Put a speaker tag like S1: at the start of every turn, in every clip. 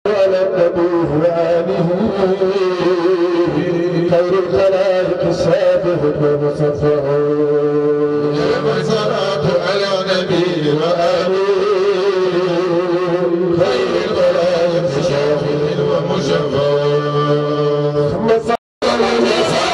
S1: على النبي وآله خير الخلائق السابق المصطفى
S2: والصلاة على النبي وآله خير الخلائق شافع ومشفع
S1: ثم صلى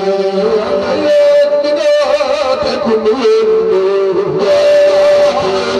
S1: خير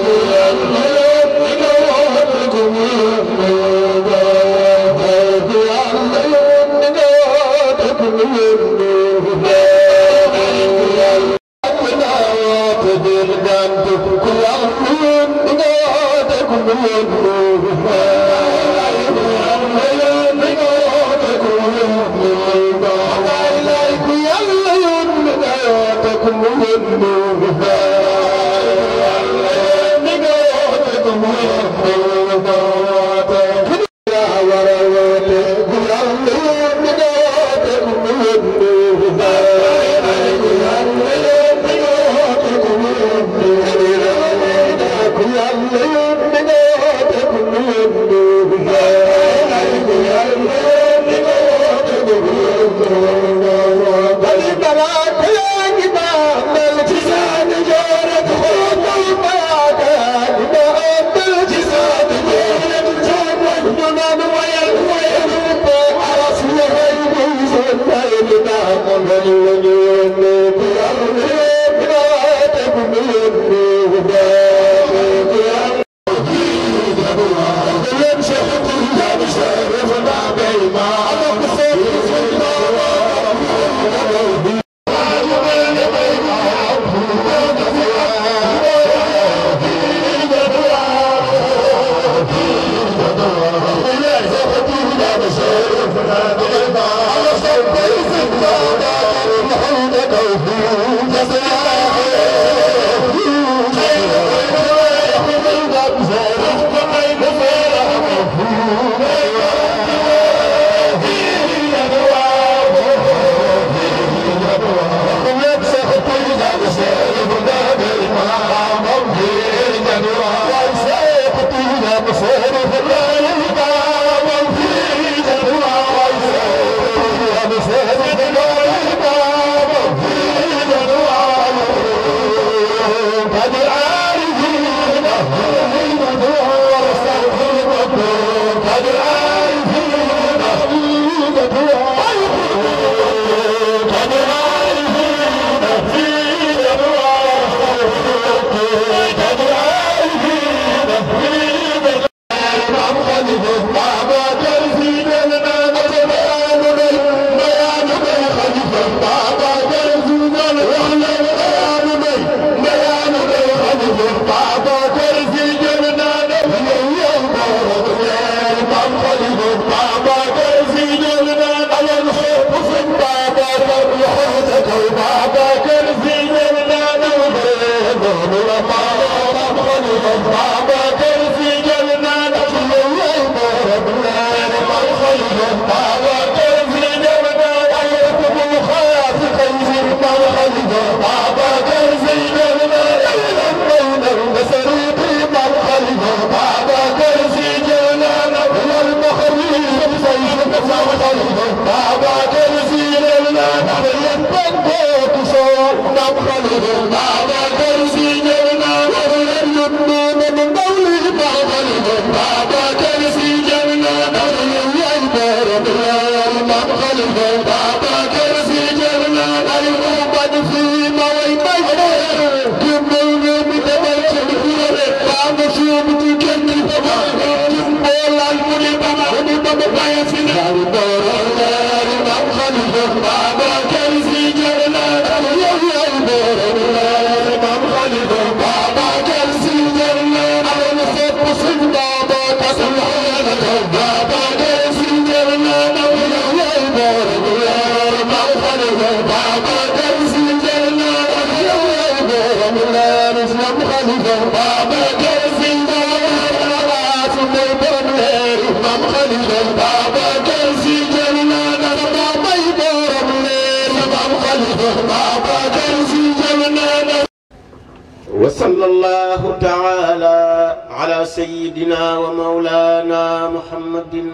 S3: وصلى الله تعالى على سيدنا ومولانا محمد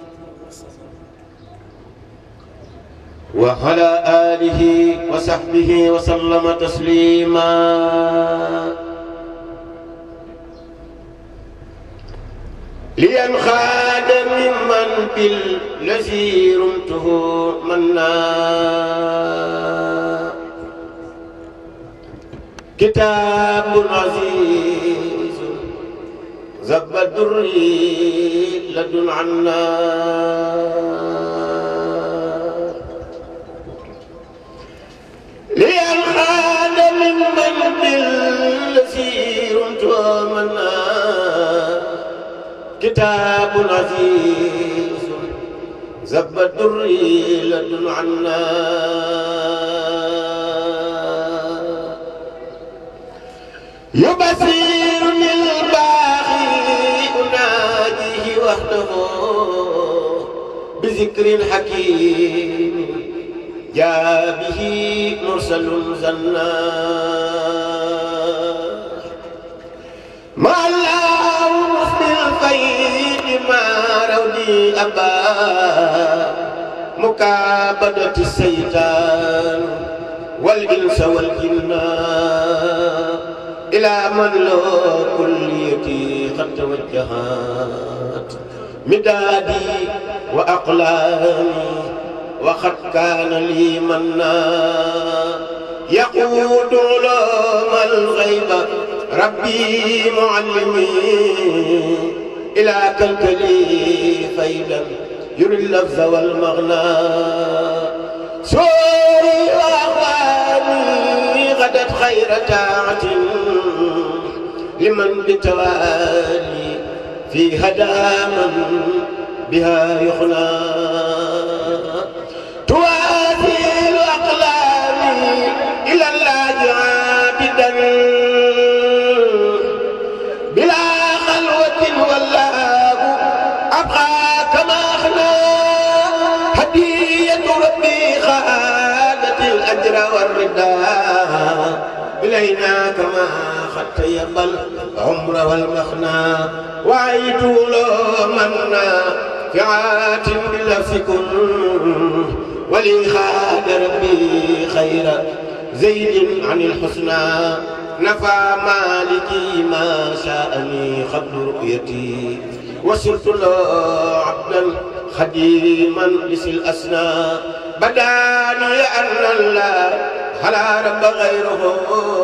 S3: وعلى آله وصحبه وسلم تسليما لينخاد ممن بالذي رمته منا كتاب عزيز زب الدري لدن عنا لينخاد ممن بالذي منا كتاب عزيز زب الدر لدن عنا يبصرني الباغي أناديه وحده بذكر حكيم جاء به مرسل زنا ما الله مسلم الفيد ما رودي أبا مكابدة السيطان والإنس والجنان إلى من له كليتي قد توجهت مدادي وأقلامي وقد كان لي منا يقود علوم الغيب ربي معلمي إلى كالكلي فيدا يري اللفظ والمغنى سوري وأخواني غدت خير تاعة لمن بتوالي في هدى من بها يخنى توازيل أقلامي إلى الله عابدا بلا خلوة والله أبقى كما أخنى هدية ربي خالت الأجر والرداء إلينا كما خدت يقبل عمر والمخنى وعيت له منا فعات بلفظكم ولي خاد ربي خير زيد عن الحسنى نفى مالكي ما شاءني قبل رؤيتي وصرت له عبدا خديما لسي الأسنى بداني أن الله فلا رب غيره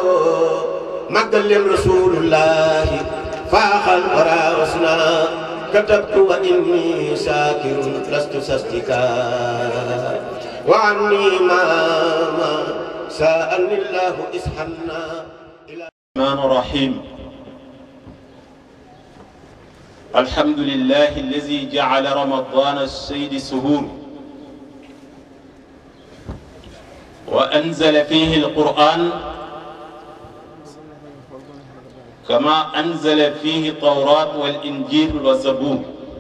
S3: مقل رسول الله فاخ الورى وسنا كتبت وإني ساكر لست سستكا وعني ما ما سألني الله إسحنا
S4: الرحمن الرحيم الحمد لله الذي جعل رمضان السيد سهول وأنزل فيه القرآن كما أنزل فيه التوراة والإنجيل والزبور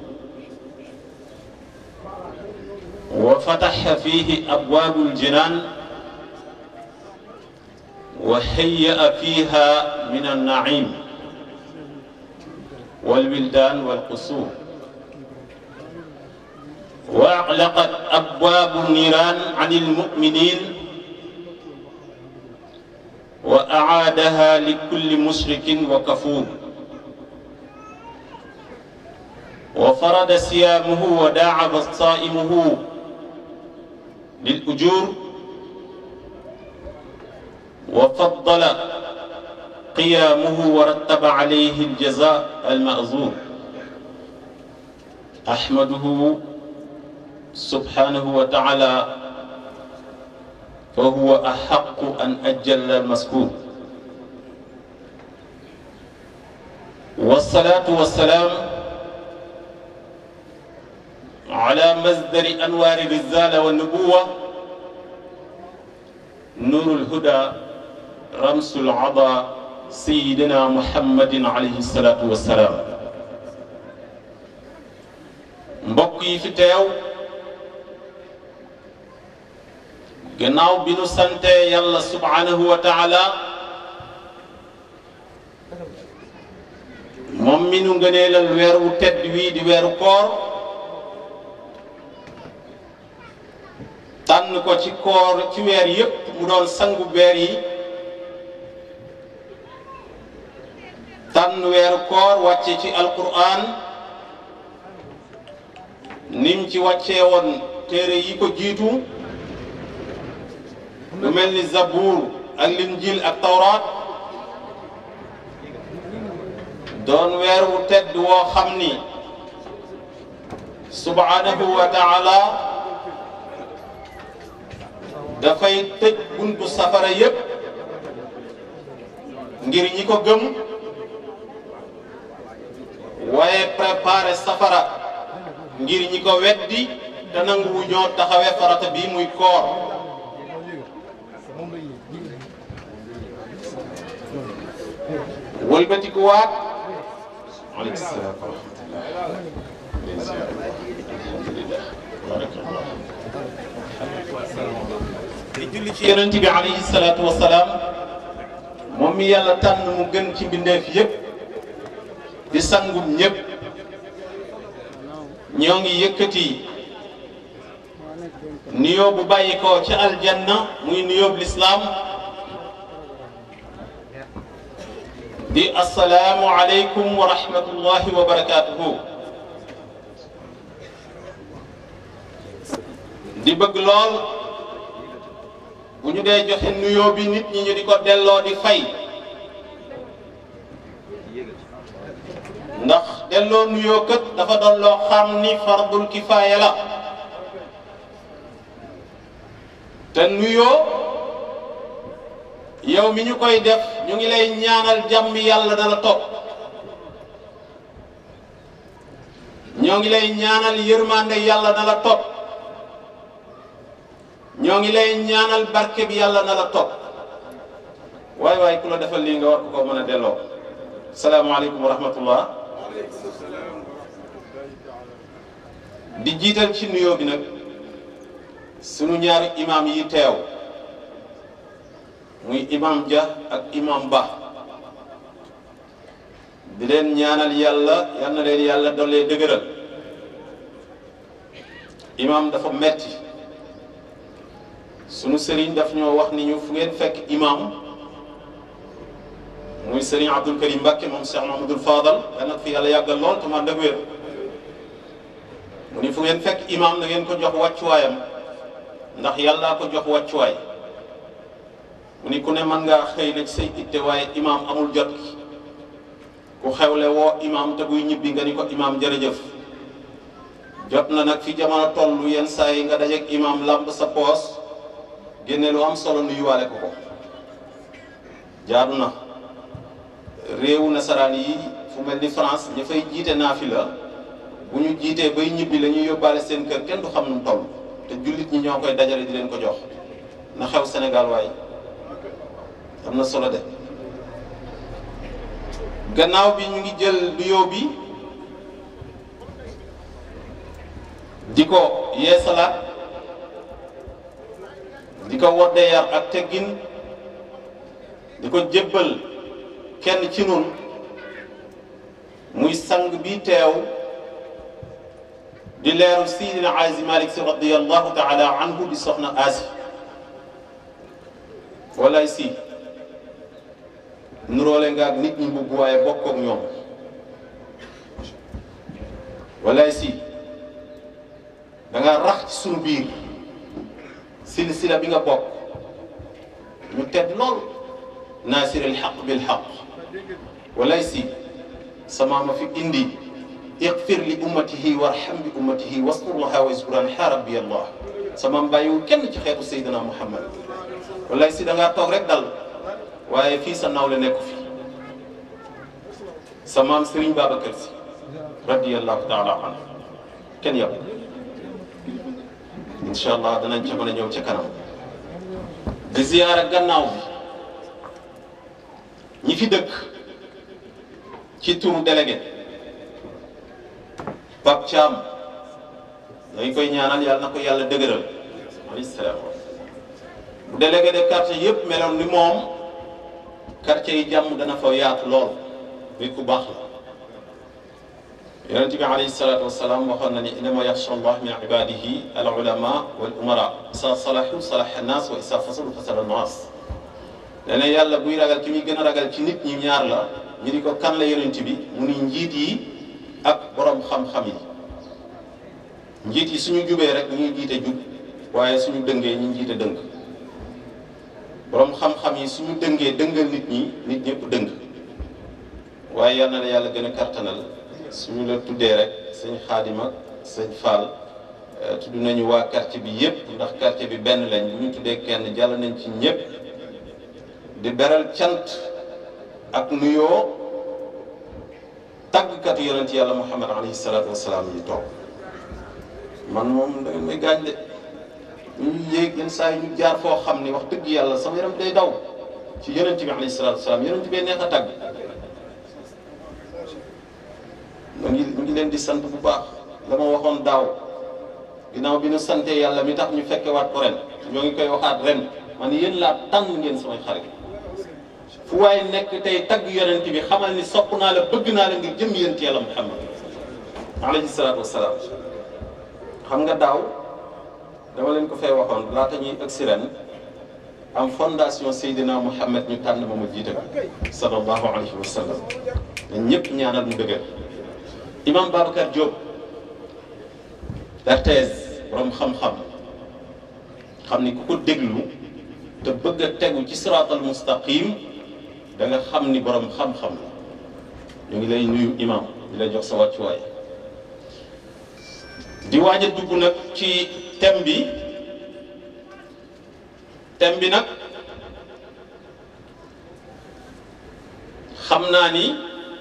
S4: وفتح فيه أبواب الجنان وهيأ فيها من النعيم والولدان والقصور وأغلقت أبواب النيران عن المؤمنين وأعادها لكل مشرك وكفور وفرض صيامه وداعب صائمه للأجور وفضل قيامه ورتب عليه الجزاء المأزور أحمده سبحانه وتعالى فهو أحق أن أجل المذكور والصلاة والسلام على مصدر أنوار الرسالة والنبوة نور الهدى رمس العضا سيدنا محمد عليه الصلاة والسلام mbokk yi fi teew gannaaw bi nu sante yàlla subhanahu wa taala moom mi nu ngëneelal weer wu tedd wii di weeru koor tànn ko ci koor ci weer yépp mu doon sangu weer yi tànn weeru koor wàcce ci alquran nim ci wàccee woon téere yi ko jiitu lu mel ni zabuur ak linjil ak tawraat doon weer wu tedd woo xam ni subhanahu wa taala dafay tëj buntu safara yépp ngir ñi ko gëm waaye préparé safara ngir ñi ko weddi te nanguwu ñoo taxawee farata bi muy koor wëlbatiku waat aleykum salaam wa rahmatullah alhamdulillah barakallah di julli ci yonent bi alayhi salaatu wa salaam moom mi yàlla tànn mu gën ci mbindeef yépp di sangum ñépp ñoo ngi yëkkati nuyoo bu bàyyi ko ci aljanna muy nuyoo bu lislaam di asalaamu aleykum wa rahmatullahi wa barakaatuhu di bëgg lool bu ñu dee joxe nuyoo bi nit ñi ñu di ko delloo di fay ndax delloo nuyoo kët dafa doon loo xam ni fardul kifaaya la te nuyoo yow mi ñu koy def ñu ngi lay ñaanal jàmm yàlla dana topp ñoo ngi lay ñaanal yërmande yàlla na la topp ñoo ngi lay ñaanal barke bi yàlla na la topp waay waay ku la defal lii nga war ko ko mën a delloo salaamaaleykum wa rahmatullah di jiital ci nuyoo bi nag sunu ñaari imaam yi teew muy imam Dia ak imam Ba di leen ñaanal yàlla yal na leen yàlla dollee dëgëral imam dafa metti sunu sëriñ daf ñoo wax ni ñu fu ngeen fekk imam muy sëriñ Abdul Karim Mbacke moom Cheikh Mahamadul Fadal yal na fi yàlla yàggal lool te man dëgg wér mu ni fu ngeen fekk imam na ngeen ko jox wàccuwaayam ndax yàllaa ko jox wàccuwaay mu ni ku ne mën ngaa xëy na ci say itte waaye imaam amul jot ku xewle woo imaam te buy ñibbi nga ni ko imaam jërëjëf jot na nag fi jamono toll yenn saa yi nga dajeeg imaam làmb sa poos génne lu am solo nuyuwaale ko ko jaadu na réewu nasaraan yi fu mel ni France ña fay jiite naafila bu ñu jiitee bay ñibbi la ñuy yóbbaale seen kër kenn du xam nu mu toll te jullit ñi ñoo koy dajale di leen ko jox na xew Sénégal waaye am na solo de gannaaw bi ñu ngi jël nuyoo bi di ko yeesalaat di ko wodde yar ak teggin di ko jébbal kenn ci nun muy sang bi teew di leeru Sidina Azi Malik si radiyallahu taala anhu di soxna Asi walaay si nuroole nga ak nit ñi mbubb waaye bokk ak ñoom walaay si da nga rax ci sunu biir silsila bi nga bokk ñu tedd lool naasir al xaq bil xaq walaay si sama ma fi indi ighfir li ummatihi warham bi ummatihi waskur laha wa iskuran ha rabbi allah sama bàyyiwul kenn ci xeetu Seydina Muhammad walaay si da ngaa toog rek dal waaye fii sa nawle nekku fi sa maam Serigne Babacar si radiyallahu taala anhu kenn yàpp incha allah danañ ca mën a ñëw ca kanam di ziyaara gannaaw bi ñi fi dëkk ci turu délégué Pape Thiam dañ koy ñaanal yàlla na ko yàlla dëgëral alayhi salaam bu délégué de quartier yëpp meloon ni moom quartier yi jàmm dana fa yaatu lool nit ku baax la yonente bi alayhi salaatu wasalaam waxoon na ni innama yaxsha allah min ibadihi al ulama wal umara isa salahu salaha annas wa isa fasalu fasada annas nee na yàlla buy ragal ki muy gën a ragal ci nit ñi ñaar la ñu ni ko kan la yonent bi mu ni njiit yi ak borom xam-xam yi njiit yi suñu jubee rek ñuy jiite jub waaye suñu dëngee ñu jiite dëng borom xam-xam yi suñu dëngee dëngal nit ñi nit ñëpp dëng waaye yal na la yàlla gën a kartanal suñu la tuddee rek sëñ xaadim ak sëñ Fall tudd nañu waa quartier bi yépp ndax quartier bi benn lañ bu ñu tuddee kenn jàll nañ ci ñépp di beral cant ak nuyoo tàggkat taggkatu yonent yàlla muhammad alayhi salaatu wasalaam yi toog man moom da ngeen may gaañ de ñu yéeg yenn saa yi ñu jaar foo xam ni wax dëgg yàlla sama yaram day daw ci yonent bi alayhi salaatu wasalaam yonent bee neex a tagg mu ngi mu ngi leen di sant bu baax la ma waxoon daaw ginnaaw bi ñu santee yàlla mi tax ñu fekkewaat ko ren ñoo ngi koy waxaat ren man yéen laa tànn ngeen samay xarit fu waaye nekk tey tagg yonent bi xamal ni sopp naa la bëgg naa la ngir jëm yonent yàlla muhammad alayhi salaatu wasalaam xam nga daaw dama leen ko fay waxoon laata ñuy ëgg si ren am fondation Seydina Mouhamed ñu tànn ma mu jiite ko sallallahu alayhi wa sallam dañ ñëpp ñaanal mu dëgër imam Babacar Diop RTS borom xam-xam xam ni ku ko déglu te bëgg a tegu ci siraatal mustaqim da nga xam ni borom xam-xam la ñu ngi lay nuyu imam di lay jox sa wàccuwaay di waaj a dugg nag ci thème bi thème bi nag xam naa ni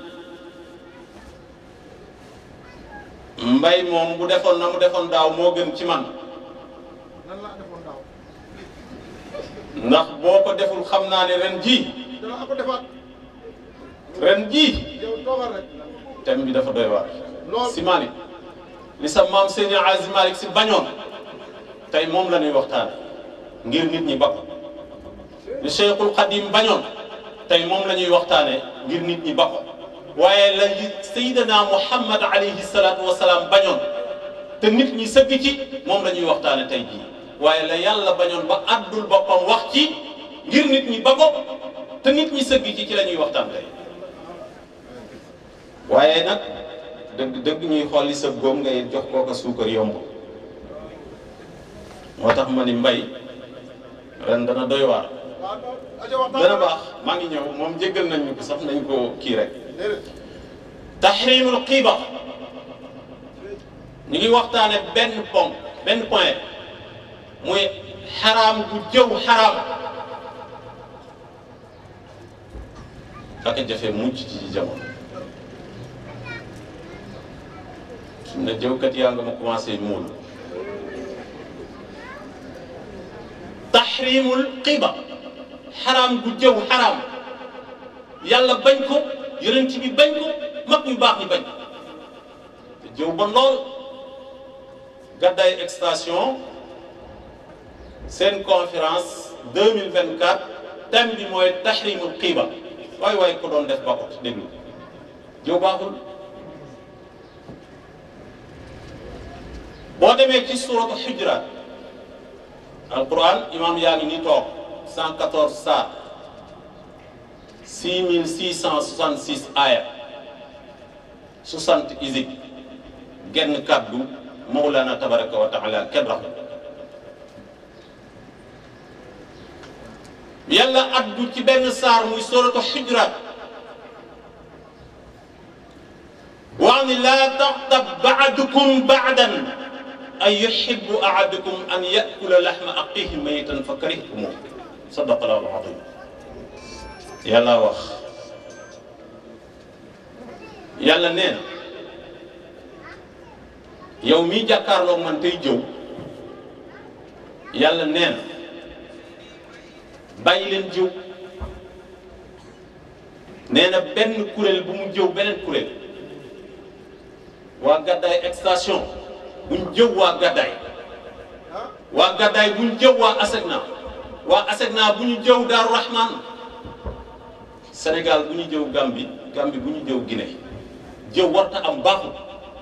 S4: mbay moom bu defoon na mu defoon daaw moo gën ci man
S2: nan laa defoon daaw
S4: ndax boo ko deful xam naa ne ren ji
S2: dana ko defaat
S4: ren ji
S2: yow toogal rek
S4: thème bi dafa doy waar
S2: lool
S4: si Malick li sa maam Seydi Aziz Malick si bañoon tey moom la ñuy waxtaan ngir nit ñi bakk li Cheikhul Khadim bañoon tey moom la ñuy waxtaane ngir nit ñi bakk waaye la li Seydina Muhammad alayhi salaatu wa salaam bañoon te nit ñi sëgg ci moom la ñuy waxtaane tey jii waaye la yàlla bañoon ba àddul boppam wax ci ngir nit ñi ba ko te nit ñi sëgg ci ci la ñuy waxtaan tey waaye nag dëgg dëgg ñuy xool li sa góom ngay jox kooka suukar yomb moo tax ma ni mbay ren dana doy waar
S2: waaw aja waxtaan
S4: dana baax maa ngi ñëw moom jéggal nañ ñu ko sax nañ ko kii rek
S2: déedéet
S4: tahrimul xiiba ñu ngi waxtaane benn ponk benn point muy xaraam bu jëw xaraam ak jafe mucc ci jamono su ne jëwkat yaa nga ma commencé muul tahrimul xiiba xaraam bu jëw xaraam yàlla bañ ko yonent bi bañ ko mag ñu baax ñi bañ ko te jëw ba lool gàddaay extension seen conférence 2024 thème bi mooy tahrimul xiiba waay waay ko doon def bakot déglu jëw baaxul boo demee ci suratu xujuraat alquran imam yaa ngi ni toog 114 saar 6666 aya 60 isib genn kàddu mawlana tabaraka wa taala kenn raxu yàlla addu ci benn saar muy suratu xujuraat wax ni laa taxtab baadukum baadan an yuhibbu ahadukum an yakula laxma aqihi maytan fa karihtumuh sadaqa allahu azim yàlla wax yàlla nee na yow mii jàkkaarloo man tey jëw yàlla nee na bàyyi leen jëw nee na benn kuréel bu mu jëw beneen kuréel waa gàddaay extension buñ jëw waa gàddaay waa gàddaay buñ jëw waa asegna waa asegna bu ñu jëw daaru rahman sénégal bu ñu jëw gambi gambi bu ñu jëw guinée jëw warta am baaxul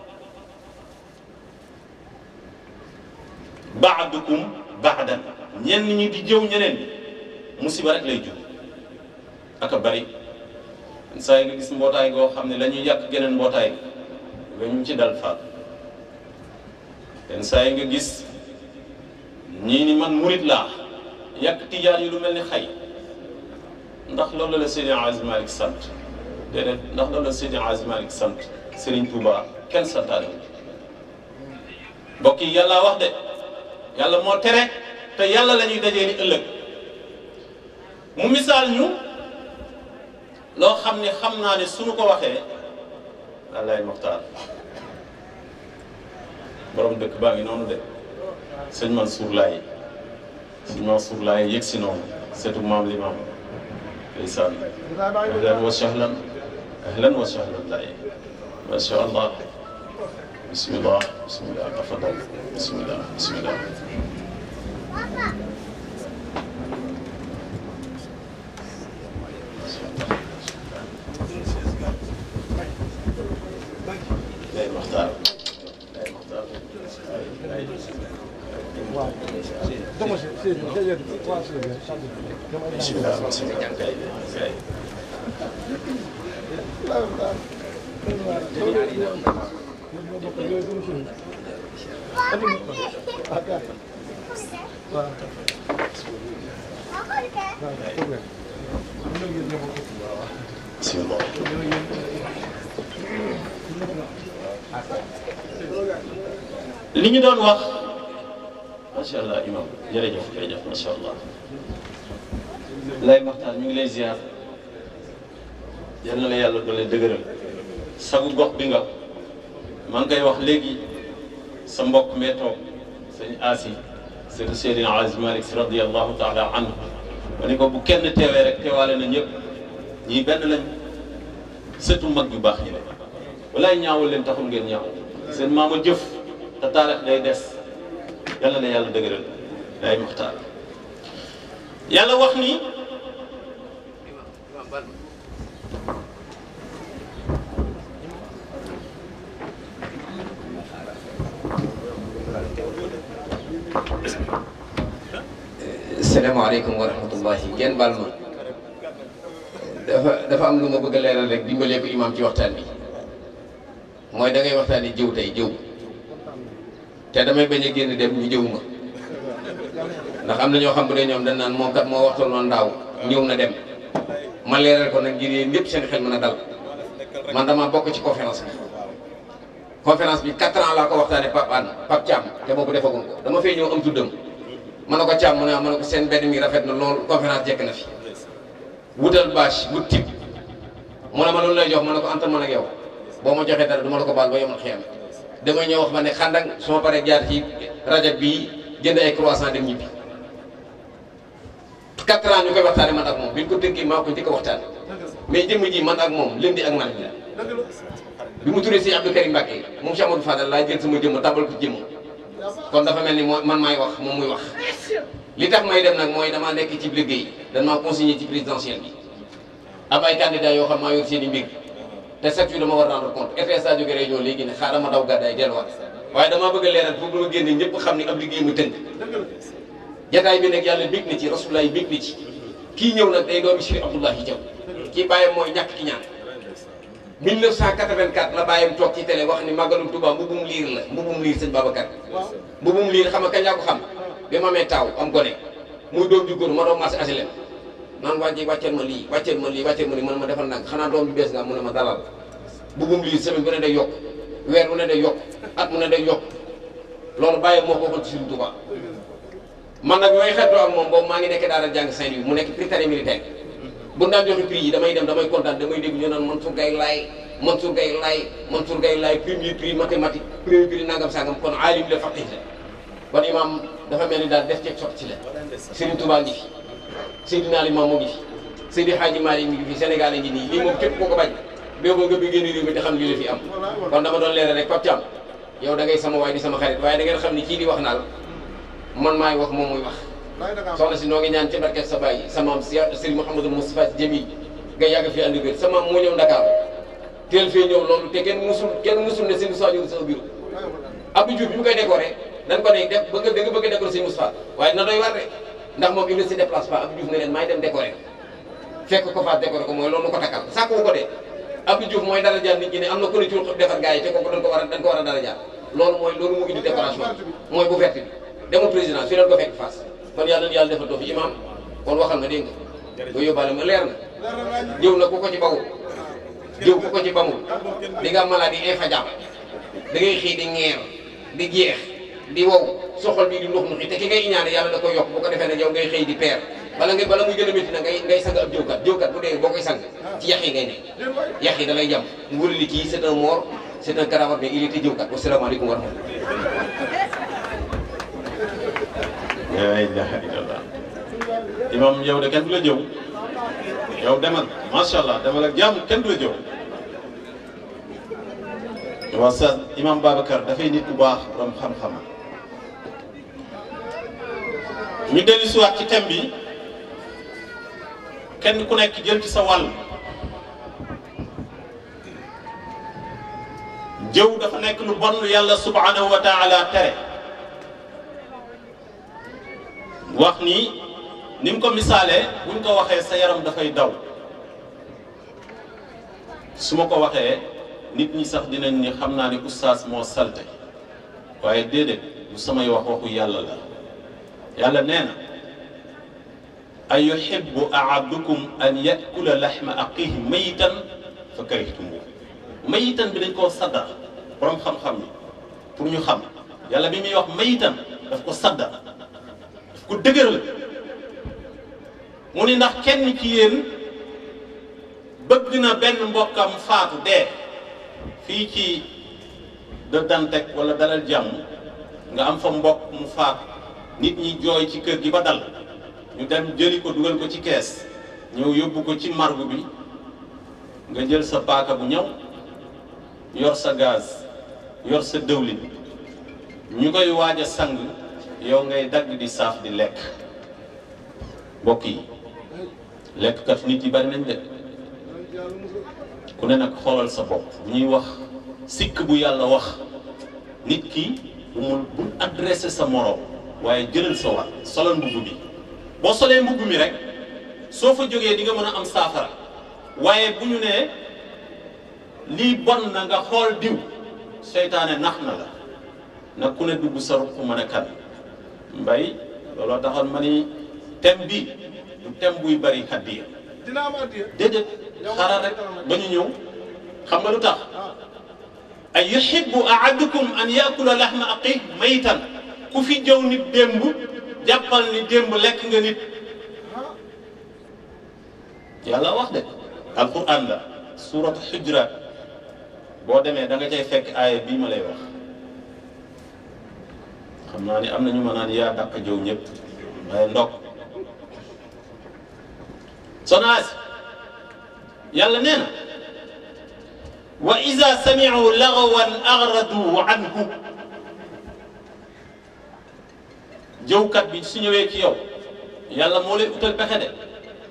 S4: baadukum baadan ñenn ñi di jëw ñeneen musiba rek lay jur aka bari saa yi nga gis mbootaay goo xam ne la ñuy yàq geneen mbootaay ga ñu ci dal faat yenn saa yi nga gis ñii ni man murit laa yàq tijaan yi lu mel ni xay ndax loolu la Seydi Aziz Malick sant déedéet ndax loolu la Seydi Aziz Malick sant Serigne Touba kenn santaane mbokk yi yàlla wax de yàlla moo tere te yàlla la ñuy dajee ni ëllëg mu misaal ñu loo xam ne xam naa ne suñu ko waxee Alaay Moxtaar borom dëkk baa ngi noonu de sëñ Mansour Laye sëñ Mansour Laye yëg si noonu seetu maam li maam ndeysaan ahlan wa sahlan ahlan wa sahlan Laye ma sha allah bismillah bismillah tafadal bismillah bismillah Laye Moxtaar Laye Moxtaar bismillah bismillah kay kay bismillah li ñu doon wax macha allah imam jërëjëf jërëjëf macha allah lay maxtaan ñu ngi lay ziar yal na la yàlla doole dëgëral sagu gox bi nga maa ngi koy wax léegi sa mbokk mee toog sëñ Asi sëñ Seydina Aziz Malick si radiyallahu taala anhu ma ni ko bu kenn teewee rek teewaale na ñëpp ñii benn lañ sëtu mag yu baax ñi la walaay ñaawal leen taxul ngeen ñaaw seen maama jëf te taarix day des yàlla na yàlla dëgëral day muxtaar yàlla wax ni
S5: salaamaaleykum wa rahmatullahi ngeen baal ma dafa dafa am lu ma bëgg a leeral rek dimbalee ko imaam ci waxtaan bi mooy da ngay waxtaani jëw tey jëw te damay bañ a génn dem ñu jëw ma ndax am na ñoo xam bu dee ñoom dañ naan moom kat moo waxtoon noonu daaw ñëw na dem ma leeral ko nag ngir yéen ñëpp seen xel mën a dal man dama bokk ci conférence bi conférence bi 4 ans laa ko waxtaanee Pape Anne Pape Thiam te boobu defagun ko dama fay ñëw am tuddam ma ne ko Thiam mu ne ma ne ko seen benn mi rafet na lool conférence jekk na fi wutal bâche wut tib mu ne ma loolu lay jox ma ne ko antal man ak yow boo ma joxee dara du ma la ko baal ba yomal xiyam damay ñëw wax ma ne xandang su ma paree jaar ci rajo bii jënd ay croissant dem ñibbi 4 ans ñu koy waxtaanee man ak moom bi ñu ko tëggee maa ko njëkk a waxtaan mais jëmm ji man ak moom lundi ak mardi la bi mu turee si Abdou Karim Mbacké moom Cheikh Amadou Fadal laa jël sama jëmm tabal ko jëmm kon dafa mel ni moo man maay wax moom muy wax li tax may dem nag mooy damaa nekk ci liggéey dañ maa consigné ci présidentielle bi am ay candidats yoo xam maa yor seen i mbir te chaque jour dama war rendre compte FSA jóge réunion léegi ne xaaral ma daw gàddaay delluwaat waaye damaa bëgg a leeral pour bu ma génne ñëpp xam ni ab liggéey mu tënk jataay bi nag yàlla bég na ci rasulullah yi bég na ci kii ñëw nag day doomi Cheikh Abdoulahi Diaw kii bàyyam mooy ñàkk ki ñaan 1984 la bàyyam toog ci télé wax ni màggalum Touba mbubum liir la mbubum liir sëñ Babacar mbubum liir xam nga kañ laa ko xam bi ma amee taaw am gone muy doom ju góor ma doon marché asilem naan wàjji wàcceel ma lii wàcceel ma lii wàcceel ma lii man ma defal nag xanaa doom ju bees nga mu ne ma dalal mbubum liir semaine bu ne day yokk weer bu ne day yokk at mu ne day yokk loolu bàyyam moo ko waxoon ci Sëriñ Touba man nag yooyu xeetoo ak moom boobu maa ngi nekk daara jàng Saint-Louis mu nekk prytanée militaire bu daan joxe prix yi damay dem damay kontaan damay dégg ñu naan Mansour Gaye laay Mansour Gaye laay Mansour Gaye laay premier prix mathématique premier prix nangam sangam kon aalim la faqih la kon imam dafa mel ni daal def ceeg sotti ci la Serigne Touba ngi fi Seydina Limamou ngi fi Seydi Hadji Malick mi ngi fi Sénégal ngi nii lii moom képp koo ko bañ boo nga bi génn réew mi te xam lii la fi am kon dama doon leeral rek Pape Thiam yow da ngay sama waay di sama xarit waaye da ngeen xam ni kii di wax naal man maay wax moom muy wax soxna si noo ngi ñaan ci barket sa baay sa maam Serigne Mouhamadou Moustapha Jamil nga yàgg fi andi wér sa maam moo ñëw Dakar teel fee ñëw loolu te kenn musul kenn musul ne Serigne Moustapha ñëw sa bureau Abdou Diouf bi mu koy décoré dañ ko ne def bëgg da nga bëgg a décoré Serigne Moustapha waaye na doy war de ndax moom il ne se déplace pas Abdou Diouf ne leen maay dem décoré fekk ko faat décoré ko mooy loolu ko takkal sàkku ko de Abdou Diouf mooy dara jaar nit ñi ne am na ku ne ci defar gars yi te kooku dañ ko war a dañ ko war a dara jaar loolu mooy loolu mu indi décoration bi mooy bu verte bi demul président fi leen ko fekk face kon yàlla na yàlla defal too fi imam kon waxal nga dégg nga ba yóbbaale ma leer na jëw na ku ko ci bawul jëw ku ko ci bamul di nga maladie infajable da ngay xëy di ñeer di jeex di wow soxol bi di nux nuxi te ki ngay iñaane yàlla da koy yokk bu ko defee ne yow ngay xëy di peer bala ngay bala muy gën a métti nag ngay ngay sang ab jëwkat jëwkat bu dee boo koy sang ci yax yi ngay nekk
S2: Déet waay.
S5: yax yi da lay jam mu wëri li kii c'est un mort c'est un cadavre mais il était jëwkat wasalaamaaleykum wa rahmatulah
S4: la ilaha illallah imam yow de kenn du la jëw yow demal macha allah demal ak jàmm kenn du la jëw waa sa imam Babacar dafay nit bu baax borom xam-xam ñu dellu si waat ci thème bi kenn ku nekk jël ci sa wàll jëw dafa nekk lu bon lu yàlla subhanahu wa taala tere wax ni ni mu ko misaalee buñ ko waxee sa yaram dafay daw su ma ko waxee nit ñi sax dinañ ni xam naa ne oustaz moo salte waaye déedéet lu samay wax waxu yàlla la yàlla nee na a yuhibbu ahadukum an yakula laxma aqihi mayitan fa karihtumuhu mayitan bi dañ koo sadda borom xam-xam yi pour ñu xam yàlla bi muy wax mayitan daf ko sadda daf ko dëgëral mu ni ndax kenn ci yéen bëgg na benn mbokkam faatu dee fii ci de Dantec wala dalal jàmm nga am fa mbokk mu faatu nit ñi jooy ci kër gi ba dal ñu dem jëli ko dugal ko ci kees ñëw yóbbu ko ci margu bi nga jël sa paaka bu ñëw yor sa gaz yor sa dëwlin ñu koy waaj a sang yow ngay dagg di saaf di lekk mbokk yi lekkkat nit yi bari nañ de ku ne nag xoolal sa bopp bu ñuy wax sikk bu yàlla wax nit ki bu mu bu adressé sa moroom waaye jëlal sa war solal mbubb bi boo solee mbubb mi rek soo fa jógee di nga mën a am saafara waaye bu ñu nee lii bon na nga xool diw seytaane nax na la nag ku ne dugg sa ruq mën a kan mbay looloo taxoon ma ni thème bi du thème buy bari hadiya
S2: dina am addiya.
S4: déedéet xaaral rek ba ñu ñëw xam nga lu tax ay yuhibbu ahadukum an yakula lahma aqih maytan ku fi jëw nit démb jàppal ni démb lekk nga nit yàlla wax de alquran la suratu xujrat boo demee da nga cay fekk aaya bii ma lay wax xam naa ni am na ñu ma naan yaa dàq jëw ñëpp waaye ndokk sonaas yàlla nee na wa ida samicu lagawan agradu anhu jëwkat bi su ñëwee ci yow yàlla moo lay utal pexe de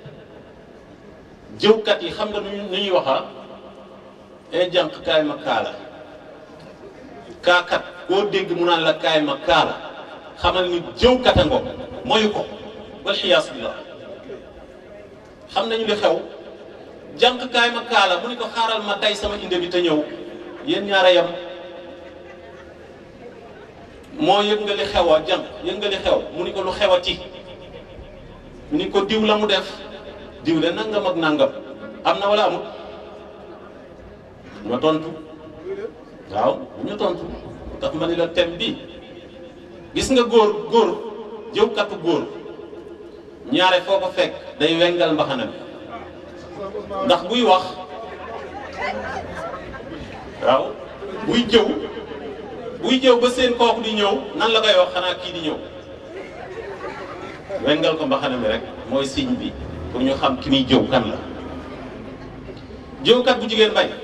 S4: jëwkat yi xam nga nu nu ñuy waxaa e jànq kaay ma kaala kaakat koo dégg mu naan la kaay ma kaala xamal ni jëwkat a ngo moyu ko walxiyaas billah xam nañu li xew jànq kaay ma kaala mu ni ko xaaral ma day sama inde bi te ñëw yéen ñaara yam moo yëg nga li xew a jànq yëg nga li xew mu ni ko lu xewati mu ni ko diw la mu def diw de nangam ak nangam am na wala amut ma tontu waaw bu ñu tontu tax ma ni la thème bi gis nga góor góor jëwkatu góor ñaare foo ko fekk day wengal mbaxana bi ndax buy wax waaw buy jëw buy jëw ba seen kooku di ñëw nan la koy wax xanaa kii di ñëw wengal ko mbaxana mi rek mooy signe bi pour ñu xam ki muy jëw kan la jëwkat bu jigéen bay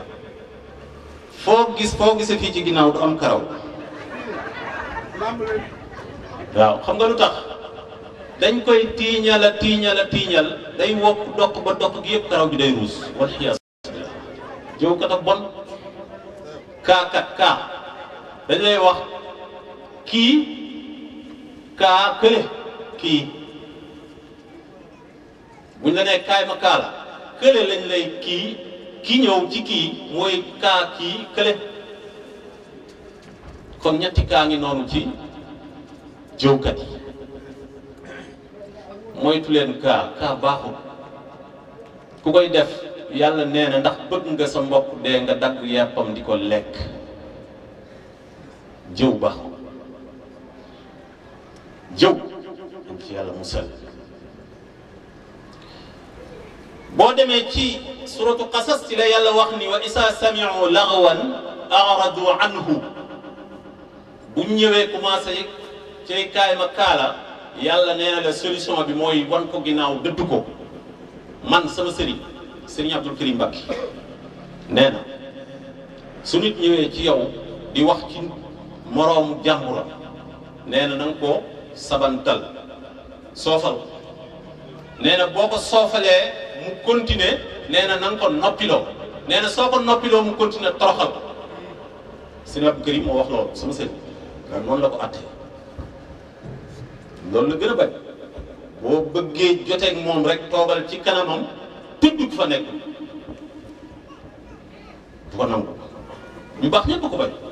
S4: foo gis foo gisee fii ci ginnaaw du am karaw
S2: lamb leen.
S4: waaw xam nga lu tax dañ koy tiiñal a tiiñal a tiiñal day wokk dokk ba dokk gi yëpp karaw gi day ruus wal xiyaas billah jëwkat a bon kaakat kaa dañ lay wax kii kaa kële kii buñ la nee kaay ma kaa la kële lañ lay kii ki ñëw ci kii mooy kaa kii kële kon ñetti kaa ngi noonu ci jëwkat yi moytu leen kaa kaa baaxul ku koy def yàlla nee na ndax bëgg nga sa mbokk dee nga dagg yàppam di ko lekk jëw baaxul jëw am ci yàlla musal boo demee ci suratu qasas ci la yàlla wax ni wa isa samiu lagwan aradu anhu bu ñëwee commencé cay kaay ma kaala yàlla nee na la solution bi mooy wan ko ginnaaw dëdd ko man sama sëriñ sëriñ Abdul Karim Mbacké nee na su nit ñëwee ci yow di wax ci moroomu jàmburam nee na na nga ko sabantal soofal ko nee na boo ko soofalee mu continuer nee na na nga ko noppiloo nee na soo ko noppiloo mu continuer toroxal ko sëriñ Abdul Karim moo wax loolu sama sëriñ waaye noonu la ko attee loolu la gën a bañ boo bëggee joteeg moom rek toogal ci kanamam tudd fa nekk bu ko nangu ñu baax ñëpp ko bañ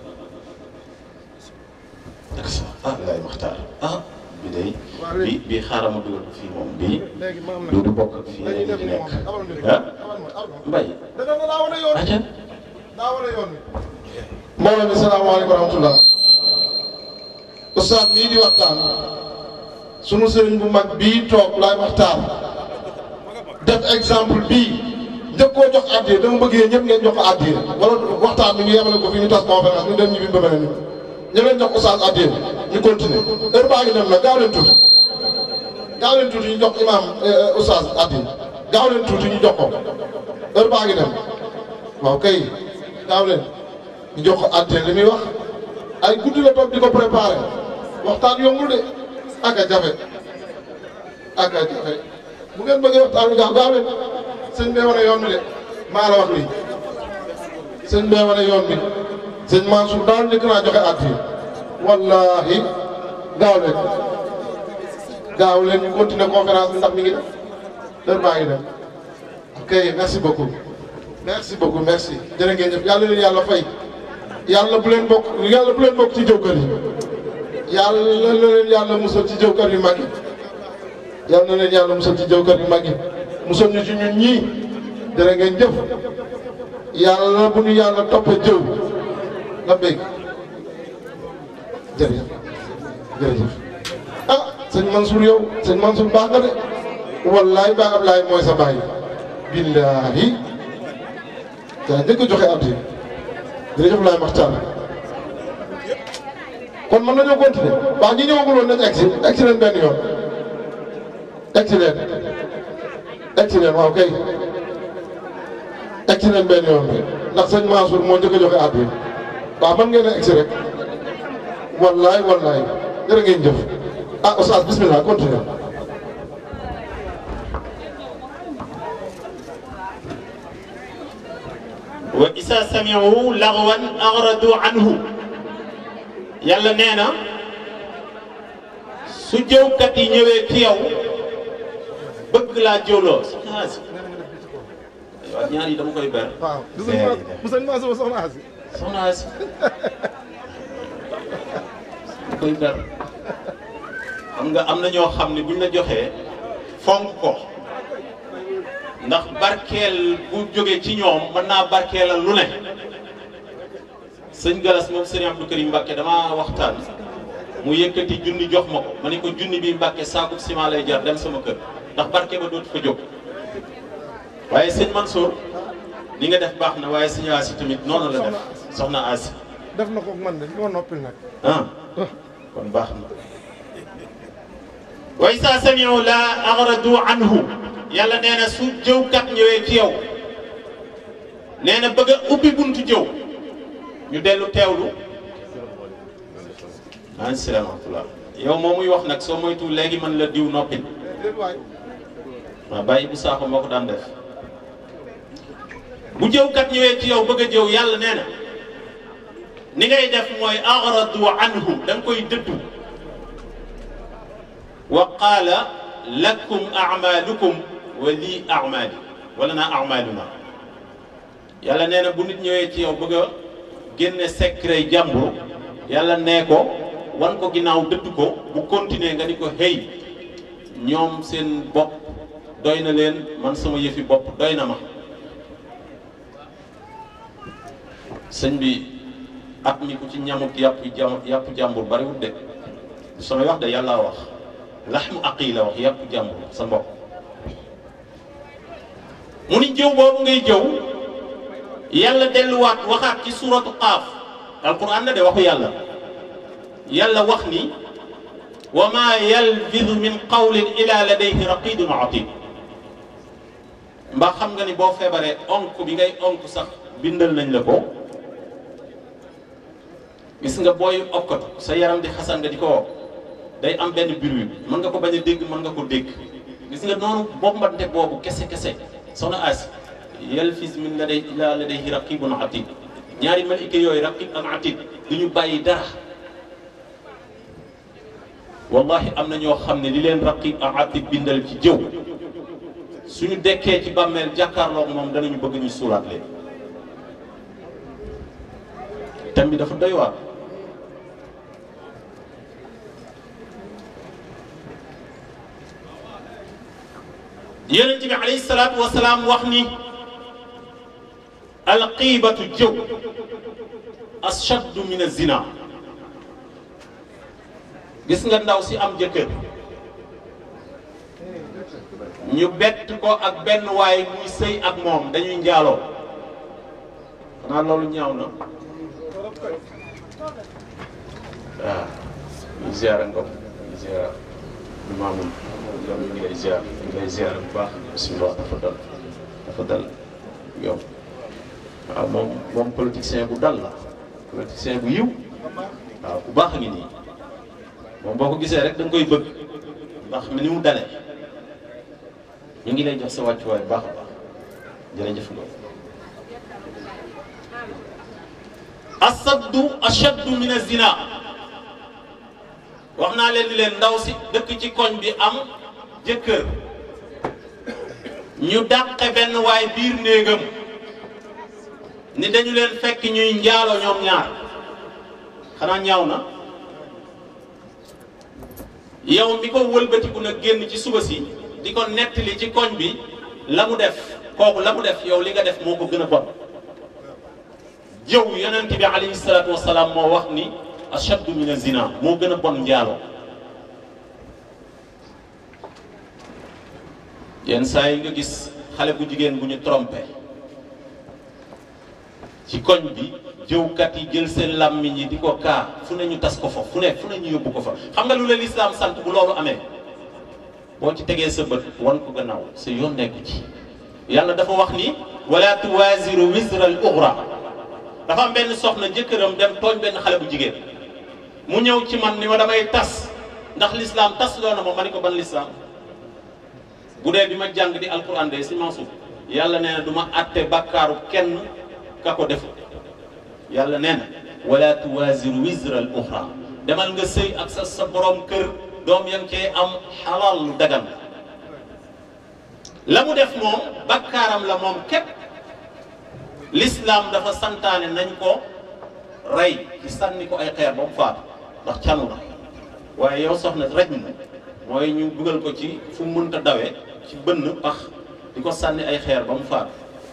S4: ak sa ah lay maxtaar ah bi day bi bii xaaral ma dugal ko fii moom bii
S2: léegi maam
S4: du du bokk ak fii
S2: dañuy
S4: yeneen
S2: def
S4: yi
S2: ni
S4: nekk
S2: moom abal nit
S4: ah
S2: abal ma abal ma
S4: mbay
S2: da nga daa wane yoon
S4: aca
S2: daa wane yoon wi
S1: mbooloo mi salaamaaleykum wa rahmatullah ustaad mii di waxtaan sunu sëriñ bu mag bii toog laay waxtaan def exemple bii njëkk koo jox addiya dama bëgg yéen ñëpp ngeen jox ko addiya wala waxtaan bi ñu yemale ko fii ñu tas conférence ñu dem ñu bi ba beneen ni ñu leen jox ustaad addiya ñu continuer heure baa ngi dem nag gaaw leen tuuti gaaw leen tuuti ñu jox imaam ustaad addiya gaaw leen tuuti ñu jox ko heure baa ngi dem waaw kay gaaw leen ñu jox ko addiya li muy wax ay guddi la toog di ko préparé waxtaan yombul de ak a jafe ak a jafe bu ngeen bëggee waxtaan bi gaaw gaaw leen sëñ bee wane yoon bi de maa la wax lii sëñ bee wane yoon bi sëñ Mansour daal njëkk naa joxe addiya wallaahi gaaw leen gaaw leen ñu continuer conférence bi ndax mi ngi def heure baa ngi dem ok merci beaucoup merci beaucoup merci jërë ngeen jëf yàlla leen yàlla fay yàlla bu leen bokk yàlla bu leen bokk ci jëwkër yi yàlla na leen yàlla musal ci jëwkër yu mag yi yàlla na leen yàlla musal ci jëwkër yu mag yi musal ñu ci ñun ñii jërë ngeen jëf yàlla bu ñu yàlla toppee jëw la béy jërëjëf jërëjëf ah sëñ Mansour yow sëñ Mansour baax nga de wallaay baa Ablaay mooy sa baay billaahi yaa njëkk a joxe addi jërëjëf laay maxtaan kon mën nañoo continuer waaw ñi ñëwagul woon nañ egsi egsi leen benn yoon egsi leen egsi leen waaw kay egsi leen benn yoon bi ndax sëñ Mansour moo njëkk a joxe addi waaw mën ngeen a egsi rek wallaay wallaay jërë ngeen jëf ah oustaz bismillah continuer
S4: wa isa samiu lagwan aradu anhu yàlla nee na su jëwkat yi ñëwee ci yow bëgg laa jëwloo soxna Asi waaw ñaar yi dama koy ber
S2: waaw du sëñ Ma bu sëñ Mansour soxna Asi
S4: soxna Asi dama koy ber xam nga am na ñoo xam ne buñ la joxee fonk ko ndax barkeel bu jógee ci ñoom mën naa barkeelal lu ne sëñ Galas moom sëñ Abdou Karim Mbacke damaa waxtaan mu yëkkati junni jox ma ko ma ne ko junni bi Mbacke saaku ciment lay jar dem sama kër ndax barke ba dootu fa jóg. waaye sëñ Mansour ni nga def baax na waaye sëñ Asi tamit noonu la def soxna Asi
S2: def na ko man de moo noppil nag
S4: ah kon baax na. wa isa samiu la agradu anhu yàlla nee na su jëwkat ñëwee ci yow nee na bëgg a ubbi buntu jëw ñu dellu teewlu maa ngi salaam wa rahmatulah yow moo muy wax nag soo moytu léegi man la diw noppil
S2: déet waay
S4: waaw bàyyi bu saako moo ko daan def bu jëwkat ñëwee ci yow bëgg a jëw yàlla nee na ni ngay def mooy agradu anhu da nga koy dëddu wa qaala lakum amalukum wa lii amali wala naa amaluna yàlla nee na bu nit ñëwee ci yow bëgg a génne secret jàmbur yàlla nee ko wan ko ginnaaw dëdd ko bu continuer nga ni ko hey ñoom seen bopp doy na leen man sama yëfi bopp doy na ma sëñ bi at mi ku ci ñamut yàpp jàmm yàpp jàmbur bariwut de samay wax de yàlla wax laxmu aqi la wax yàpp jàmbur sa mbokk mu ni jëw boobu ngay jëw yàlla delluwaat waxaat ci suratu qaaf alquran la de waxu yàlla yàlla wax ni wa ma yalfidu min qawlin ila ladayhi raqibun atid mbaa xam nga ni boo feebaree onk bi ngay onk sax bindal nañ la ko gis nga booy okkatu sa yaram di xasan nga di ko wokk day am benn bruit mën nga ko bañ a dégg mën nga ko dégg gis nga noonu bombante boobu kese kese soxna as yalfis min la day ila ladayhi raqibun atid ñaari malika yooyu raqib ak atid du ñu bàyyi dara wallahi am na ñoo xam ne li leen raqib ak atid bindal ci jëw suñu dekkee ci bàmmeel jàkkaarloog moom danañu bëgg ñu suulaat leen thème bi dafa doy waar yonent bi alayhi salaatu wa salaam wax ni alqiibatu jëw ashaddu min azina gis nga ndaw si am jëkkër ñu bett ko ak benn waay muy sëy ak moom dañuy njaaloo xanaa loolu ñaaw na waaw ñu ziara ngom ñu ziara maamum yow ñu ngi lay ziar ñu ngi lay ziar bu baax bisimilah dafa dal dafa dal yow waaw moom moom politicien bu dal la politicien bu yiw waaw bu baax a ngi nii moom boo ko gisee rek da nga koy bëgg ndax mi ni mu dale ñu ngi lay jox sa wàccuwaay bu baax a baax jërëjëf nga asaddu ashaddu min azina wax naa leen ni leen ndaw si dëkk ci koñ bi am jëkkër ñu dàqe benn waay biir néegam ni dañu leen fekk ñuy njaalo ñoom ñaar xanaa ñaaw na yow mi ko wëlbatiku nag génn ci suba si di ko nettali ci koñ bi la mu def kooku la mu def yow li nga def moo ko gën a bon jëw yonent bi alayhi salaatu wasalaam moo wax ni ashaddu min zina moo gën a bon njaaloo yenn saa yi nga gis xale bu jigéen bu ñu trompé ci koñ bi jëwkat yi jël seen làmmiñ yi di ko kaa fu ne ñu tas ko fa fu ne fu ne ñu yóbbu ko fa xam nga lu la lislaam sant bu loolu amee boo ci tegee sa bët wan ko gannaaw sa yoon nekku ci yàlla dafa wax ni wala tuwaziru wisra al uxra dafa am benn soxna jëkkëram dem tooñ benn xale bu jigéen mu ñëw ci man ni ma damay tas ndax lislaam tas loo na ma ma ni ko ban lislaam bu dee bi ma jàng di alquran de si Mansour yàlla nee na du ma atte bàkkaaru kenn ka ko def yàlla nee na wala tuwaziru wisra al uxra demal nga sëy ak sa sa borom kër doom ya nga cee am xalaal lu dagan la mu def moom bakkaaram la moom képp l'islam dafa santaane nañ ko rey ci sànni ko ay xeer ba mu faatu ndax canu la waaye yow soxna rek na mooy ñu dugal ko ci fu mu mënta dawee ci bënn pax di ko sànni ay xeer ba mu faatu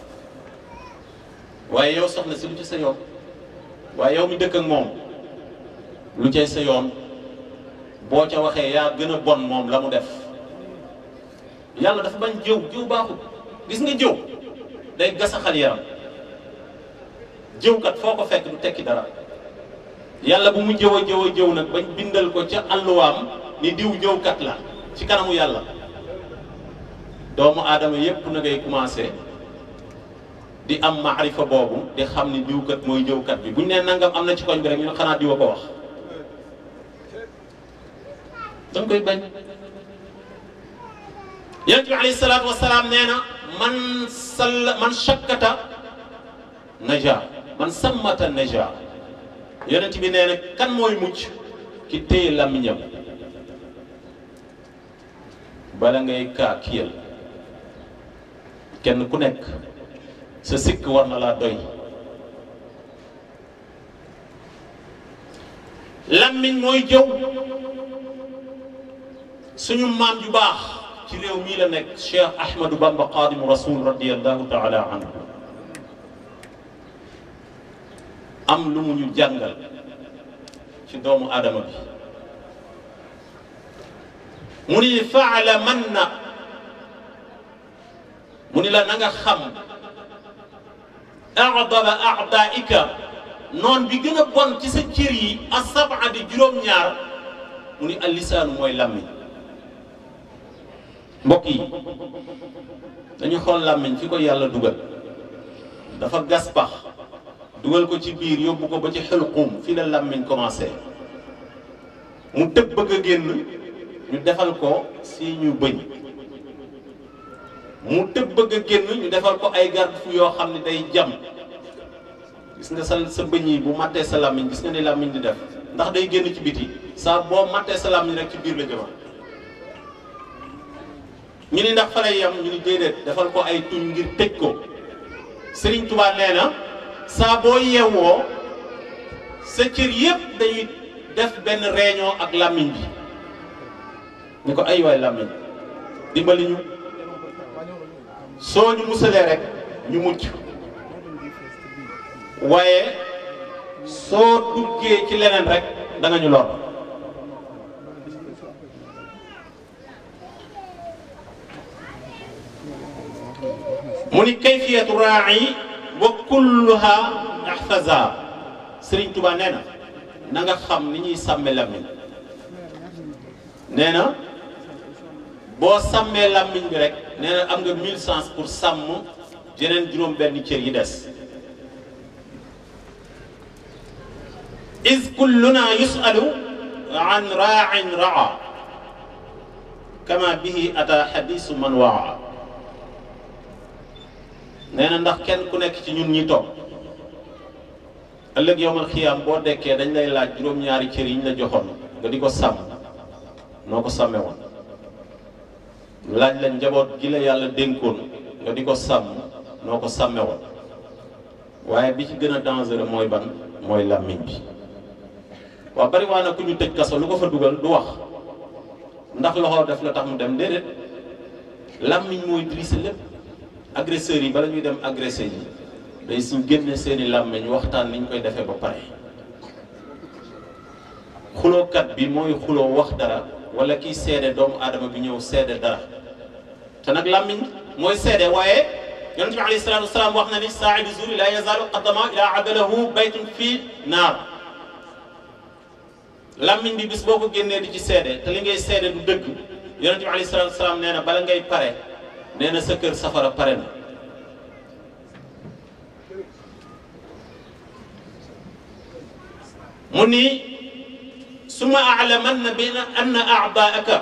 S4: waaye yow soxna si lu ci sa yoon waaye yow mi dëkk ak moom lu cay sa yoon boo ca waxee yaa gën a bon moom la mu def yàlla dafa bañ jëw jëw baaxul gis nga jëw day gasaxal yaram jëwkat foo ko fekk du tekki dara yàlla bu mu jëw a jëw a jëw nag bañ bindal ko ca àlluwaam ni diw jëwkat la ci kanamu yàlla doomu aadama yépp na ngay commencé di am maarifa boobu di xam ni diwkat mooy jëwkat bi buñ nee nangam am na ci koñ bi rek ñu ne xanaa diw a ko wax danga koy bañ yonent bi alayhi salaatu wasalaam nee na man sall man shakkata naja man sammata naja yonent bi nee na kan mooy mucc ki téye làmmiñam bala ngay kaa kiyal kenn ku nekk sa sikk war na laa doy làmmiñ mooy jëw suñu maam ju baax ci réew mii la nekk Cheikh Ahmadou Bamba Xaadimu Rasul radiyallahu taala anhu am lu mu ñu jàngal ci doomu aadama bi mu ni faala man na mu ni la na nga xam a'dala a'daika noon bi gën a bon ci sa cër yi as-sab'a di juróom-ñaar mu ni al-lisaanu mooy làmmiñ mbokk yi dañu xool làmmiñ fi ko yàlla dugal dafa gas pax dugal ko ci biir yóbbu ko ba ci xelqum fi la làmmiñ commencé mu tëb bëgg a génn ñu defal ko si ñu bëñ mu tëb bëgg a génn ñu defal ko ay garde-fou yoo xam ne day jam gis nga sa sa bëñ yi bu mattee sa làmmiñ gis nga ni làmmiñ di def ndax day génn ci biti saa boo mattee sa làmmiñ rek ci biir la jëma ñu ni ndax fa lay yam ñu ni déedéet defal ko ay tuñ ngir tëj ko Sëriñ Tuubaa nee na saa boo yeewoo sa cër yépp dañuy def benn réunion ak làmmiñ bi ni ko ay waay làmmiñ dimbali ñu soo ñu musalee rek ñu mucc waaye soo duggee ci leneen rek da nga ñu lor mu ni kayfiyatu raa'i wa kulluha ihfaza Sëriñ Tuubaa nee na na nga xam ni ñuy sàmme làmmiñ nee na boo sàmmee làmmiñ bi rek nee na am nga mille chance pour sàmm yeneen juróom benn cër yi des is kulluna yusalu an raa'in raa kama bihi ata xadisu man waa nee na ndax kenn ku nekk ci ñun ñi toog ëllëg yowmal xiyaam boo dekkee dañ lay laaj juróom-ñaari cër yi ñu la joxoon nga di ko sàmm noo ko sàmme woon laaj la njaboot gi la yàlla dénkoon nga di ko sàmm noo ko sàmme woon waaye bi ci gën a dangereux mooy ban mooy làmmiñ bi waaw bari waa na ku ñu tëj kaso lu ko fa dugal du wax ndax loxo def la tax mu dem déedéet làmmiñ mooy drissé lépp agresseurs yi bala ñuy dem agressé yi day suñ génne seeni làmmiñ waxtaan niñ koy defee ba pare xulookat bi mooy xuloo wax dara wala kiy seede doomu aadama bi ñëw seede dara te nag làmmiñ mooy seede waaye yonent bi alayhi salaatu wasalaam wax na ni saaidu zuri la yazaalu qaddama ila adalahu baytun fii naar làmmiñ bi bis boo ko génnee di ci seede te li ngay seede du dëgg yonent bi alayhi salaatu wasalaam nee na bala ngay pare nee na sa kër safara pare na mu ni suma aalamanna bi anna aadaaka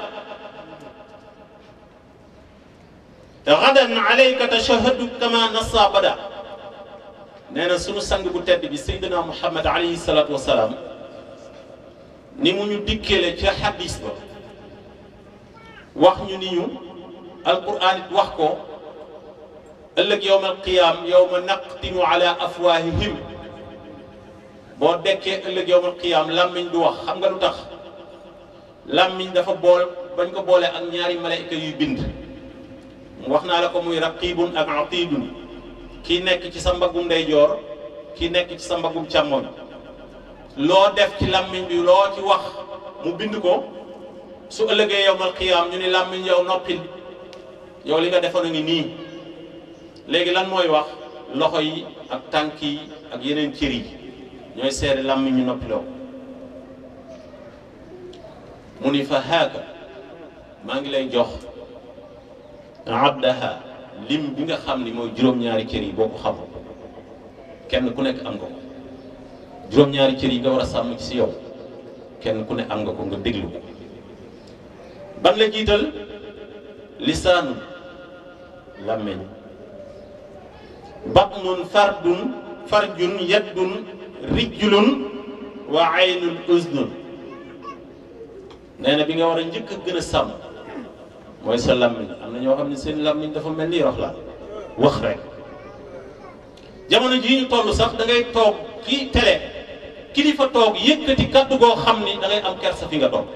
S4: gadan alayka tashahadu kama nassa bada nee na sunu sang bu tedd bi Seydina Muhammad alayhi salaatu wa salaam ni mu ñu dikkeele ca xadis ba wax ñu ni ñu alquran it wax ko ëllëg yowma alqiyaam yowma naqtimu ala afwahihim boo dekkee ëllëg yowmal qiyaam làmmiñ du wax xam nga lu tax làmmiñ dafa bool bañ ko boole ak ñaari malayka yuy bind wax naa la ko muy raqibun ak atidun kii nekk ci sa mbaggum ndeyjoor kii nekk ci sa mbaggum càmmoñ loo def ci làmmiñ bi loo ci wax mu bind ko su ëllëgee yowmal qiyaam ñu ni làmmiñ yow noppil yow li nga defoon a ngi nii léegi lan mooy wax loxo yi ak tànk yi ak yeneen cër yi ñooy seede làmmiñ ñu noppiloo mu ni fa haaka maa ngi lay jox abdaha lim bi nga xam ni mooy juróom-ñaari cër yi boo ko xam kenn ku nekk am nga ko juróom-ñaari cër yi nga war a sàmm ci si yow kenn ku ne am nga ko nga déglu ko ban la jiital lisaanu làmmeñ batnun fardun farjun yaddun rijlun wa aynun uznun nee na bi nga war a njëkk a gën a sàmm mooy sa làmmiñ am na ñoo xam ne seen làmmiñ dafa mel ni rox la wax rek jamono jii ñu toll sax da ngay toog ci télé kilifa toog yëkkati kàddu goo xam ni da ngay am kersa fi nga toog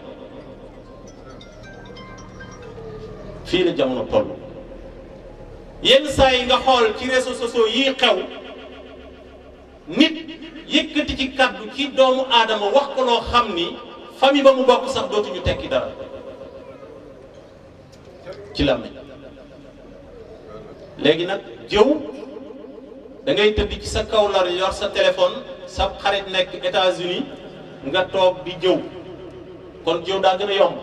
S4: fii la jamono toll yenn saa yi nga xool ci réseaux sociaux yii xew nit yëkkati ci kàddu ci doomu aadama wax ko loo xam ni famille ba mu bokk sax dootuñu tekki dara ci làmmiñ léegi nag jëw da ngay tëdd ci sa kaw lal yor sa téléphone sa xarit nekk États-Unis nga toog di jëw kon jëw daa gën a yomb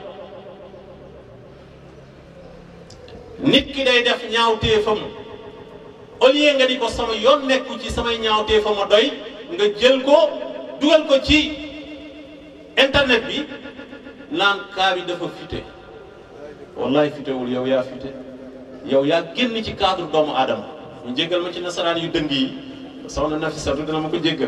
S4: nit ki day def ñaawteefam au lieu nga ni ko sama yoon nekku ci samay ñaawteefam a doy nga jël ko dugal ko ci internet bi naan kaa bi dafa fite wallahi fitewul yow yaa fite yow yaa génn ci cadre doomu aadama ñu jéggal ma ci nasaraan yu dëng yi soxna Nafisatu dina ma ko jéggal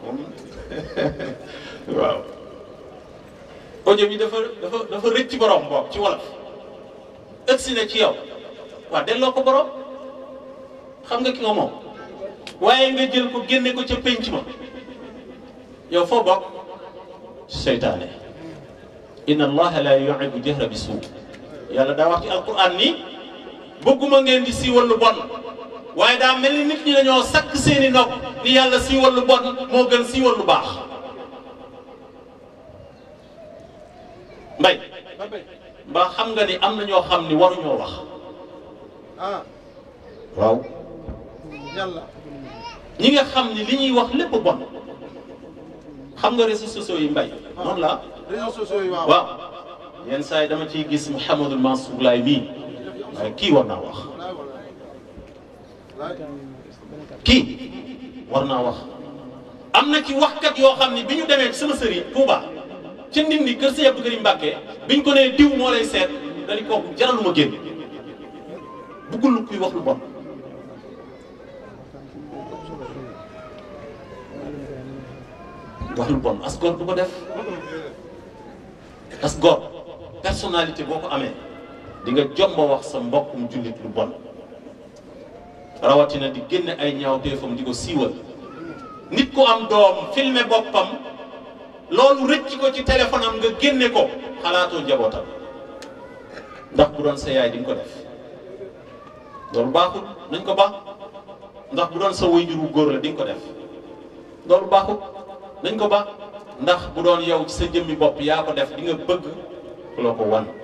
S4: waaw audio bi dafa dafa dafa rëcc borom bopp ci wolof ëgsi na ci yow waaw delloo ko borom xam nga ki nga moom waaye nga jël ko génne ko ca pénc ma yow foo bokk seytaane inna allaha la yuhibbu jahra bi suu yàlla daa wax ci alquran ni bëgguma ngeen di siiwal lu bon waaye daa mel ni nit ñi dañoo sakk seeni nopp ni yàlla siiwal lu bon moo gën siiwal lu baax mbay mbaa xam nga ni am na ñoo xam ni waruñoo wax
S2: ah
S4: waaw
S2: yàlla
S4: ñi nga xam ni li ñuy wax lépp bon xam nga réseaux sociaux yi mbay noonu la
S2: réseaux sociaux yi waaw
S4: waaw yenn saa yi dama ciy gis Mouhamadul Mansour Laay mii waaye kii war naa wax
S2: walaay walaay walaay
S4: kii war naa wax am na ci waxkat yoo xam ni bi ñu demee sama sëriñ Touba ca Ndindi kër Sëñ Abdou Karim Mbàkke bi ñu ko nee diw moo lay seet dañu kooku jaraluma génn buggul lu kuy wax lu bon wax lu bon as góor du ko def as góor personnalité boo ko amee di nga jomba wax sa mbokkum jullit lu bon rawatina di génne ay ñaawteefam di ko siiwal nit ku am doom filmer boppam loolu rëcc ko ci téléphone am nga génne ko xalaatoo njabootam ndax bu doon sa yaay di nga ko def loolu baaxul nañ ko baax ndax bu doon sa waajur wu góor la di nga ko def loolu baaxul nañ ko baax ndax bu doon yow ci sa jëmmi bopp yaa ko def di nga bëgg ku la ko wan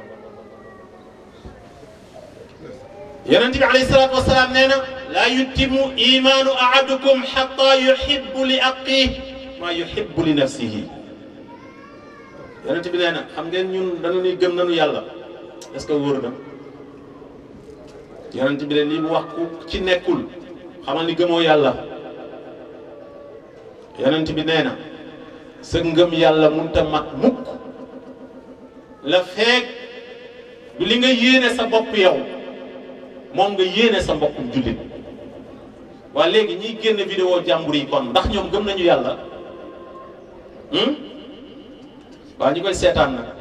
S4: yonent bi alayhi salaatu wasalaam nee na laa yutimu imaanu ahadukum xatta yuhibbu li aqiih maa yuhibbu li nafsihi yonent bi nee na xam ngeen ñun dañu ni gëm nañu yàlla est-ce que wóor na yonent bi ne lii mu wax ku ci nekkul xamal ni gëmoo yàlla yonent bi nee na sa ngëm yàlla munta mat mukk la feek du li nga yéene sa bopp yow moom nga yéene sa mbokkum jullit waa léegi ñiy génn vidéo jàmbur yi kon ndax ñoom gëm nañu yàlla waa ñu koy seetaan nag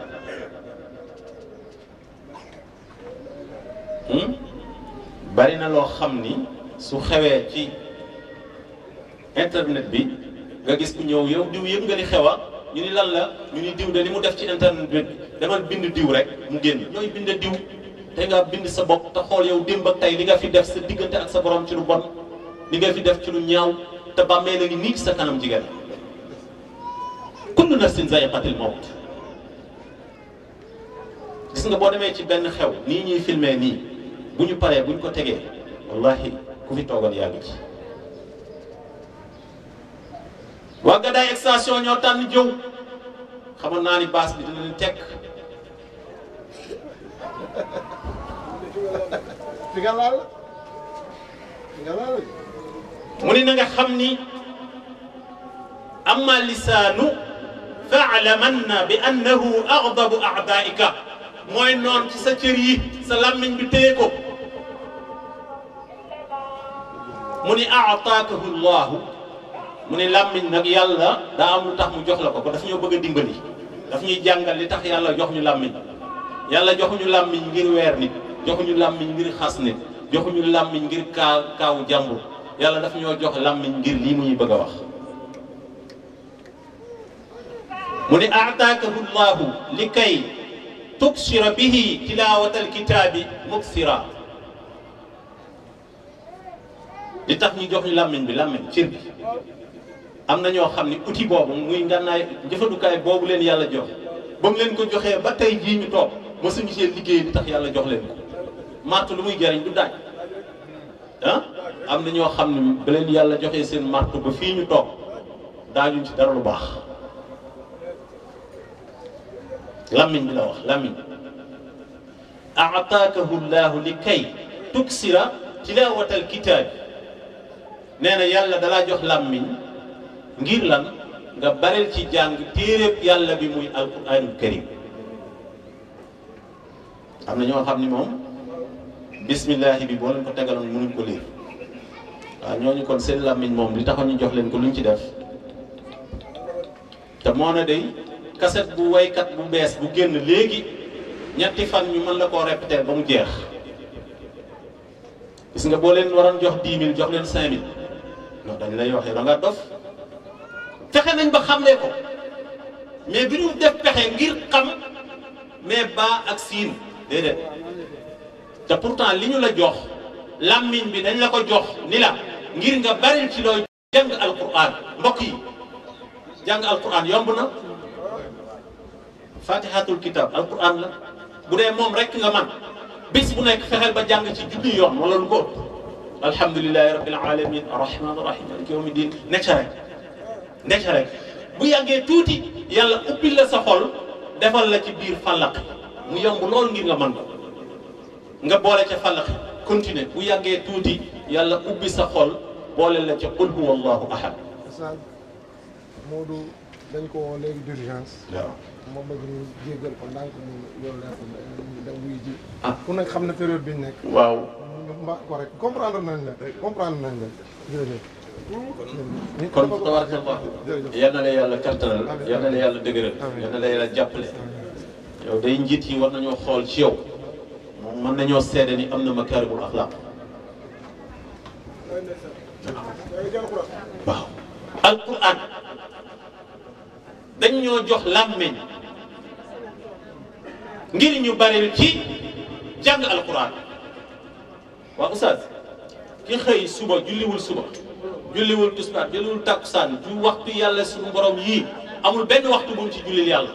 S4: bari na loo xam ni su xewee ci internet bi nga gis ku ñëw yow diw yëpp nga ni xewa ñu ni lan la ñu ni diw de li mu def ci internet bi demal bind diw rek mu génn ñooy bind diw te nga bind sa bopp te xool yow démb ak tey li nga fi def sa diggante ak sa borom ci lu bon li nga fi def ci lu ñaaw te bàmmee la ngi nii ci sa kanam jigéen kullu nafsin zaiqatil mawt gis nga boo demee ci benn xew nii ñuy filmé nii bu ñu paree bu ñu ko tegee wallahi ku fi toogal yaa ngi ci waa Gadaye extension ñoo tànn jëw xamoon naa ni baas bi dina leen tekk
S2: fi nga laal fi nga laal
S4: mu ni na nga xam ni amma lisaanu faalamanna bi annahu agdabu aadaika mooy noon ci sa cër yi sa làmmiñ bi téye ko mu ni aataakahu llahu mu ni làmmiñ nag yàlla daa am lu tax mu jox la ko ko daf ñoo bëgg a dimbali daf ñuy jàngal li tax yàlla jox ñu làmmiñ yàlla joxuñu làmmiñ ngir weer nit joxuñu làmmiñ ngir xas nit joxuñu làmmiñ ngir kaa kaawu jàmbur yàlla daf ñoo jox làmmiñ ngir lii mu ñuy bëgg a wax mu ni aataakahu llahu li kay tuksira bihi tilawata alkitaabi muksira li tax ñu jox ñu làmmiñ bi làmmiñ cër bi am na ñoo xam ni outil boobu muy ngànnaay jëfandukaay boobu leen yàlla jox ba mu leen ko joxee ba tey jii ñu toog mësuñu see liggéey li tax yàlla jox leen ko màtt lu muy jariñ du daaj ah am na ñoo xam ne ba leen yàlla joxee seen martu ba fii ñu toog daañu ci dara lu baax lammiñ bi la wax lammiñ aataakahu llahu li kay tuksira tilawata alkitaab nee na yàlla dalaa jox lammiñ ngir lan nga bareel ci jàng téeréb yàlla bi muy alquranul karim am na ñoo xam ni moom bismillahi bi boo leen ko tegaloon mënuñ ko lire waaw ñooñu kon seen làmmiñ moom li taxoon ñu jox leen ko luñ ci def te moo na day kaset bu waykat bu bees bu génn léegi ñetti fan ñu mën la koo répéter ba mu jeex gis nga boo leen waroon jox 10 000 jox leen 5 000 non dañ lay waxee da nga dof fexe nañ ba xamlee ko mais bi ñu def pexe ngir xam mais baa ak siin déedéet te pourtant li ñu la jox làmmiñ bi dañ la ko jox ni la ngir nga baril ci looy jàng alquran mbokk yi jàng alquran yomb na fatihatul kitab alquran la bu dee moom rek nga man bis bu nekk fexeel ba jàng ci junni yoon wala lu ko ëpp alhamdulilahi rabbil alamin arrahman arrahim maliki yawmi din nekk ca rek nekk ca rek bu yàggee tuuti yàlla ubbil la sa xol defal la ci biir fàllaq mu yomb lool ngir nga man ko nga boole ca fàllaq continuer bu yàggee tuuti yàlla ubbi sa xol boole la ca qul huwa allahu ahad
S2: Oustaz Modou dañ ko woo léegi d'urgence
S4: waaw
S2: moom bëgg ñu jéggal ko ndànk mu yor leer ko da wuy ji
S4: Ah.
S2: ku nekk xam ne période bi ñu nekk
S4: waaw
S2: ñu mbaa ko rek comprendre nañ la comprendre nañ la jërëjëf
S4: kon tabarakallah yal na la yàlla kattanal yal na la yàlla dëgëral yal na la yàlla jàppale yow day njiit yi war nañoo xool ci yow moom mën nañoo seede ni am na makaarimul axlaaq waaw alquran dañ ñoo jox làmmeñ ngir ñu baril ci jàng alquran waaw oustaz ki xëy suba julliwul suba julliwul tisbaar julliwul takkusaan ju waxtu yàlla suñu borom yii amul benn waxtu bu mu ci jullil yàlla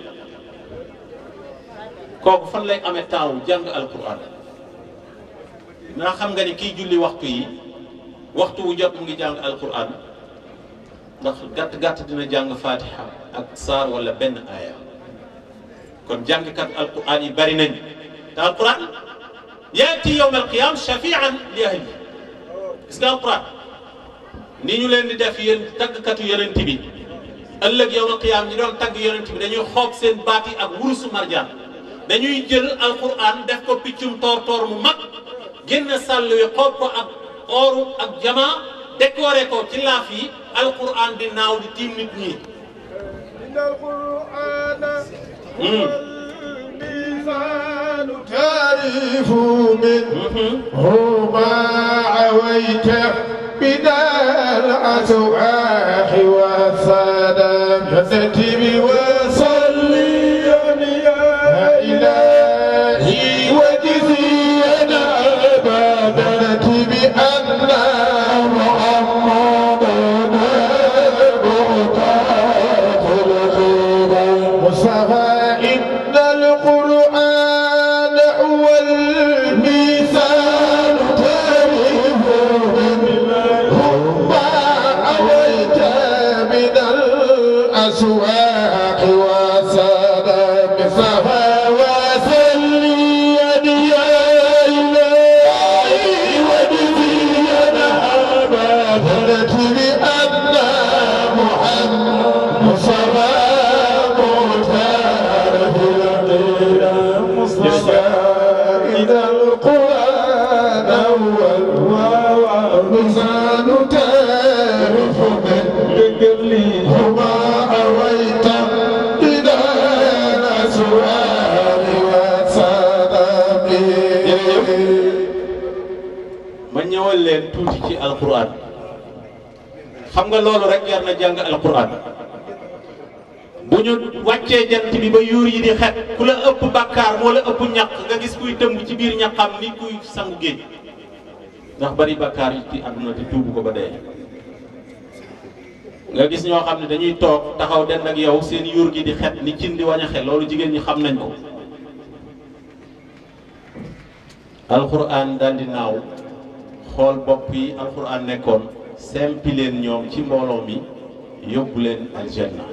S4: kooku fan lay amee temps wu jàng alquran naa xam nga ni kiy julli waxtu yi waxtu wu jot mu ngi jàng alquran ndax gàtt gàtt dina jàng fatiha ak saar wala benn aaya kon jàngkat alquran yi bari nañ te alquran yaati yowm alqiyam shafian li ahli gis nga alquran ni ñu leen di def yéen taggkatu yonent bi ëllëg yowm alqiyam ñi doon tagg yonent bi dañuy xoob seen baat yi ak wurusu marjaan dañuy jël alquran def ko piccum toor toor mu mag génn sàll wi xoob ko ak ooru ak jama décoré ko ci laaf yi alquran di naaw di tiim nit ñi
S2: إن القرآن
S4: مم.
S2: الميزان تعرف منه ما عويت من الأسواح والسلام يستتب وصلي يا إلهي وجزينا أبدا بأن مصطفى إن القرآن هو الميزان تعرف ما أويت من الأسواق وسلام مصطفى وسلي يا إلهي وجزينا أبدا بأن محمد مصطفى مختار في القيلة مصطفى إذا القرآن هو الميزان تعرف من قبلي وما أويت إلى الأسوار والسلام
S4: ma ñëwal leen tuuti ci alquran xam nga loolu rek jar na jàng alquran bu ñu wàccee jant bi ba yuur yi di xet ku la ëpp bàkkaar moo la ëpp ñaq nga gis kuy tëmb ci biir ñaqam ni kuy sangu géej ndax bari bàkkaar yi ci àdduna te tuubu ko ba dee nga gis ñoo xam ne dañuy toog taxaw den ak yow seen yuur gi di xet ni cin di wañaxe loolu jigéen ñi xam nañ ko alquran daal di naaw xool bopp yi alquran nekkoon sempi leen ñoom ci mbooloo mi yóbbu leen aljanna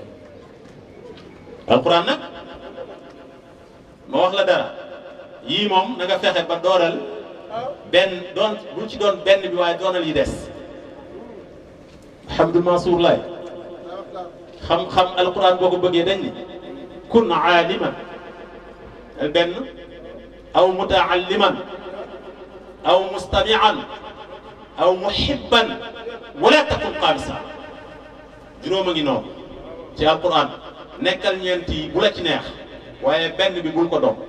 S4: alquran nag ma wax la dara yii moom na nga fexe ba dooral benn doon bul ci doon benn bi waaye doonal yi des Hamdul Mansour Laay xam-xam alquran boo ko bëggee dañ ni kun aaliman benn aw mutaalliman aw mustamian aw muhibban wala takun qaamisa juróom a ngi noonu ci alquran nekkal ñeent yi bu la ci neex waaye benn bi bul ko doon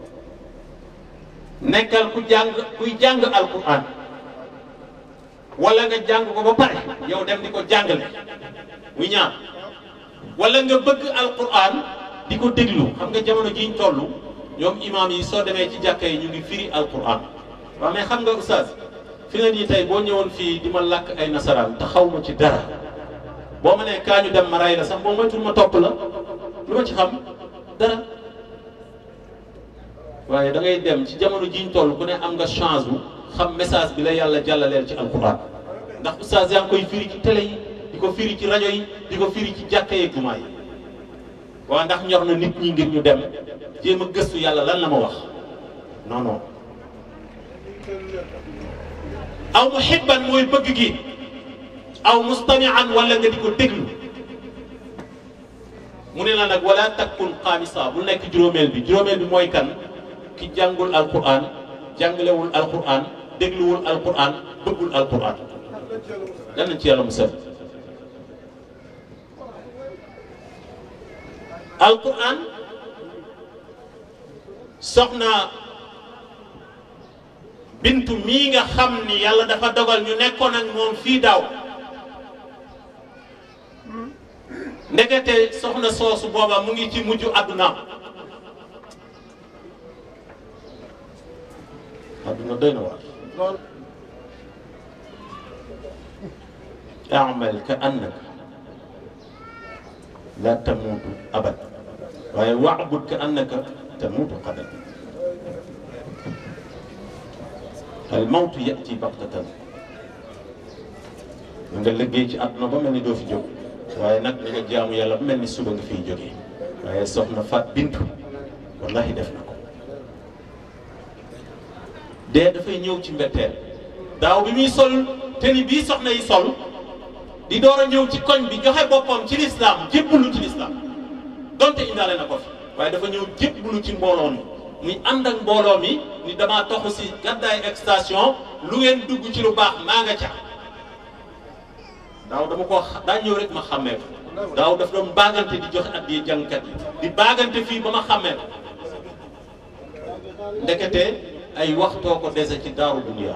S4: nekkal ku jàng kuy jàng alquran wala nga jàng ko ba pare yow dem di ko jàngale muy ñaar wala nga bëgg alquran di ko déglu xam nga jamono jiñ toll ñoom imaam yi soo demee ci jàkka yi ñu ngi firi alquran waaw mais xam nga oustaz fi nga nii tey boo ñëwoon fii di ma làkk ay nasaraan te xaw ma ci dara boo ma nee kaa ñu dem ma ray la sax boo moytul ma topp la lu ma ci xam dara waaye da ngay dem ci jamono jiñ toll ku ne am nga chance bu xam message bi la yàlla jàllaleel ci alquran ndax oustaz yaa ngi koy firi ci télé yi di ko firi ci rajo yi di ko firi ci jàkka yeeg jumaa yi waaw ndax ñor na nit ñi ngir ñu dem jéem a gëstu yàlla lan la ma wax non non aw muhibban mooy bëgg gi aw mustamian wala nga di ko déglu mu ne la nag wala takkun xaamisa bu nekk juróomeel bi juróomeel bi mooy kan ki jàngul alquran jàngalewul alquran dégluwul alquran bëggul alquran dan nañ ci yàlla musal alquran soxna bintu mii nga xam ni yàlla dafa dogal ñu nekkoon ak moom fii daaw ndekete soxna soosu booba mu ngi ci mujj àdduna àdduna doy na waar amal ka annaka la tamuutu abad waaye waabud ka annaka tamuutu qadan al mawtu yati baxtatan na nga liggéey ci àdduna ba mel ni doo fi jóg waaye nag ni nga jaamu yàlla ba mel ni suba nga fiy jógee waaye soxna Faat Bintu wallahi def na ko dee dafay ñëw ci mbetteel daaw bi muy sol te ni bii soxna yi sol di door a ñëw ci koñ bi joxe boppam ci lislaam jébbalu ci lislaam donte indaale na ko fi waaye dafa ñëw jébbalu ci mbooloo mi muy ànd ak mbooloo mi ni damaa toxu si gàddaay extension lu ngeen dugg ci lu baax maa nga ca daaw dama ko daa ñëw rek ma xàmmee ko daaw daf doon baagante di joxe at di jàngkat yi di baagante fii ba ma xàmmee ko ndekete ay waxtoo ko dese ci daaru dunya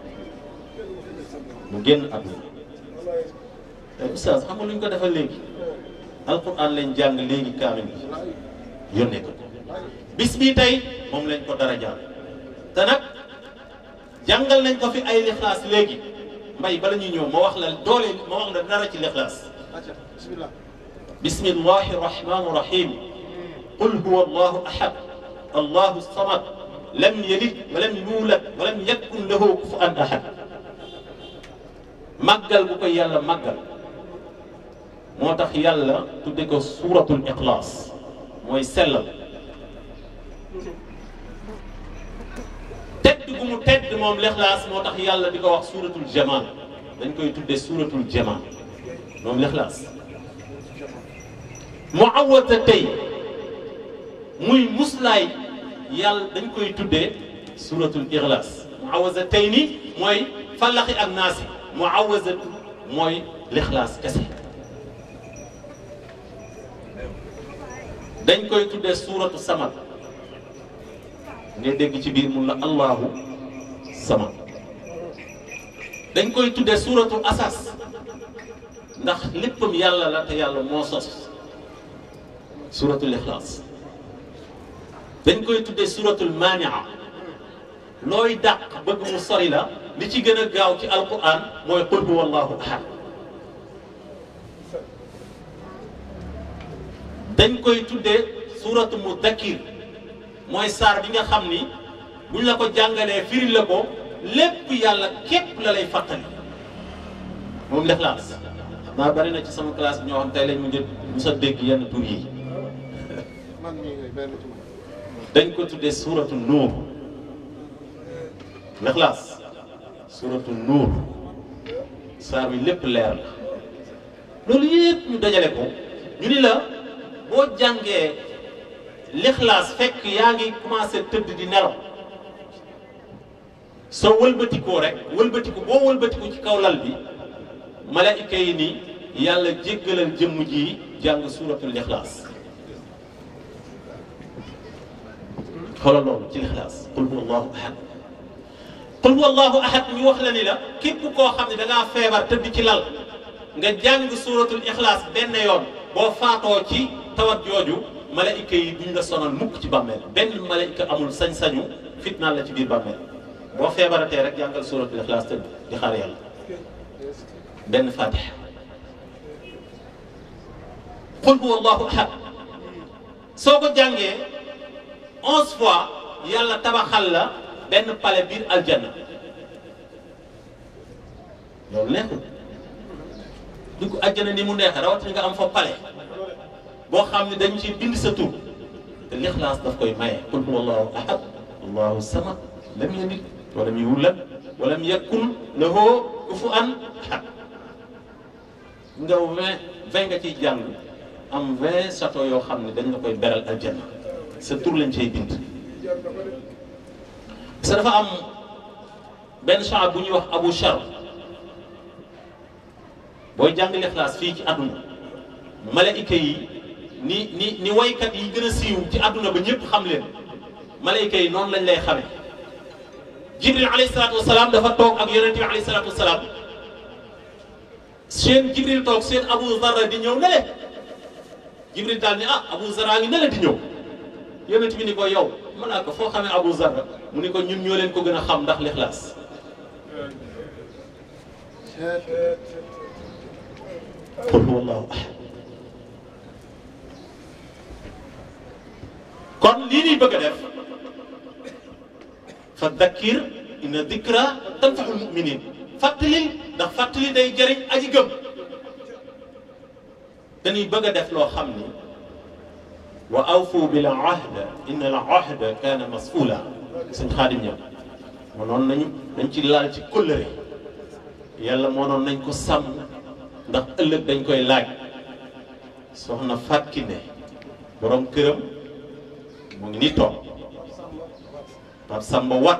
S4: mu génn àdduna te oustaz xam nga lu ñu ko defal léegi alquran lañ jàng léegi kaamil bi yónnee ko bis bii tey moom lañ ko dara jàng te nag jàngal nañ ko fi ay lixlaas léegi mbay bala ñuy ñëw ma wax la doole ma wax la dara ci lixlaas
S2: bismillah
S4: bismillahi rahmani rahim qul huwa allahu ahad allahu samad lam yalid wa lam yuulad wa lam yakun lahu kufuwan ahad màggal bu ko yàlla màggal moo tax yàlla tudde ko suuratul ixlaas mooy sellal tedd gu mu tedd moom lixlaas moo tax yàlla di ko wax suuratul jamaan dañ koy tudde suuratul jamaan moom lixlaas mu awata tey muy muslaay yàlla dañ koy tuddee suuratul ixlaas mu awasa tey ni mooy fallaxi ak naasi mu awasatu mooy lixlaas kese dañ koy tuddee suuratu samad ngay dégg ci biir mun la allahu samad dañ koy tuddee suuratu asas ndax léppam yàlla la te yàlla moo sos suuratul ixlaas dañ koy tuddee suuratul maania looy dàq bëgg mu sori la li ci gën a gaaw ci alquran mooy qul huwa allahu ahad dañ koy tuddee suuratu mudakkir mooy saar bi nga xam ni buñ la ko jàngalee firil la ko lépp yàlla képp la lay fàttali moom lixlaas xam naa bari na ci sama classe bi ñoo xam tey lañ mu njëkk mu sa dégg yenn tur yi
S2: man mii ngay benn tur
S4: dañ ko tuddee suuratu nuur lixlaas suuratu nuur saar bi lépp leer la loolu yëpp ñu dajale ko ñu ni la boo jàngee lixlaas fekk yaa ngi commencé tëdd di nelaw soo wëlbatikoo rek wëlbatiku boo wëlbatiku ci kaw lal bi malaayika yi ni yàlla jéggalal jëmm ji jàng suuratul lixlaas xoolal loolu ci lixlaas qul huwa allahu ahad qul huwa allahu ahad ñu wax la ni la képp koo xam ne da ngaa feebar tëdd ci lal nga jàng suuratul ixlaas benn yoon boo faatoo ci tawat jooju malaayika yi duñ la sonal mukk ci bàmmeel benn malaayika amul sañ-sañu fitnaal la ci biir bàmmeel boo feebaratee rek jàngal suuratul ixlaas tëdd di xaar yàlla benn fatiha qul huwa allahu ahad soo ko jàngee onze fois yàlla tabaxal la benn pale biir aljanna loolu neexul dugg aljanna ni mu neexee rawatina nga am fa pale boo xam ne dañu ci bind sa tur te lixlaas daf koy maye qul huwa allahu ahad allahu samad lam yalid walam yulad walam yakun lahu kufuwan ahad nga vingt vingt nga ciy jàng am vingt château yoo xam ne dañ la koy beral aljanna sa tur lañ cay bind sa dafa am benn shaab bu ñuy wax abu shar booy jàng lixlaas fii ci àdduna malaayika yi ni ni ni waykat yi gën a siiw ci àdduna ba ñëpp xam leen malaayika yi noonu lañ lay xame jibril alayhi salaatu wasalaam dafa toog ak yonente bi alayhi salaatu wasalaam seen jibril toog seen abu zarra di ñëw ne le jibril daal ni ah abu zarra ngi ne le di ñëw yonent bi ni ko yow mën naa ko foo xamee abu zarra mu ni ko ñun ñoo leen ko gën a xam ndax lixlaas qul huwa allahu ahad kon lii ñuy bëgg a def fa dakkir inna dikra tanfaxul muminin fàttali ndax fàttali day jëriñ aji gëm dañuy bëgg a def loo xam ni wa awfu bil ahd inna al ahda kaana mas'uula sëñ xaadim ñam mënoon nañu dañ ci laal ci kóllëre yàlla mënoon nañ ko sàmm ndax ëllëg dañ koy laaj soxna Fatou Kiné borom këram mu ngi ni toog Pape Samba Wat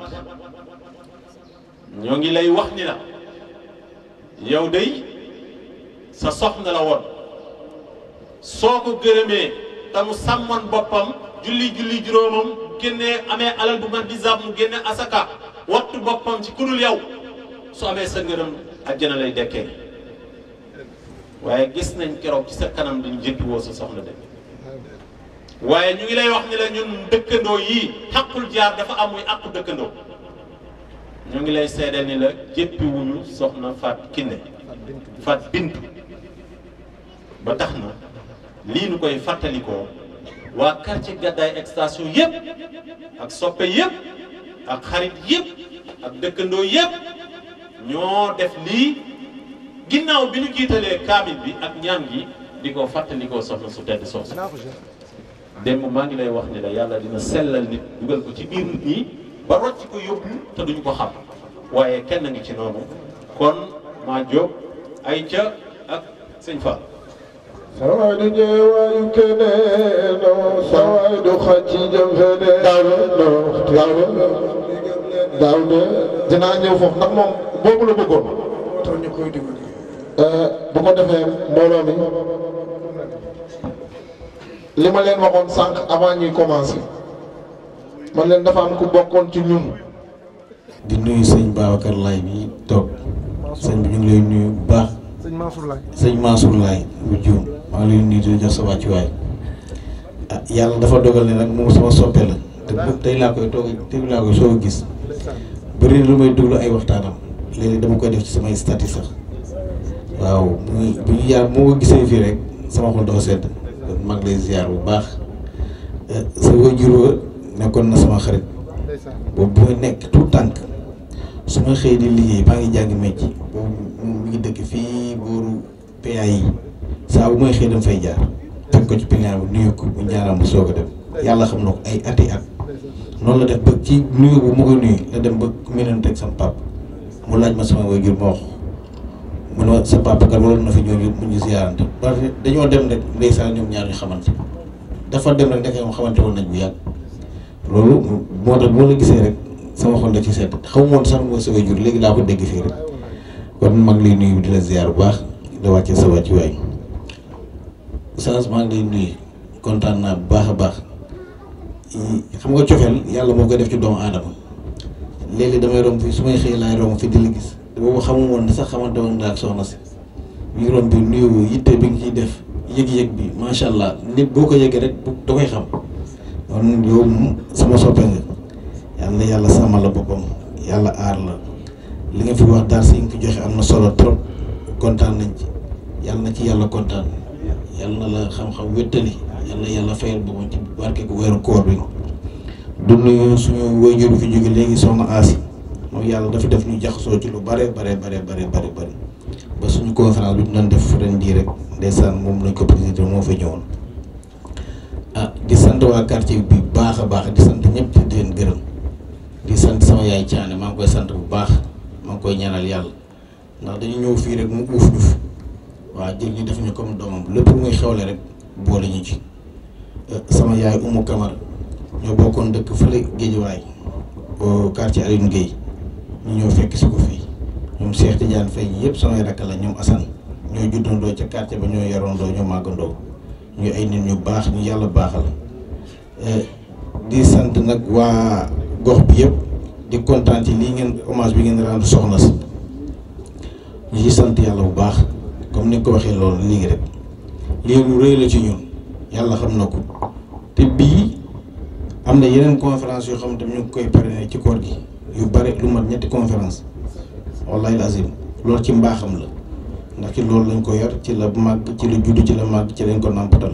S4: ñoo ngi lay wax ni la yow day sa soxna la woon soo ko gërëmee te mu sàmmoon boppam julli julli juróomam génnee amee alal bu man di zab mu génne asaka wattu boppam ci kudul yow su amee sa ngërëm àjjana lay dekkee waaye gis nañ keroog ci sa kanam dañu jëppi woo sa soxna de waaye ñu ngi lay wax ni la ñun dëkkandoo yii xaqul jaar dafa am muy àqu dëkkandoo ñu ngi lay seedeel ni la jëppiwuñu soxna Faat Kiné Faat Bintu ba tax na lii nu koy fàttalikoo waa quartier Gàddaay extension yëpp ak soppe yëpp ak xarit yëpp ak dëkkandoo yëpp ñoo def lii ginnaaw bi ñu jiitalee kaamil bi ak ñaan gi di ko fàttalikoo soxna su tedd soosu démb maa ngi lay wax ni la yàlla dina sellal nit dugal ko ci biir nit ñi ba rocc ko yóbbu te duñ ko xam waaye kenn ngi ci noonu kon maa jóg ay ca ak sëñ Fall
S2: sawaay du ñëwaayu keneen sawaay du xaj ci jëm feneen
S1: daaw daaw daaw de dinaa ñëw foofu ndax moom boobu la bëggoon
S2: tax ñu koy dimbali
S1: bu ko defee mbooloo mi li ma leen waxoon sànq avant ñuy commencer man leen dafa am ku bokkoon ci ñun
S6: di nuyu sëñ Babacar Laye bi toog sëñ bi ñu ngi lay nuyu bu baax
S2: sëñ Mansour Laye
S6: sëñ Mansour Laye bu juum maa ngi lay nuyu di jox sa wàccuwaay ah yàlla dafa dogal ne nag moom sama soppe la te bu tey laa koy toog tey laa koy soog a gis bëri na lu may déglu ay waxtaanam léeg-léeg dama koy def ci samay statut sax waaw muy bu ñu yàlla moo ko gisee fii rek sama xol dafa sedd kon maa ngi lay ziar bu baax sa wajur wa nekkoon na sama xarit boobu bu may nekk tout tànk su ma xëy di liggéey maa ngi jàng métier boobu moom mi ngi dëkk fii booru PA yi saa bu may xëy dem fay jaar teg ko ci pilien bi nuyu ko bu ñaanal ma soog a dem yàlla xam na ko ay ati at noonu la def ba ci nuyu bu ma koy nuyu la dem ba mënante ak sama papa mu laaj ma sama waajur ma wax mu ne ma sa papa kat waroon na fi ñëw mu ñu ziarante parce que dañoo dem rek ndeysaan ñoom ñaar ñu xamante dafa dem rek ndeke moom xamante woon nañ bu yàgg loolu moo tax moo la gisee rek sama xol da ci sedd xaw ma woon sax mooy sa waajur léegi laa ko dégg fii rek kon mag lay nuyu di la ziar bu baax da wàccee sa wàcc waay Oustaz maa ngi lay nuyu kontaan naa bu baax a baax xam nga cofeel yàlla moo koy def ci doomu aadama léeg-léeg damay romb fii su may xëy laay romb fi di la gis boobu xamu woon ne sax xamante woon naa ak soxna si ñu romb bi nuyu yitte bi nga ciy def yëg-yëg bi macha allah nit boo ko yëgee rek da koy xam kon yow moom sama soppe nga yàlla yàlla sàmmal la boppam yàlla aar la li nga fi wax daal si nga fi joxe am na solo trop kontaan nañ ci yàlla na ci yàlla kontaan yàlla na la xam-xam wéttali yàlla yàlla fayal boppam ci barke ku weeru koor bi du nuyu suñu waajur bi fi jóge léegi soxna Asi moom yàlla dafa def ñu jaxasoo ci lu bare bare bare bare bare bare ba suñu conférence bi ñu doon def ren jii rek ndeysaan moom lañ ko présidé moo fa ñëwoon ah di sant waa quartier bi baax a baax di sant ñëpp di leen gërëm di sant sama yaay caane maa ngi koy sant bu baax maa ngi koy ñaanal yàlla ndax dañu ñëw fii rek mu uuf ñu fi waaw jël ñu def ñu comme doomam lépp lu muy xewle rek boole ñu ci sama yaay Umu Kamara ñoo bokkoon dëkk fële Géejawaay au quartier Alioune Guèye ñu ñëw fekk si ko fii ñoom Cheikh Tidiane Faye yëpp samay rakk la ñoom Assane ñoo juddandoo ca quartier ba ñoo yarandoo ñoo màggandoo ñu ay nit ñu baax ñu yàlla baaxal di sant nag waa gox bi yëpp di kontaan ci lii ngeen hommage bi ngeen rendre soxna si ñu ci sant yàlla bu baax comme ni nga ko waxee loolu léegi rek lii lu rëy la ci ñun yàlla xam na ko te bii am na yeneen conférence yoo xam ne ñu ngi koy parrainé ci koor gi yu bare lu mat ñetti conférence wallahi lazim loolu ci mbaaxam la ndax ci loolu lañ ko yor ci la màgg ci la judd ci la màgg ci lañ ko nàmpatal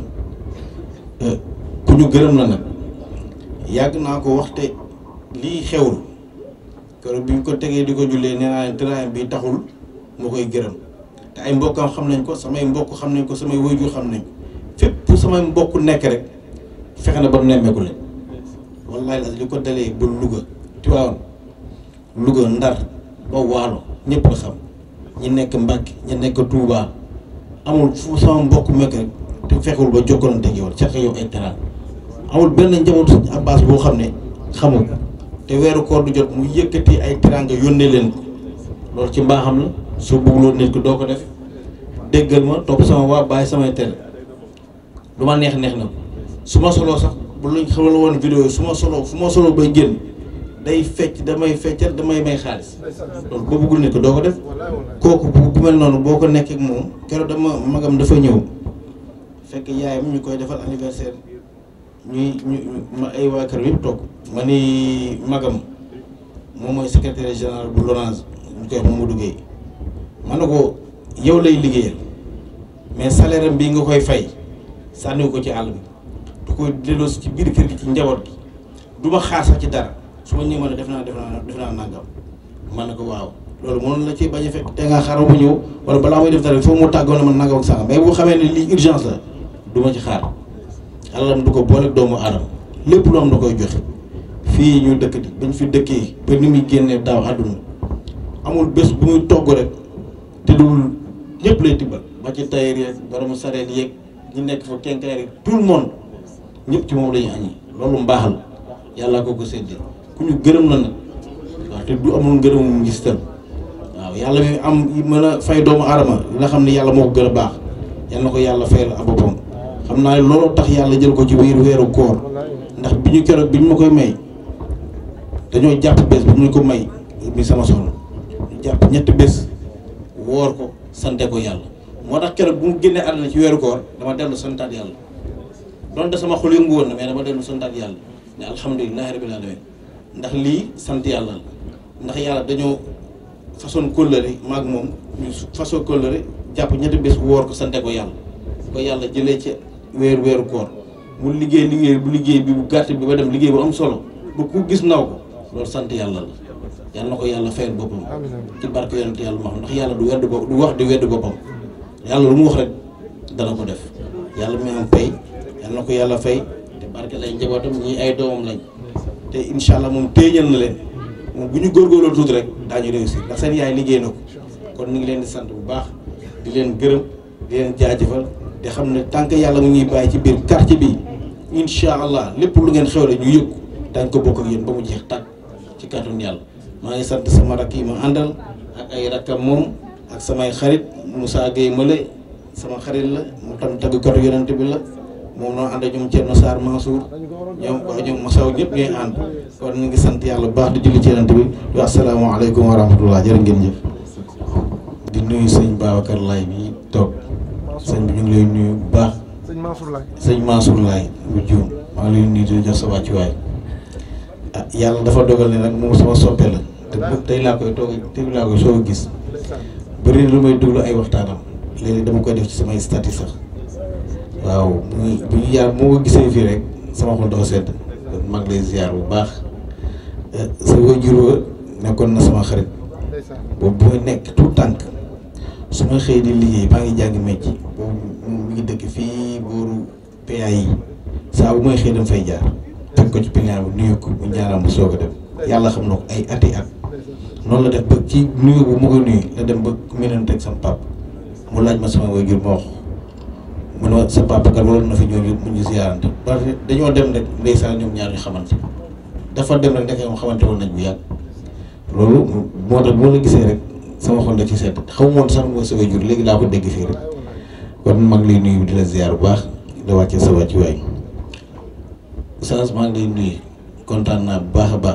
S6: ku ñu gërëm la nag yàgg naa ko waxte lii xewul keroog bi ñu ko tegee di ko jullee nee naa leen tëraayam bi taxul moo koy gërëm te ay mbokkam xam nañ ko samay mbokk xam nañ ko samay waajur xam nañ ko fépp samay mbokk nekk rek fexe na ba nemmeeku leen wallahi li ko dalee ba Louga Tivaouane Louga Ndar ba Waalo ñëpp la xam ñi nekk Mbàkke ñi nekk Touba amul fu sama mbokk mekk rek te fexewul ba jokkalante ak yow seq yow ay teraan amul benn njabootu Sëñ Abbas boo xam ne xamul ko te weeru koor du jot mu yëkkati ay teraanga yónnee leen ko loolu ci mbaaxam la soo bëgguloon nit ko doo ko def déggal ma topp sama waa bàyyi samay tere lu ma neex neex na su ma soloo sax bu luñ xamal woon vidéo su ma soloo fu ma soloo bay génn day fecc damay feccal damay may xaalis loolu boo bëggul nit ko doo ko def kooku bu mel noonu boo ko nekkee ak moom keroog dama magam dafa ñëw fekk yaayam ñu koy defal anniversaire ñuy ñu ma ay waa kër yëpp toog ma ni magam moom mooy secrétaire général bu Lonase ñu koy wax Mamadou Gueye ma ne ko yow lay liggéeyal mais salaire am bii nga koy fay sànniwu ko ci àll bi du koy delloosi ci biir kër gi ci njaboot gi du ma xaar sax ci dara su ma ñëwee ma ne def naa def naa def naa nangam ma ne ko waaw loolu mënoon la ci bañ a fekk te nga xaaral ma ñëw wala balaa may def dara foofu mu tàggoo ne man nangam ak sangam mais bu xamee ne lii urgence la du ma ci xaar alalam du ko boole doomu aadama lépp lu am da koy joxe fii ñu dëkk di bañ fi dëkkee ba ni muy génnee daaw àdduna amul bés bu muy togg rek te dul ñëpp lay tibbal ba ci tailleur yeeg borom sareet yeeg ñi nekk fa kenkaar yi tout le monde ñëpp ci moom la ñuy añi loolu mbaax la yàlla ko ko séddee ku ñu gërëm la nag waaw te du amul ngërëmum gis tam waaw yàlla mi am mën a fay doomu aadama nga xam ne yàlla moo ko gën a baax yal na ko yàlla fayal a boppam xam naa ne looloo tax yàlla jël ko ci biir weeru koor ndax bi ñu keroog bi ñu ma koy may dañoo jàpp bés bi ñu ko may mi sama soxna ñu jàpp ñetti bés woor ko sante ko yàlla moo tax keroog bu mu génnee àdduna ci weeru koor dama dellu santaat yàlla donte sama xol yëngu woon na mais dama dellu santaat yàlla ne alhamdulilahi rabbil alamin ndax lii sant yàlla la ndax yàlla dañoo façon kóllëre maag moom ñu façon kóllëre jàpp ñetti bés woor ko sante ko yàlla ko yàlla jëlee ci weeru weeru koor mu liggéey liggéey bu liggéey bi bu gàtt bi ba dem liggéey bu am solo ba ku gis naw ko loolu sant yàlla la yàlla na ko yàlla fayal boppam ci barke yonent yàlla ma xam ndax yàlla du wedd bopp du wax di wedd boppam yàlla lu mu wax rek dana ko def yàlla mi am pay yàlla na ko yàlla fay te barke lay njabootam ñii ay doomam lañ te incha allah moom téeñal na leen moom bu ñu góorgóorloo tuuti rek daañu réussir ndax seen yaay liggéey na ko kon ñu ngi leen di sant bu baax di leen gërëm di leen jaajëfal te xam ne tant que yàlla mu ñuy bàyyi ci biir quartier bi incha allah lépp lu ngeen xewle ñu yëg daañ ko bokk ak yéen ba mu jeex tàkk ci kàttanu yàlla maa ngi sant sama rakk yi ma àndal ak ay rakkam moom ak samay xarit Moussa Gueye Male sama xarit la mu tam tàggkatu yonent bi la moom noo ànd ak ñoom Thierno Sarr Mansour ñoom waa ñoom Massaw ñëpp ñooy ànd kon ñu ngi sant yàlla bu baax di julli ci yonent bi di wax asalaamaaleykum wa rahmatullah jërë ngeen jëf. di nuyu sëñ Babacar Laye bi toog sëñ bi ñu ngi lay nuyu bu baax.
S2: sëñ Mansour Laye.
S6: sëñ Mansour Laye bu juum maa ngi lay nuyu di jox sa wàccuwaay ah yàlla dafa dogal ne nag moom sama soppe la te bu tey laa koy toog tey laa koy soog a gis bëri lu may déglu ay waxtaanam léegi dama koy def ci samay statut sax waaw muy bu ñu yàlla moo ko gisee fii rek sama xol dafa sedd kon maa ngi lay ziar bu baax sa wajur wa nekkoon na sama xarit boobu bu may nekk tout tànk su ma xëy di liggéey maa ngi jàng métier boobu mu ngi dëkk fii booru PA yi saa bu may xëy dama fay jaar teg ko ci pilier bi nuyu ko bu ñaanal mu soog a dem yàlla xam na ko ay ati at noonu la def ba ci nuyu bu ma koy nuyu la dem ba meneen teg sama pap mu laaj ma sama waajur ma wax mu ne ma sa papa kat waroon na fi ñëw mu ñu ziarante parce que dañoo dem rek ndeysaan ñoom ñaar ñu xamante dafa dem rek ndeke moom xamante woon nañ bu yàgg loolu moo tax bu ma la gisee rek sama xol da ci sedd xaw ma woon sax mooy sa waajur léegi laa ko dégg fii rek kon maa ngi lay nuyu di la ziar bu baax da wàccee sa wàccuwaay maa ngi lay nuyu kontaan naa bu baax a baax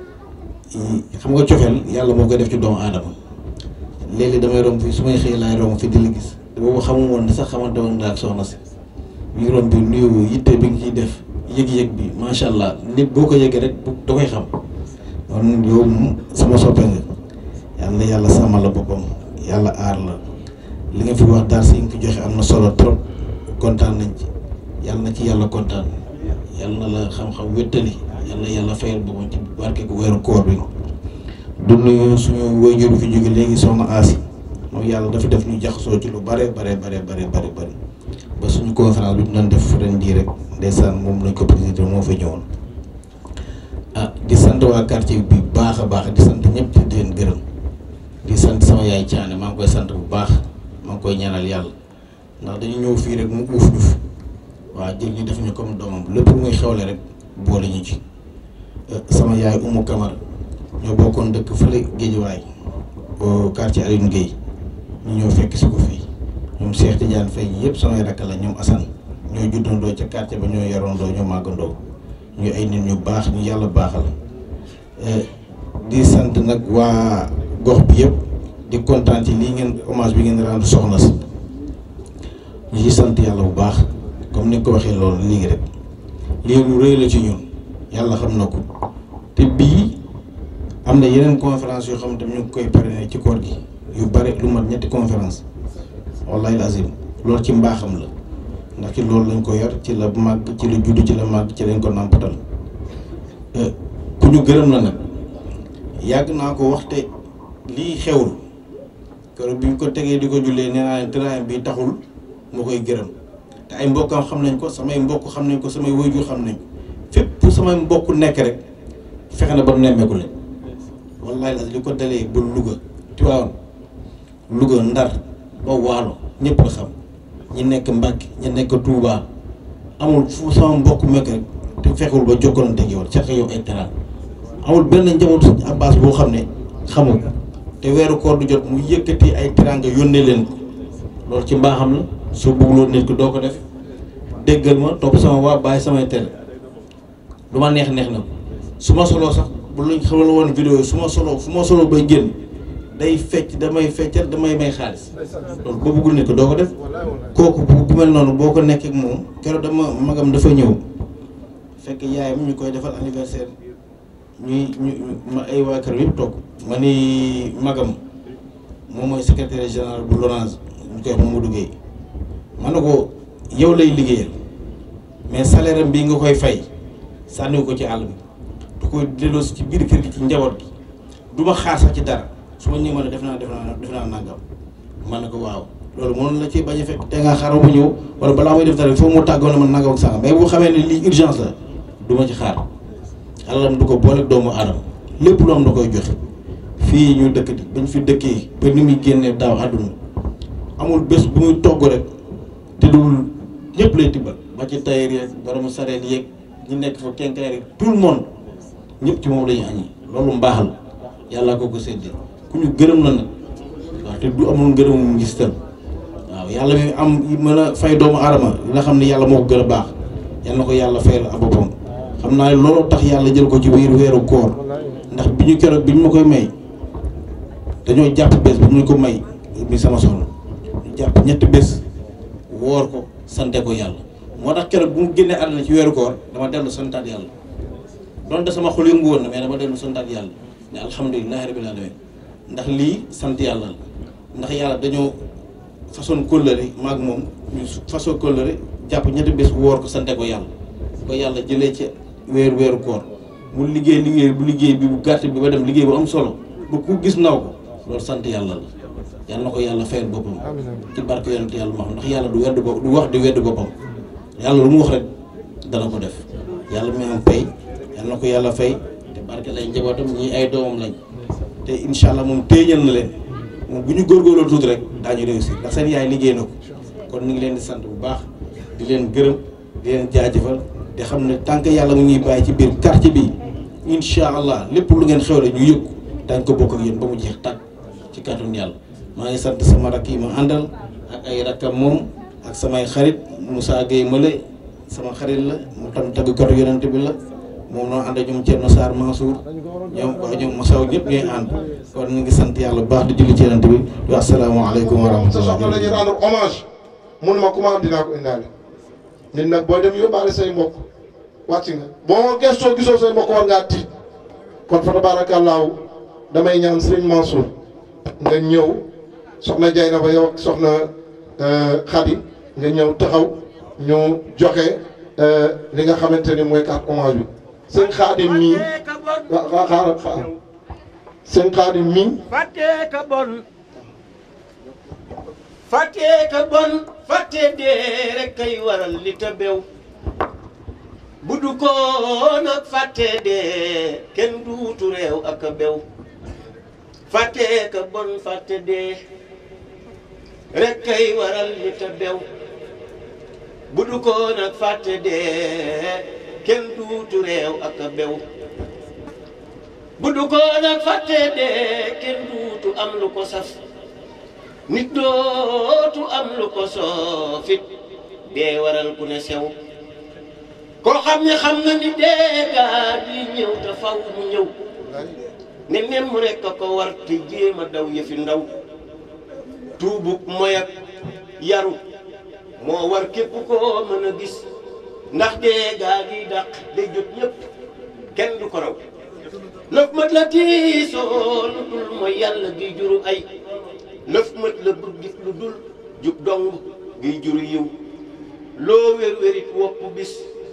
S6: xam nga cofeel yàlla moo koy def ci doomu aadama léegi damay romb fii su may xëy laay romb fi di la gis boobu xamu woon ne sax xamante woon naa ak soxna si ñu romb bi nuyu yitte bi nga ciy def yëg-yëg bi macha allah nit boo ko yëgee rek da koy xam kon yow sama soppe nga yàlla yàlla sàmmal la boppam yàlla aar la li nga fi wax daal si nga fi joxe am na solo trop kontaan nañ ci yàlla na ci yàlla kontaan yàlla na la xam-xam wéttali yàlla na yàlla fayal boppam ci barke gu weeru koor bi du nuyu suñu waajur fi jóge léegi soxna Asi moom yàlla dafa def ñu jaxasoo ci lu bare bare bare bare bare bare ba suñu conférence bi ñu doon def ren jii rek ndeysaan moom lañ ko présidé moo fa ñëwoon ah di sant waa quartier bi baax a baax di sant ñëpp di leen gërëm di sant sama yaay Thiané maa ngi koy sant bu baax maa ngi koy ñaanal yàlla ndax dañu ñëw fii rek mu uuf ñu fi waaw jël ñu def ñu comme doomam lépp muy xewle rek boole ñu ci sama yaay Umu Kamara ñoo bokkoon dëkk fële Géejawaay au quartier Alioune Guèye ñu ñëw fekk si ko fii ñoom Cheikh Tidiane Faye ñi yëpp samay rakk la ñoom Assane ñoo juddandoo ca quartier ba ñoo yarandoo ñoo màggandoo ñu ay nit ñu baax ñu yàlla baaxal di sant nag waa gox bi yëpp di kontaan ci lii ngeen hommage bi ngeen rendre soxna si ñu ci sant yàlla bu baax comme ni nga ko waxee loolu léegi rek lii lu rëy la ci ñun yàlla xam na ko te bii am na yeneen conférence yoo xam ne ñu ngi koy parrainé ci koor gi yu bare lu mat ñetti conférence wallahi lazim loolu ci mbaaxam la ndax ci loolu lañ ko yar ci la màgg ci la judd ci la màgg ci lañ ko nàmpatal ku ñu gërëm la nag yàgg naa ko waxte lii xewul keroog bi ñu ko tegee di ko jullee nee naa leen tëraayam bi taxul moo koy gërëm te ay mbokkam xam nañ ko samay mbokk xam nañ ko samay waajur xam nañ ko fépp samay mbokk nekk rek fexe na ba nemmeeku leen wallahi la li ko dalee ba Louga Tivaouane Louga Ndar ba Waalo ñëpp la xam ñi nekk Mbàkke ñi nekk Touba amul fu sama mbokk mekk rek te fekkul ba jokkalante ak yow seq yow ay teraan amul benn njabootu Sëñ Abbas boo xam ne xamul te weeru koor du jot mu yëkkati ay teraanga yónnee leen ko loolu ci mbaaxam la soo bëgguloon nit ko doo ko def déggal ma topp sama waa bàyyi samay tere lu ma neex neex na su ma soloo sax bu luñ xamal woon vidéo su ma soloo fu ma soloo bay génn day fecc damay feccal damay may xaalis loolu boo bëggul nit ko doo ko def kooku bu bu mel noonu boo ko nekkee ak moom keroog dama magam dafa ñëw fekk yaayam ñu koy defal anniversaire ñuy ñu ma ay waa kër yëpp toog ma ni magam moom mooy secrétaire général bu LONASE ñu koy wax Mamadou Gueye ma ne ko yow lay liggéeyal mais salaire am bii nga koy fay sànniwu ko ci àll bi du koy delloosi ci biir kër gi ci njaboot gi du ma xaar sax ci dara su ma ñëwee ma ne def naa def naa def naa nangam man ne ko waaw loolu mënoon la ci bañ a fekk te nga xaaral mu ñëw wala balaa may def dara foofu mu tàggoo ne man nangam ak sangam mais bu xamee ne lii urgence la du ma ci xaar alalam du ko boole doomu aadama lépp lu am da koy joxe fii ñu dëkk di bañ fi dëkkee ba ni muy génnee daaw àdduna amul bés bu muy togg rek te dul ñëpp lay tibbal ba ci tailleur yeeg borom sareet yeeg ñi nekk fa kenkaay rek tout le monde ñëpp ci moom la ñu añi loolu mbaax la yàlla ko ko séddee ku ñu gërëm la nag waaw te du amul ngërëmu ngistal waaw yàlla mi am mën a fay doomu aadama nga xam ne yàlla moo ko gën a baax yal na ko yàlla fayal a boppam xam naa ne looloo tax yàlla jël ko ci biir weeru koor ndax bi ñu keroog bi ñu ma koy may dañoo jàpp bés bi ñu ko may mi sama soxna ñu jàpp ñetti bés woor ko sante ko yàlla moo tax keroog bu mu génnee àdduna ci weeru koor dama dellu santaat yàlla donte sama xol yëngu woon na mais dama dellu santaat yàlla ne alhamdulilahi rabbil alamin ndax lii sant yàlla la ndax yàlla dañoo façon kóllëre maag moom ñu façon kóllëre jàpp ñetti bés woor ko sante ko yàlla ko yàlla jëlee ci weeru weeru koor mu liggéey liggéey bu liggéey bi bu gàtt bi ba dem liggéey bu am solo ba ku gis naw ko loolu sant yàlla la yàlla na ko yàlla fayal boppam ci barke yonent yàlla ma xam ndax yàlla du wedd bopp du wax di wedd boppam yàlla lu mu wax rek dana ko def yàlla mi am pay yàlla na ko yàlla fay te barke lay njabootam ñii ay doomam lañ te incha allah moom téeñal na leen moom bu ñu góorgóorloo tuuti rek daañu réussir ndax seen yaay liggéey na ko kon ñu ngi leen di sant bu baax di leen gërëm di leen jaajëfal te xam ne tant que yàlla mu ñuy bàyyi ci biir quartier bi incha allah lépp lu ngeen xewle ñu yëg daañ ko bokk ak yéen ba mu jeex tàkk ci kàttanu yàlla maa ngi sant sama rakk yi ma àndal ak ay rakkam moom ak samay xarit Moussa Gueye Male sama xarit la mu tam tagg kotu yonent bi la moom noo ànd ak ñoom Thierno Sarr Mansour ñoom waa ñoom Massaw ñëpp ñooy ànd kon ñu ngi sant yàlla bu baax di julli ci yonent bi di wax asalaamaaleykum wa
S1: sa soxna la ñuy
S6: rahmatulah.
S1: rendre hommage mun ma ku ma am dinaa ko indaale nit nag boo dem yóbbaale say mbokk wàcc nga boo gëstoo gisoo say mbokk war ngaa tiit kon fa tabaarakallaahu damay ñaan sëriñ Mansour nga ñëw soxna jay na fa yow ak soxna Khady nga ñëw taxaw ñu joxe li nga xamante ni mooy carte hommage bi sëñ Xaadim mii wa- wa- xaaral xaaral sëñ Xaadim mii
S3: fàtte ka bon fàtte ka bon fàtte dee rek kay waral li ta bew bu du ko nag fàtte dee kenn duutu réew ak a bew fàtte ka bon fàtte dee rek kay waral li ta bew bu du ko nag fàtte dee kenn duutu réew ak a bew bu du ko nag fàtte dee kenn duutu am lu ko saf nit dootu am lu ko soofit dee waral ku ne sew koo xam ne xam na ni dee gaa di ñëw te faw mu ñëw ne nem rekk a ko war te jéem a daw yëfi ndaw tuubuk moy ak yaru moo war képp koo mën a gis ndax dee gaa gi dàq day jot ñëpp kenn du ko raw lëf mat la tiisoo lu dul mooy yàlla gi juru ay lëf mat la bëggit lu dul jub dong gi juru yiw loo wér-wérit wopp bis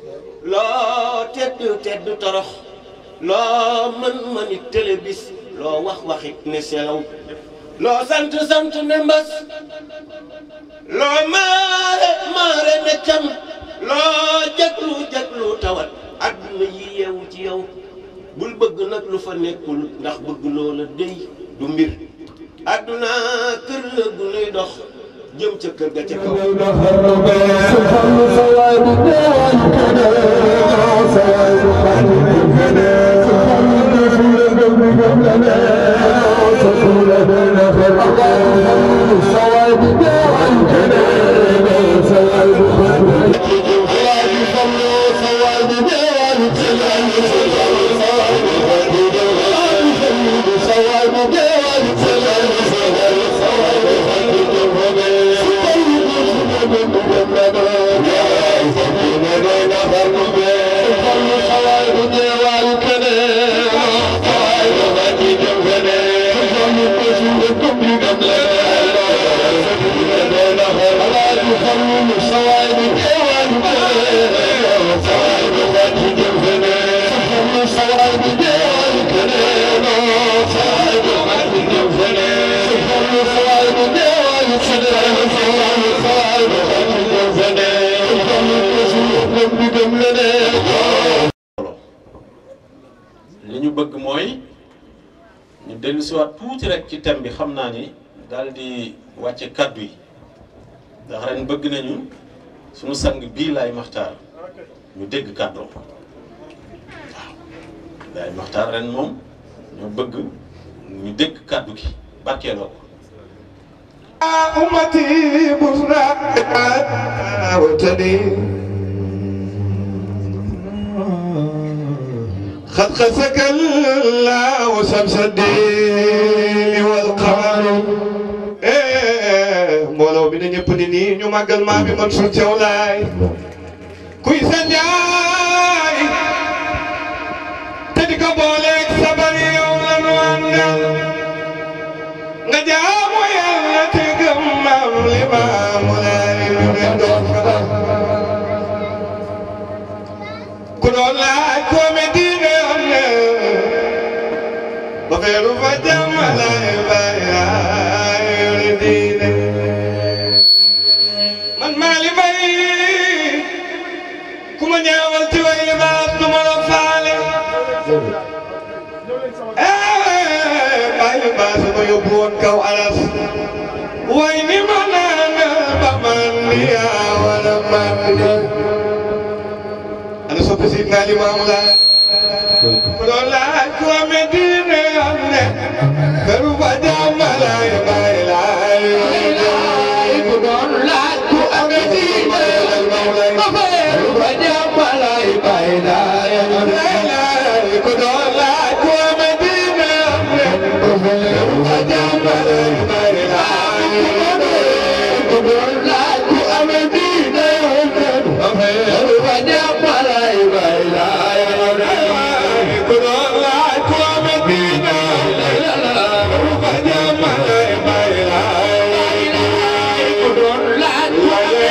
S3: loo tedd tedd torox loo mën mënit télé bis loo wax waxit ne selaw loo sant sant ne mbas loo maare maare ne cam loo jaglu jaglu tawat adduna yi yeewu ci yow bul bëgg nag lu fa nekkul ndax bëgg loola dey du mbir adduna kër la gu nuy dox jëm ca kër ga ca kaw
S2: Thank you.
S4: bëgg mooy ñu dellu si waat tuuti rek ci thème bi xam naa ni daal di wàcce kàddu yi ndax ren bëgg nañu suñu sang bii laay maxtaar ñu dégg kàddoom waaw laay maxtaar ren moom ñoo bëgg ñu dégg kàddu gi barkeeloo ko
S2: أمتي بشرى وتني قد خسك الله شمس الدين والقمر mbooloo bi na ñëpp ni nii ñu màggal maa bi Mansour Thiaw Laay kuy sa njaay te di ko booleeg sabar yow la nu àndal nga jaamu yàlla te gëm maam li maamu laay lu ne doon fa ku doon laaj koo me diine yoon ne ba feeru fa jàmm laay baay laay yore diine man maa li bay ku ma ñaawal ci way li baas du ma la faale bàyyi baas ma yóbbu woon kaw alas way ni ma naan ba man ni yaa wala man ni ana soppi si naa li maamu laa ku doon laaj ku amee diine am ne këru fa jàmm laay bàyyi laay ku doon laaj ku amee diine am ne këru fa jàmm laay bàyyi laay ku doon laaj ku amee diine am ne këru fa jàmm laay bàyyi laay ku doon laaj ku amee diine am ne këru fa jàmm laay bàyyi laay ku doon laaj ku amee diine këru fa jàmm laay bàyyi laay ku doon laaj ku amee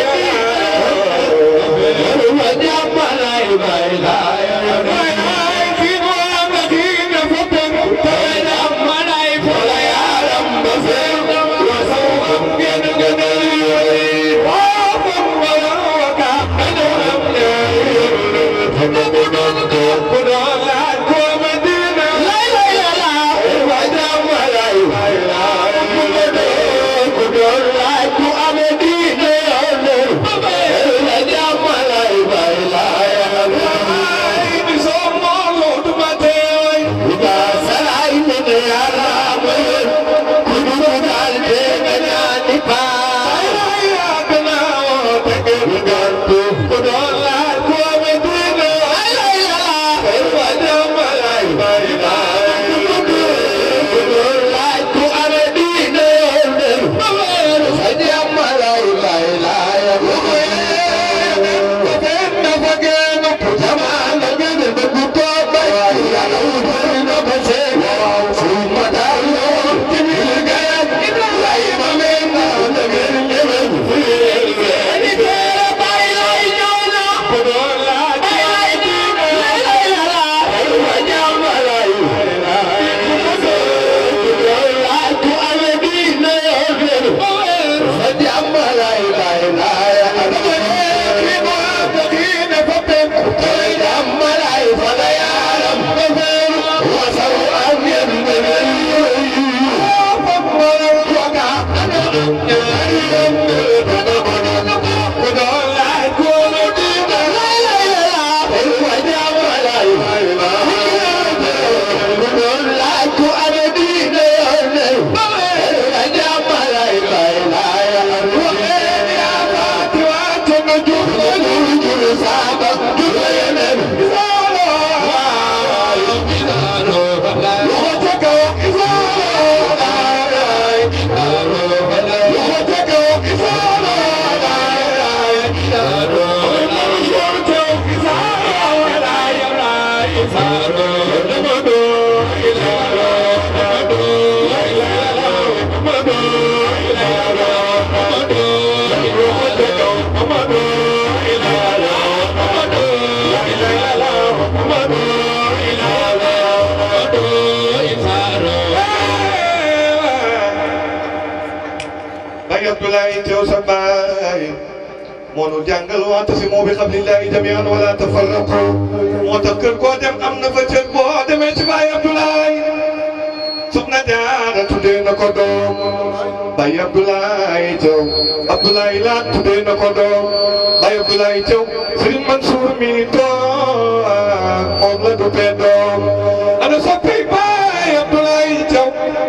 S2: Baay Abdoulaye Thiaw sa baay moo nu jàngal wa'tasimu bi hablillahi jami'an wala tafarraqu moo tax kër koo dem am na fa cër boo demee ci Baye Abdoulaye soxna Jaara tuddee na ko doom Baye Abdoulaye Thiaw Abdoulaye Laat tuddee na ko doom Baye Abdoulaye Thiaw Serigne Mansour mi toog moom la duppee doom ana soppi Baye Abdoulaye Thiaw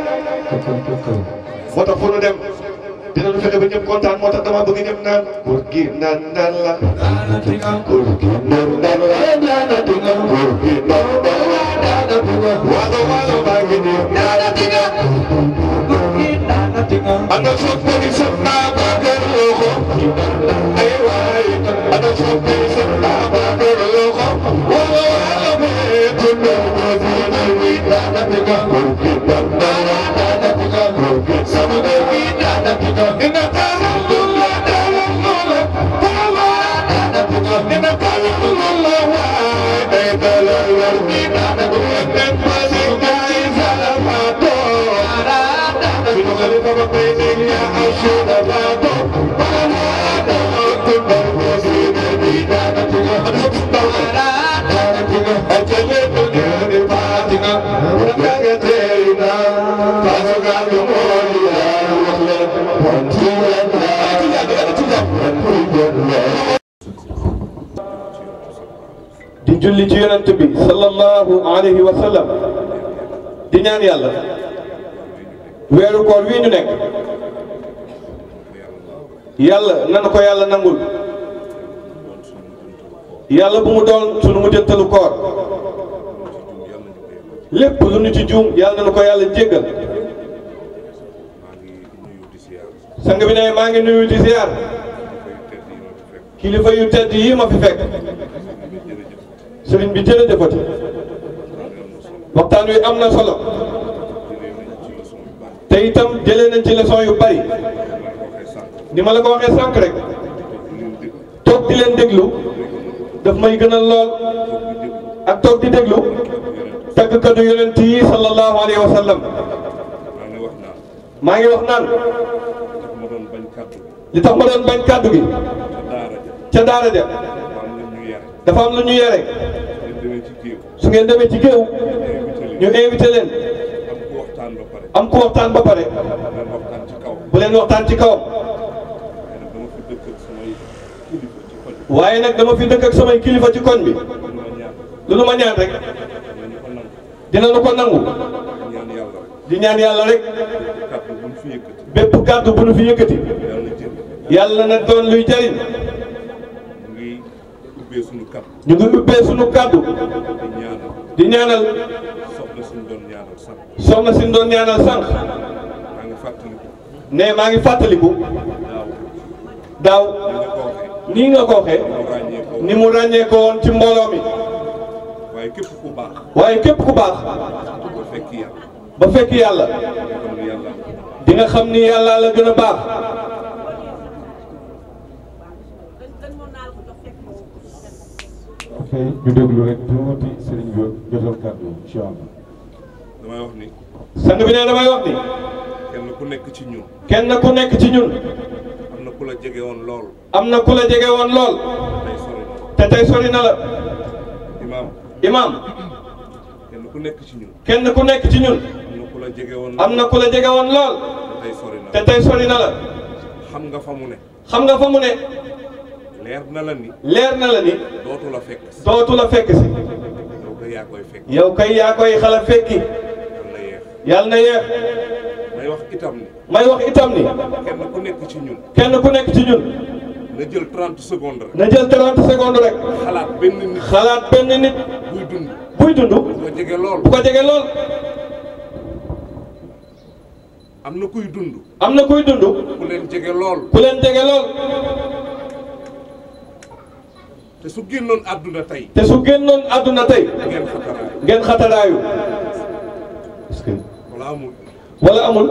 S2: moo tax fu nu dem dinañu fexe ba ñëpp kontaan moo tax dama bëgg ñëpp naan góor gi naan naan la góor gi naan naan la góor gi naan naan la waalo waalo baa ngi nii ana soppali soxna Bakar Loxo ay waay ana soppali soxna Bakar Loxo waalo waalo bee tundu góor gi naan wi góor gi naan naan la góor gi sama góor gi Ina kalula dalula tawa Ina kalula wa ay dalula ina ina pasi kai salato Sino kali baba pwede ya ashuda bato Parada kumba kosi bida Parada Achale dunia ni patinga Unakaga terina Pasuka kumolia
S7: di julli ci yonent bi sallallahu alayhi wa sallam di ñaan yàlla weeru koor wii ñu nekk yàlla nan ko yàlla nangul yàlla bu mu doon sunu mujjantalu koor lépp lu ñu ci juum yàlla na ko yàlla jéggal sang bi ne maa ngi nuyu di ziar kilifa yu tedd yi ma fi fekk sëriñ bi jërëjëfati waxtaan wi am na solo te itam jëlee nañ ci leçon yu bari ni ma la ko waxee sànq rek toog di leen déglu daf may gënal lool ak toog di déglu tàggkatu yonent yi sallallahu alayhi wa sallam maa ngi wax naan li tax ma doon bañ kàddu gi ca daara ja dafa am lu ñu yore su ngeen demee ci géew ñu invité leen am ku waxtaan ba pare bu leen waxtaan ci kawam waaye nag dama fi dëkk ak samay kilifa ci koñ bi lu nu ma ñaan rek dina nu ko nangu di ñaan yàlla rek bépp kàddu bu nu fi yëkkati yàlla na doon luy jariñ ñu ngi ubbee sunu kàddu di ñaanal soxna si doon ñaanal sànq ne maa ngi fàttaliku daaw nii nga ko waxee ni mu ràññee ko woon ci mbooloo mi
S8: waaye képp ku baax
S7: waaye képp ku baax
S8: ba fekk yàlla
S7: ba fekk yàlla
S8: xam ne yàlla
S7: di nga xam ni yàlla la gën a baax
S9: ok ñu déglu rek tuuti sëriñ bi jotal kàddu incha allah.
S8: damay wax ni
S7: sang bi ne damay wax ni
S8: kenn ku nekk ci ñun
S7: kenn ku nekk ci ñun
S8: am na ku la jege woon lool
S7: am na ku la jege woon lool
S8: tey sori na
S7: te tey sori na la
S8: imaam
S7: imaam
S8: kenn ku nekk ci ñun
S7: kenn ku nekk ci ñun
S8: am na ku la jege woon
S7: am na ku la jege woon lool
S8: tey sori na
S7: te tey sori na la
S8: xam nga fa mu ne
S7: xam nga fa mu ne
S8: leer na la ni
S7: leer na la ni
S8: dootu la fekk si
S7: dootu la fekk si
S8: yow ko yaa koy fekk
S7: yow kay yaa koy xala fekki
S8: yàlla na yeex
S7: yàlla na yeex
S8: may wax itam ni
S7: may wax itam ni
S8: kenn ku nekk ci ñun
S7: kenn ku nekk ci ñun
S8: na jël 30 secondes rek
S7: na jël 30 secondes rek
S8: xalaat benn nit
S7: xalaat benn nit
S8: buy dund
S7: buy dund
S8: bu ko jege lool
S7: bu ko jege lool
S8: am na kuy dund
S7: am na kuy dund
S8: ku leen jege lool
S7: ku leen jege lool
S8: te su génnoon àdduna tey
S7: te su génnoon àdduna tey
S8: ngeen xataraay
S7: ngeen xataraayu est-ce que
S8: wala amul
S7: wala amul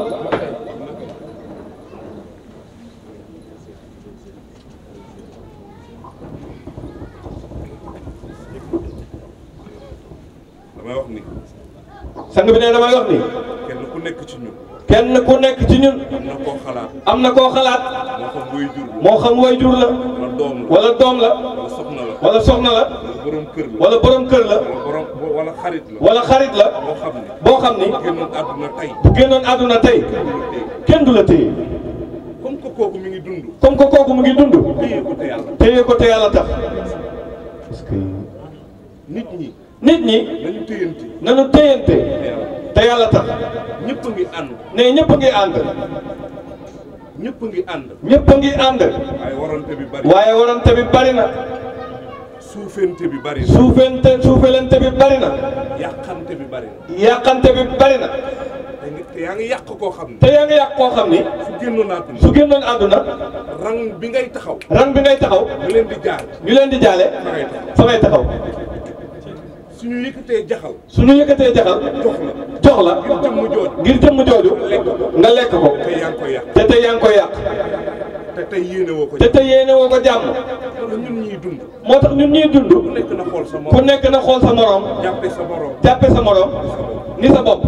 S8: damay wax ni
S7: sang bi ne damay wax ni
S8: kenn ku nekk ci ñun
S7: kenn ku nekk ci ñun
S8: am na koo xalaat
S7: am na koo xalaat
S8: moo xam way jur la
S7: moo xam way jur la
S8: doom la
S7: wala doom la
S8: wala soxna la
S7: wala soxna la
S8: wala borom kër la
S7: wala borom kër la
S8: wala borom wala xarit la
S7: wala xarit la
S8: boo xam ne
S7: boo xam ni
S8: génnoon àdduna tey
S7: bu génnoon àdduna tey kenn du la téye
S8: comme que kooku mi ngi dund
S7: comme que kooku mu ngi dund
S8: téye ko te yàlla
S7: téye ko te yàlla tax
S8: nit ñi
S7: nit ñi
S8: nañu téyante
S7: nañu téyante
S8: te yàlla
S7: te yàlla tax
S8: ñëpp a ngi ànd
S7: ne ñëpp a ngi ànd
S8: ñëpp a ngi ànd
S7: ñëpp a ngi ànd
S8: waaye warante bi bari
S7: waaye warante bi bari na
S8: suufente bi bari na
S7: suufente suufelente bi bari na
S8: yàqante bi bari na
S7: yàqante bi bari na
S8: te ngi- te yaa ngi yàq koo xam ne
S7: te yaa ngi yàq koo xam ni
S8: su génnoon àdduna
S7: su génnoon àdduna
S8: rang bi ngay taxaw
S7: rang bi ngay taxaw
S8: nga leen di jaar
S7: ñu leen di jaale
S8: fa ngay taxaw
S7: fa ngay taxaw
S8: suñu yëkkatee jaxal
S7: suñu yëkkatee jaxal
S8: jox la
S7: jox la
S8: ngir jëmm jooju
S7: ngir jëmm jooju nga lekk ko
S8: te yaa ngi koy yàq
S7: te tey yaa ngi koy yàq
S8: te tey yéene woo ko
S7: te tey yéene woo ko jàmm
S8: loolu ñun ñuy dund
S7: moo tax ñun ñuy dund
S8: ku nekk na xool sa
S7: ku
S8: morom
S7: nekk na xool sa moroom
S8: jàppe sa morom
S7: jàppe sa moroom ni sa bopp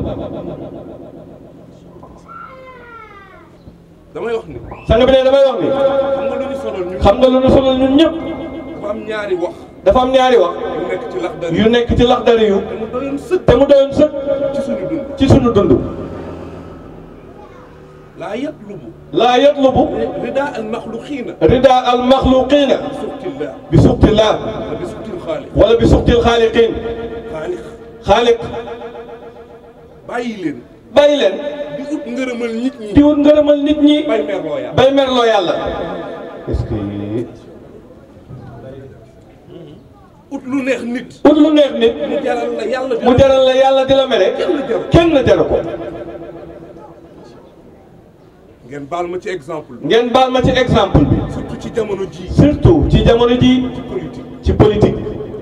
S8: damay wax ni
S7: sang bi ne damay wax ni
S8: xam nga lu ñu sonal ñun
S7: xam nga lu nu sonal ñun ñëpp
S8: dafa am ñaari wax
S7: dafa am ñaari wax
S8: yu nekk ci lax
S7: yu nekk ci laxdari yu
S8: mu doyoon sëkk
S7: te mu doyoon sëkk
S8: ci suñu dund
S7: ci sunu dund
S8: laa yatlubu
S7: laa yatlubu
S8: rida al maxluqiina
S7: rida al maxluqina
S8: suxtillah
S7: bi suxtillah
S8: wa bi suxtil xaaliq
S7: wala bi suxtil xaaliqin
S8: xaaliq
S7: xaaliq
S8: bàyyi leen
S7: bàyyi leen
S8: di ut ngërëmal nit ñi
S7: di wut ngërëmal nit ñi
S8: bay merloo yàlla
S7: bay merloo yàlla
S9: est-ce que
S8: ut lu neex nit
S7: ut lu neex nit
S8: mu jaral la yàlla
S7: mu jaral la yàlla di la mere kenn la jaru ko
S8: ngeen baal ma ci exemple bi
S7: ngeen baal ma ci exemple bi
S8: surtout ci jamono ji
S7: surtout ci jamono ji
S8: politique
S7: ci politique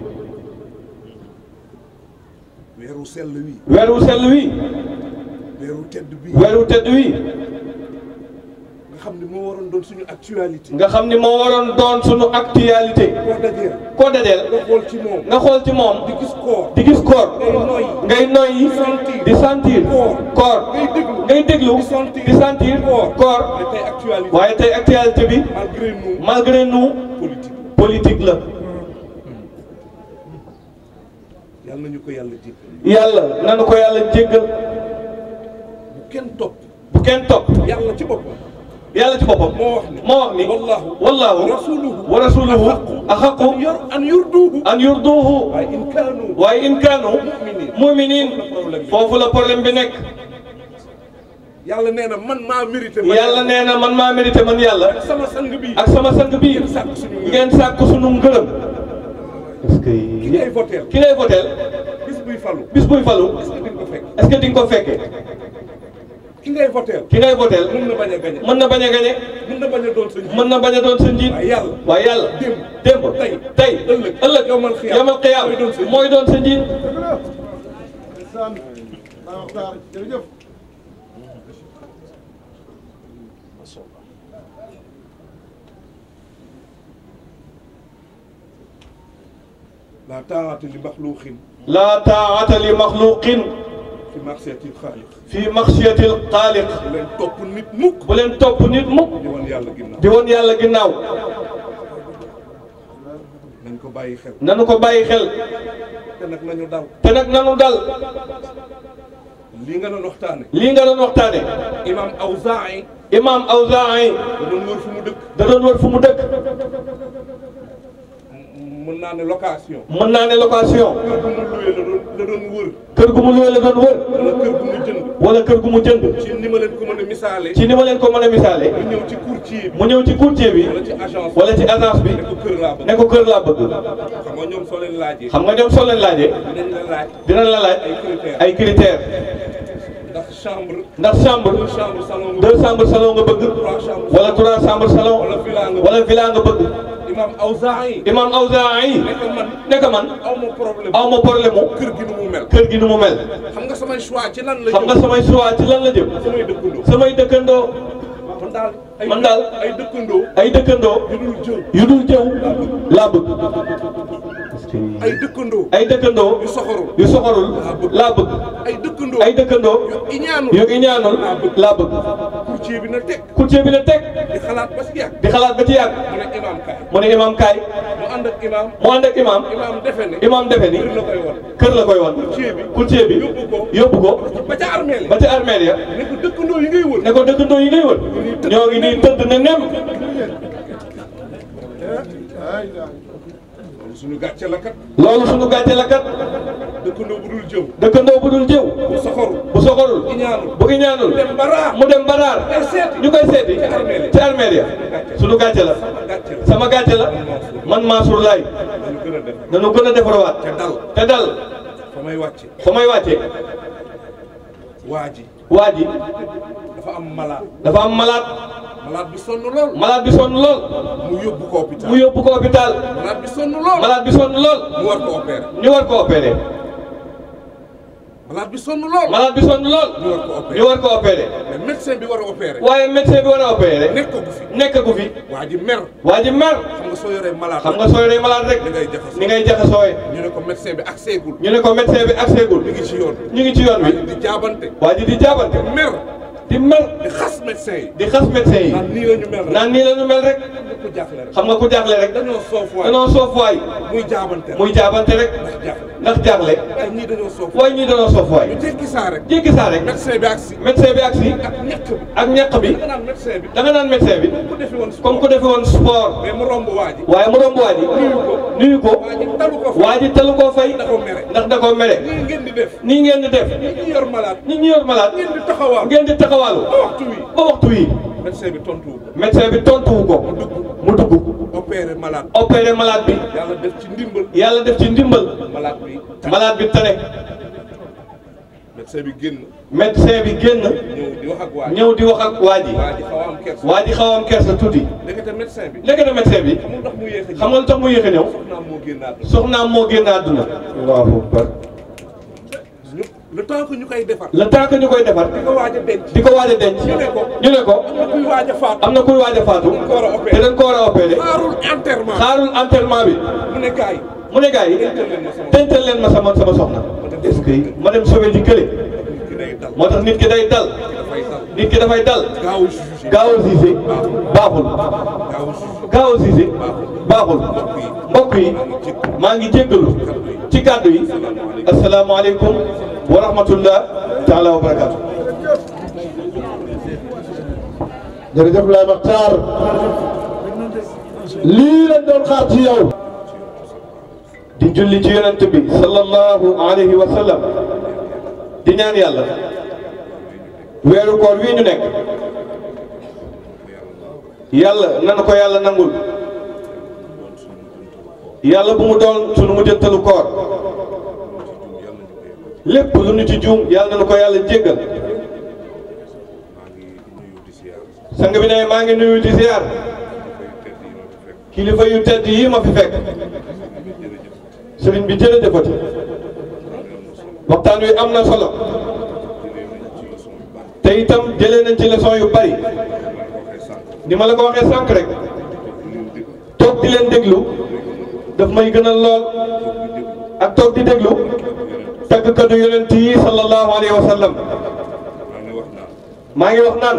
S8: weeru sell wi
S7: weeru sell wi
S8: weeru tedd bi
S7: weeru tedd wi
S8: nga xam ne moo waroon doon suñu actualité
S7: nga xam ni moo waroon doon sunu actualité
S8: koo dajeel
S7: koo dajeel
S8: nga xool ci moom
S7: nga xool ci moom
S8: di gis koor
S7: di gis koor
S8: ngay noyyi
S7: ngay noyyi
S8: sentir.
S7: di sentir
S8: Koor.
S7: koor
S8: ngay déglu
S7: ngay déglu
S8: di sentir.
S7: di sentir
S8: Koor.
S7: koor
S8: mais tey actualité
S7: waaye tey actualité bi
S8: malgré nous
S7: malgré nous
S8: politique
S7: politique la
S8: yàlla nañu ko yàlla jéggal
S7: yàlla nanu ko yàlla jéggal
S8: bu kenn topp
S7: bu kenn topp
S8: yàlla ci boppam
S7: yàlla ci boppam
S8: moo wax ni
S7: moo wax ni
S8: wallahu
S7: wallahu
S8: rasuluhu
S7: wa rasuluhu axaqu
S8: an yor an yurduhu
S7: an yurduhu
S8: waaye in kaanu
S7: waaye in kaanu muminin foofu la problème bi nekk
S8: yàlla nee na man maa mérité man
S7: yàlla nee na man maa mérité man yàlla
S8: sama sang bi
S7: ak sama sang bii
S8: ngeen sàkk suñu ngërëm
S7: ngeen sàkk sunu ngërëm
S9: est-ce que
S8: ki ngay voteel
S7: ki ngay voteel
S8: bis buy falu
S7: bis buy falu
S8: est-ce que di nga ko fekk
S7: est-ce que di nga ko fekkee
S8: ki ngay voteel
S7: ki ngay voteel
S8: mën na bañ a gañe
S7: mën na bañ a gañe
S8: mën na bañ a doon sa njiit
S7: mën na bañ a doon sa njiit
S8: waaye yàlla
S7: waaye yàlla
S8: démb
S7: démb
S8: tey
S7: tey
S8: ëllëg
S7: ëllëg
S8: yawmal xiyaam
S7: yamal xiyaam
S8: mooy doon sa njiit.
S7: mooy doon sa njiit
S1: jërëjëf
S8: la taa'ata li maxluuqin
S7: laa taa'ata li maxluqin
S8: fi ma'siyatil xaaliq
S7: fi maxsiyatil xaaliq
S8: bu leen topp nit mukk
S7: bu leen topp nit mukk
S8: di wan yàlla ginnaaw
S7: di woon yàlla ginnaaw
S8: nañ ko bàyyi xel
S7: nanu ko bàyyi xel
S8: te nag nañu dal
S7: te nag nanu dal
S8: lii nga doon waxtaane
S7: lii nga doon waxtaane
S8: imam Awzaa'i
S7: imam Awzaa'i
S8: da doon wër fu mu dëkk
S7: da doon wër fu mu dëkk
S8: mën naa ne location
S7: mën naa ne location
S8: kër gu mu luwee la doon la doon wër
S7: kër gu mu luwee la doon wër
S8: wala kër gu mu jënd
S7: wala kër gu mu jënd
S8: ci ni ma leen ko mën a misaale
S7: ci ni ma leen ko mën a misaale
S8: mu ñëw ci courtier bi
S7: mu ñëw ci courtier bi
S8: wala ci agence
S7: wala ci agence bi
S8: ne ko kër laa bëgg
S7: ne ko kër laa bëgg
S8: xam nga ñoom soo leen laajee
S7: xam nga ñoom soo leen laajee
S8: dinañ la laaj
S7: dinañ la laaj
S8: ay critères
S7: ay critères
S8: ndax chambre
S7: ndax chambre
S8: deux chambre salon nga
S7: deux chambres salon nga bëgg
S8: trois chambres
S7: wala trois chambres salon
S8: wala villa nga
S7: wala villa nga bëgg
S8: imam Awzaa'i
S7: imam Awzaa'i
S8: ne ko man
S7: nekk man
S8: aw ma problème
S7: aw ma problème mu
S8: kër gi nu mu mel
S7: kër gi nu mu mel
S8: xam nga samay choix ci lan la
S7: xam nga
S8: jëm
S7: samay choix ci lan la jëm
S8: samay dëkkandoo
S7: samay dëkkandoo
S8: man daal ay
S7: man daal
S8: ay dëkkandoo
S7: ay dëkkandoo
S8: yu dul jëw
S7: yu dul jëw laa bëgg
S8: ay dëkkandoo
S7: ay dëkkandoo
S8: yu soxorul
S7: yu soxorul laa bëgg
S8: ay dëkkandoo dëkkandoo
S7: ay dëkkandoo
S8: yu iñaanul
S7: yu iñaanul laa bëgg
S8: courtier bi na teg
S7: courtier bi ne teg
S8: di xalaat ba si yàgg
S7: di xalaat ba ci yàgg
S8: mu ne imaam kaay
S7: mu ne imam kaay
S8: mu ànd ak imaam
S7: mu ànd ak imam
S8: imaam defe ne
S7: imam defe ni
S8: kër la koy wan
S7: kër la koy wan
S8: courtier bi
S7: courtier bi
S8: yóbbu ko
S7: yóbbu ko
S8: ba ca armeel
S7: ba ci armeel ya
S8: ne ko dëkkandoo yi ngay wër
S7: ne ko dëkkandoo yi ngay wër ñoo ngi nii tëdd ne nem
S8: loolu suñu gàcce la kat
S7: loolu suñu gàcce la kat
S8: dëkkandoo bu dul jëw
S7: dëkkandoo bu dul jëw
S8: bu soxoru
S7: bu soxorul
S8: iñaanul
S7: bu iñaanul
S8: dem ba raar
S7: mu dem baraar
S8: ay seeti
S7: ñu koy seeti
S8: ci armeel ya
S7: ci armeel ya suñu gàcce la
S8: gàcce la
S7: sama gàcce la man Mansour Laye
S8: dañu gën a def
S7: nañu gën a defarawaat
S8: te dal
S7: te dal
S8: fa may wàcce
S7: fa may wàcce
S8: waa ji
S7: waa ji
S8: dafa am malade
S7: dafa am malade
S8: malade bi sonn lool
S7: malade bi sonn lool
S8: mu yóbbu ko hôpital
S7: mu yóbbu ko hôpital
S8: malade bi sonn lool
S7: malade bi sonn lool
S8: mu war ko opérer
S7: ñu war ko opéré
S8: malade bi sonn lool
S7: malade bi sonn lool
S8: ñu war ko opérer
S7: ñu war ko opéré
S8: mais médecin bi war a opérer
S7: waaye médecin bi war a opéré
S8: nekk ko fi
S7: nekk gu fi
S8: waa ji mer
S7: waa ji mer
S8: xam nga soo yoree malade
S7: xam nga sooy rey malade rek
S8: ni ngay jaxasoo
S7: ni ngay jaxasooye
S8: ñu ne ko médecin bi ak seegul
S7: ñu ne ko médecin bi accès gul
S8: mi ngi ci yoon
S7: ñu ngi ci yoon
S8: waa
S7: wi
S8: ji di jaabante
S7: waa ji di jaabante
S8: mer
S7: di mer
S8: di xas médecin yi
S7: di xas médecin yi
S8: naan nii la ñu mel rek
S7: naan nii la ñu mel rek
S8: ku jaaxle rek
S7: xam nga ku jaaxle rek
S8: dañoo soof waay
S7: danoo soof waay
S8: muy jaabante rek
S7: muy jaabante rek
S8: ndax jaaxle
S7: ndax jaaxle
S8: waaye ñii dañoo soof
S7: waaye ñii danoo soof waay
S8: ñu tekki saa rek
S7: jéggi saa rek
S8: médecin bi ak si
S7: médecin bi agsi
S8: ak ñàkk bi
S7: ak ñàkk bi
S8: nga naan médecin bi
S7: da nga naan médecin bi
S8: ku defi woon
S7: comme ku defe woon sport
S8: mais mu romb waa ji
S7: waaye mu romb waa ji nuyu ko
S8: waa ji talu ko fa
S7: waa ji talu koo fay
S8: da ko mere
S7: ndax da koo mere
S8: nii ngeen di def
S7: nii ngeen di def
S8: ñi ñi yor malade
S7: nit ñi yor malade
S8: ngeen di taxawal
S7: ngeen di taxawaalu
S8: ba waxtu wi
S7: ba waxtu wi
S8: médecin bi tontuwu ko
S7: médecin bi tontuwu ko mu dugg
S8: opéré malade
S7: opéré malade bi
S8: yàlla def ci ndimbal
S7: yàlla def ci ndimbal
S8: malade bi
S7: malade bi tane
S8: médecin bi génn
S7: médecin bi génn
S8: ñëw di wax ak waa ji
S7: ñëw di wax ak waa ji
S8: waa ji xaw a am kersa
S7: waa ji xaw a am kersa tuuti
S8: ndekete médecin bi
S7: léegi na médecin bi
S8: xamul ndax mu yéex a
S7: xam nga lu tax mu yéex a ñëw
S8: soxnaam moo génn àdduna
S7: soxnaam moo génn àdduna allahu akbar
S8: ñu le temps que ñu koy defar
S7: le temps que ñu koy defar
S8: di ko waaj a denc
S7: di ko waaj a denc
S8: ñu ne ko
S7: ñu ne ko
S8: am na kuy waaj a faatu
S7: am na kuy waaj a faatu
S8: dañ ko war a
S7: te
S8: opéré
S7: dañ ko war a opéré
S8: xaarul enterrement
S7: xaarul enterrement bi
S8: mu ne gars yi
S7: mu ne gars yi dencal leen ma sama sama soxna est-ce que ma dem sauver ji kële
S8: ki day dal
S7: moo tax nit ki day dal
S8: dafay dal
S7: nit ki dafay dal
S8: gaaw a jugé
S7: gaaw a siise baaxul
S8: gaaw a jugé
S7: gaaw a siise baaxul mbokk yi maa ngi jéggalu ci kàddu yi asalaamaaleykum wa rahmatullah taala wa barakaatu
S1: jërëjëf Laye Makhtar lii lañ doon xaar ci yow
S7: di julli ci yonent bi sallallahu alayhi wa sallam di ñaan yàlla weeru koor wii ñu nekk yàlla nan ko yàlla nangul yàlla bu mu doon sunu mujjantalu koor lépp lu ñu ci juum yàlla na ko yàlla jéggal sang bi ne maa ngi nuyu di ziar kilifa yu tedd yi ma fi fekk sëriñ bi jërëjëfati waxtaan wi am na solo te itam jëlee nañ ci leçon yu bari ni ma la ko waxee sànq rek toog di leen déglu daf may gënal lool ak toog di déglu tàggkatu yonent yi sallallahu alayhi wa sallam maa ngi wax naan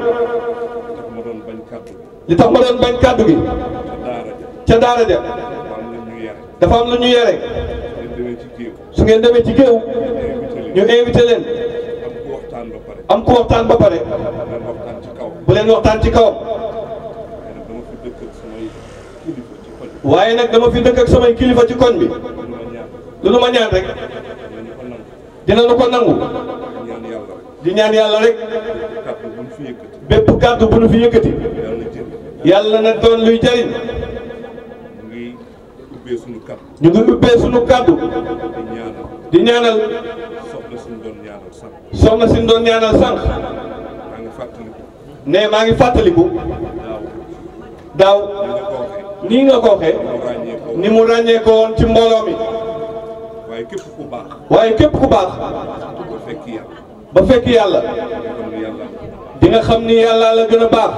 S7: li tax ma doon bañ kàddu gi ca daara ja dafa am lu ñu yere su ngeen demee ci géew ñu invité leen am ku waxtaan ba pare bu leen waxtaan ci kawam waaye nag dama fi dëkk ak samay kilifa ci koñ bi lu nu ma ñaan rek dinañu ko nangu di ñaan yàlla rek bépp kàddu bu nu fi yëkkati yàlla na doon luy jariñ ñu ngi ubbee sunu kàddu di ñaanal soxna si doon ñaanal sànq ne maa ngi fàttaliku daaw nii nga ko waxee ni mu ràññee ko woon ci mbooloo mi
S8: waaye képp ku baax
S7: waaye képp ku baax
S8: ba fekk yàlla
S7: ba fekk yàlla
S8: kon yàlla
S7: di nga xam ni yàlla la gën a baax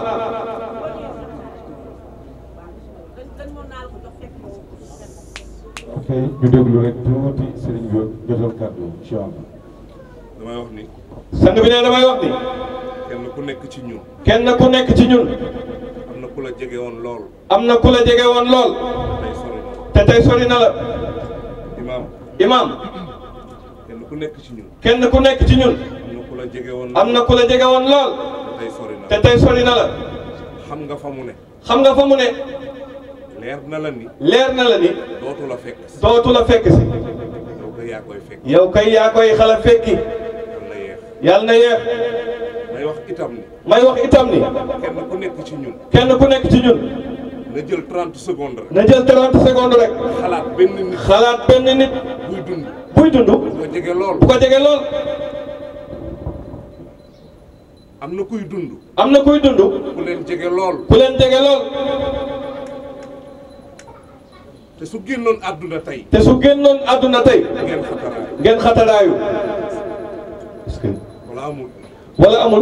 S9: ok ñu déglu rek tuuti sëriñ bi jotal kàddu incha allah
S8: damay wax ni
S7: sang bi ne damay wax ni
S8: kenn ku nekk ci ñun
S7: kenn ku nekk ci ñun
S8: am na ku la jege woon lool
S7: am na ku la jege woon lool
S8: tey sori na
S7: te tey sori na la
S8: imaam
S7: imaam
S8: kenn ku nekk ci ñun
S7: kenn ku nekk ci ñun
S8: am na ku la jege woon
S7: am na ku la jege woon lool
S8: tey sori na
S7: te tey sori na la
S8: xam nga fa mu ne
S7: xam nga fa mu ne
S8: leer na la ni
S7: leer na la ni
S8: dootu la fekk si
S7: dootu la fekk si
S8: yow ko yaa koy fekk
S7: yow kay yaa koy xala fekki
S8: yal na yeex
S7: yàlla na yeex
S8: may wax itam ni
S7: may wax itam ni
S8: kenn ku nekk ci ñun
S7: kenn ku nekk ci ñun
S8: na jël 30 secondes rek
S7: na jël 30 secondes rek
S8: xalaat benn nit
S7: xalaat benn nit
S8: buy dund
S7: buy dund
S8: bu ko jege lool
S7: bu ko jege lool
S8: am na kuy dund
S7: am na kuy dund
S8: ku leen jege lool
S7: ku leen jege lool
S8: te su génnoon àdduna tey
S7: te su génnoon àdduna tey
S8: ngeen xataraay
S7: ngeen xataraayu est-ce que
S8: wala amul
S7: wala amul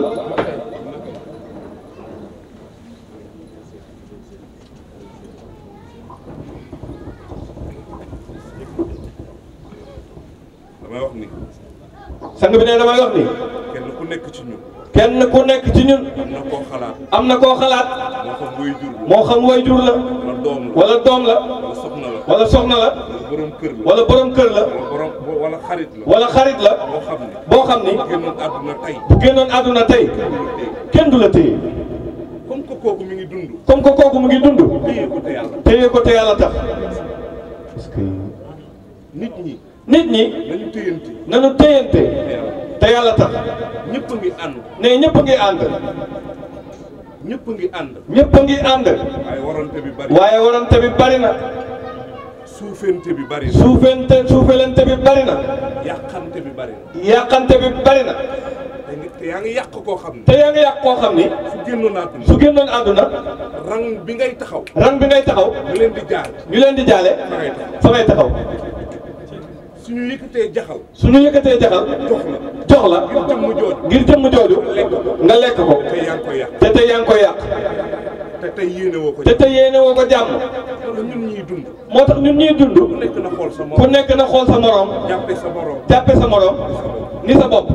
S8: damay wax ni
S7: sang bi ne damay wax ni
S8: kenn ku nekk ci ñun
S7: kenn ku nekk ci ñun
S8: am na koo xalaat
S7: am na koo xalaat
S8: moo xam buy jur la
S7: moo xam way jur la
S8: wala doom la
S7: wala doom la
S8: wala soxna la
S7: wala soxna la
S8: wala borom kër la
S7: wala borom kër la
S8: wala borom wala xarit la
S7: wala xarit la
S8: boo xam ni
S7: boo xam ni
S8: génnoon àdduna tey
S7: bu génnoon àdduna tey kenn du la téye
S8: comme que kooku mi ngi dund
S7: comme que kooku mu ngi dund
S8: téye ko te yàlla
S7: téye ko te yàlla tax parce que
S8: nit ñi
S7: nit ñi
S8: nañu téyante
S7: nañu téyante
S8: te yàlla
S7: te yàlla tax
S8: ñëpp a ngi ànd
S7: ne ñëpp a ngi ànd
S8: ñëpp a ngi ànd
S7: ñëpp a ngi ànd
S8: waaye warante bi bari
S7: waaye warante bi bari na
S8: suufente bi bari na
S7: suufente suufelente bi bari na
S8: yàqante bi bari na
S7: yàqante bi bari na
S8: te ngi- te yaa ngi yàq koo xam ne
S7: te yaa ngi yàq koo xam ni
S8: su génnoon àdduna
S7: su génnoon àdduna
S8: rang bi ngay taxaw
S7: ran bi ngay taxaw
S8: ñu leen di jaar
S7: ñu leen di jaale
S8: fa ngay taxaw
S7: fa ngay taxaw
S8: suñu yëkkatee jaxal
S7: suñu yëkkatee jaxal
S8: jox la
S7: jox la
S8: ngir jëmm jooju
S7: ngir jëmm jooju nga lekk ko
S8: te yaa ngi koy yàq
S7: te tey yaa ngi koy yàq
S8: te tey yéene woo ko
S7: te tey yéene woo ko jàmm
S8: wala ñun ñuy dund
S7: moo tax ñun ñuy dund
S8: ku nekk na xool sa
S7: ku
S8: morom
S7: nekk na xool sa morom
S8: jàppe sa morom
S7: jàppe sa morom ni sa bopp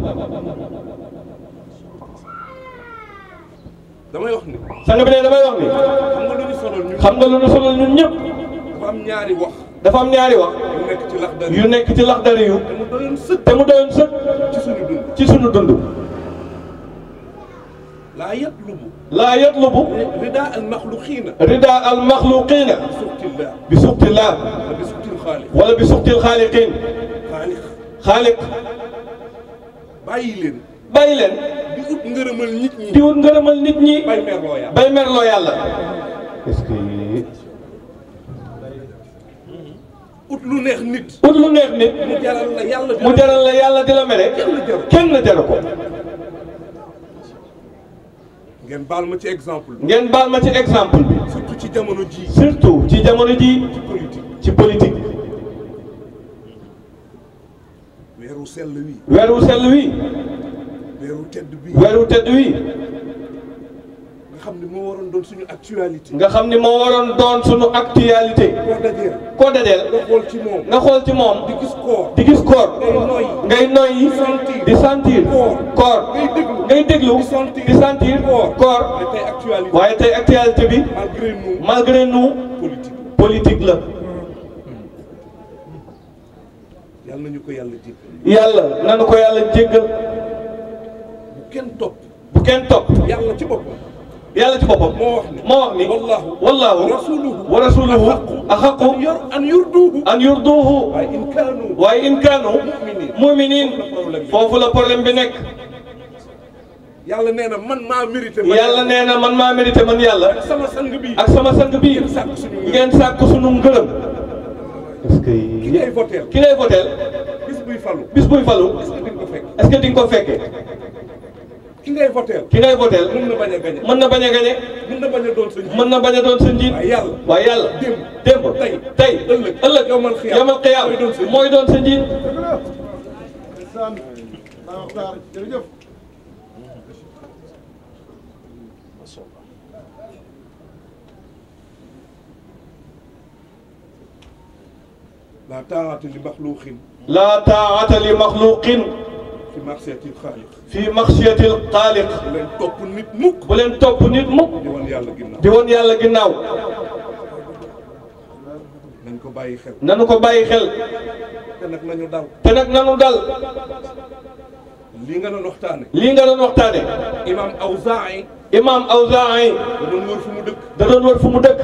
S8: damay wax ni
S7: sang bi ne damay wax ni
S8: xam nga lu ñu sonal ñun
S7: xam nga lu nu sonal ñun ñëpp
S8: dafa am ñaari wax
S7: dafa am ñaari wax
S8: yu nekk ci lax dari
S7: yu nekk ci laxdari yu
S8: te mu doyoon sëkk
S7: te mu doyoon sëkk
S8: ci suñu dund
S7: ci sunu dund
S8: laa yatlubu
S7: laa yatlubu
S8: rida al maxluqiina
S7: rida al maxluqina
S8: suqtillah
S7: bi suqtillah
S8: wala bi suqtil xaaliq
S7: wala bi suqtil xaaliqin
S8: xaaliq
S7: xaaliq
S8: bàyyi leen
S7: bàyyi leen
S8: di ut ngërëmal nit ñi
S7: di wut ngërëmal nit ñi
S8: bay merloo yàlla
S7: bay merloo yàlla est-ce que
S8: ut lu neex nit
S7: ut lu neex nit
S8: mu jaral la yàlla
S7: mu jaral la yàlla di la mere kenn jaru ko
S8: ngeen baal ma ci exemple bi
S7: ngeen baal ma ci exemple bi
S8: surtout ci jamono ji
S7: surtout ci jamono ji
S8: politique
S7: ci politique
S8: weeru sell wi
S7: weeru sell wi
S8: weeru tedd bi
S7: weeru tedd wi
S8: nga xam ne moo waroon doon suñu actualité
S7: nga xam ni moo waroon doon sunu actualité
S8: koo dajeel
S7: koo dajeel
S8: nga xool ci moom
S7: nga xool ci moom
S8: di gis koor
S7: di gis koor
S8: ngay noyyi
S7: ngay noyyi
S8: sentir.
S7: di sentir
S8: Koor.
S7: koor
S8: ngay déglu
S7: ngay déglu
S8: di sentir.
S7: di sentir
S8: Koor.
S7: koor
S8: mais tey actualité
S7: waaye tey actualité bi
S8: malgré nous
S7: malgré nous
S8: politique
S7: politique la
S8: yàlla nañu ko yàlla jéggal
S7: yàlla nanu ko yàlla jéggal
S8: bu kenn topp
S7: bu kenn topp
S8: yàlla ci boppam
S7: yàlla ci boppam
S8: moo wax ni
S7: moo wax ni
S8: wallahu
S7: wallahu
S8: wa rasuluhu
S7: wa rasuluhu
S8: an
S7: axaqu
S8: yor an yurduuhu
S7: an yurduhu
S8: waaye in kaanu
S7: waaye in kaanu muminin foofu la problème bi nekk
S8: yàlla nee na man maa mérité man
S7: yàlla nee na man maa mérité man yàlla
S8: sama sang bi
S7: ak sama sang bii
S8: ngeen sàkk suñu ngërëm.
S7: ngeen sàkk sunu ngërëm est-ce que
S8: ki ngay voteel
S7: ki ngay voteel
S8: bis buy falu
S7: bis buy falu
S8: est-ce que di nga ko fekk
S7: est-ce que di nga ko fekkee
S8: ki ngay voteel
S7: ki ngay voteel
S8: mën na bañ a gañe
S7: mën na bañ a gañe
S8: mën na bañ a doon sa njiit
S7: mën na bañ a doon sa njiit
S8: waaye yàlla
S7: waaye yàlla
S8: démb
S7: démb
S8: tey
S7: tey
S8: ëllëg
S7: ëllëg
S8: yawmal xiyaam
S7: yamal xiyaam
S8: mooy doon sa njiit.
S7: mooy doon sa njiit
S1: jërëjëf
S8: la taa'ata li maxluuqin
S7: laa taa'ata li maxluqin
S8: fi marsetil xaaliq
S7: fii maxsiyatil xaaliq
S8: bu leen topp nit mukk
S7: bu leen topp nit mukk
S8: di woon yàlla ginnaaw
S7: di woon yàlla ginnaaw
S8: nañ ko bàyyi xel
S7: nanu ko bàyyi xel
S8: te nag nañu daw
S7: te nag nanu dal
S8: lii nga doon waxtaane
S7: lii nga doon waxtaane
S8: imam Awzaa'i
S7: imam Awzaa'i
S8: da doon wër fu mu dëkk
S7: da doon wër fu mu dëkk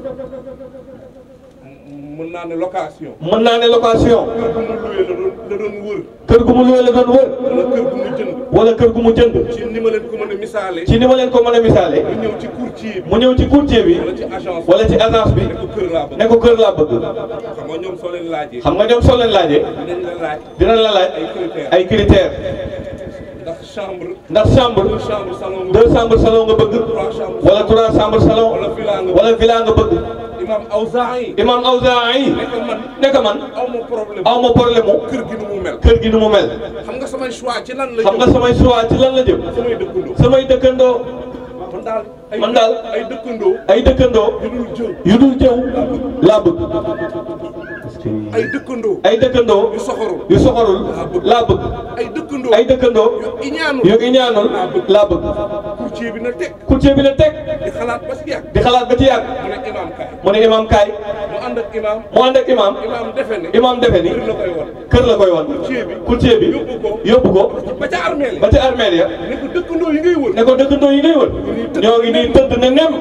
S8: mën naa ne location
S7: mën naa ne location
S8: kër gu mu luwee la doon la doon wër
S7: kër gu mu luwee la doon wër
S8: wala kër gu mu jënd
S7: wala kër gu mu jënd
S8: ci ni ma leen ko mën a misaale
S7: ci ni ma leen ko mën a misaale
S8: mu ñëw ci courtier bi
S7: mu ñëw ci courtier bi
S8: wala ci agence
S7: wala ci agence bi
S8: ne ko kër laa bëgg
S7: ne ko kër laa bëgg
S8: xam nga ñoom soo leen laajee
S7: xam nga ñoom soo leen laajee
S8: dinañ la laaj
S7: dinañ la laaj
S8: ay critères
S7: ay critères
S8: ndax chambre
S7: ndax chambre
S8: deux chambres salon nga
S7: deux chambres salon nga bëgg
S8: trois chambres
S7: wala trois chambres salon
S8: wala villa nga
S7: wala villa nga bëgg
S8: imam Awzaa'i
S7: imam Awzaa'i
S8: nekk man
S7: nekk man
S8: aw ma problème
S7: aw ma problème mu
S8: kër gi nu mu mel
S7: kër gi nu mu mel
S8: xam nga samay choix ci lan la
S7: xam nga
S8: jëm
S7: samay choix ci lan la jëm
S8: samay dëkkandoo
S7: samay dëkkandoo
S8: man daal ay
S7: man daal
S8: ay dëkkandoo
S7: ay dëkkandoo
S8: yu dul jëw
S7: yu dul jëw laa bëgg
S8: ay dëkkandoo
S7: ay dëkkandoo
S8: yu soxorul
S7: yu soxorul laa bëgg
S8: ay dëkkandoo
S7: ay dëkkandoo
S8: yu iñaanul
S7: yu iñaanul laa bëgg
S8: courtier bi na teg
S7: courtier bi la teg
S8: di xalaat ba si yàgg
S7: di xalaat ba ci yàgg
S8: mu ne imam kaay
S7: mu ne imam kaay
S8: mu ànd ak imam
S7: mu ànd ak imam
S8: imam defe ne
S7: imam defe ni
S8: kër la koy won
S7: kër la koy wan
S8: courtier bi
S7: courtier bi
S8: yóbbu ko
S7: yóbbu ko
S8: ba ca armée
S7: ba ci armeel ya
S8: ne ko dëkkandoo yi ngay wër
S7: ne ko dëkkandoo yi ngay wër ñoo ngi nii tëdd ne nem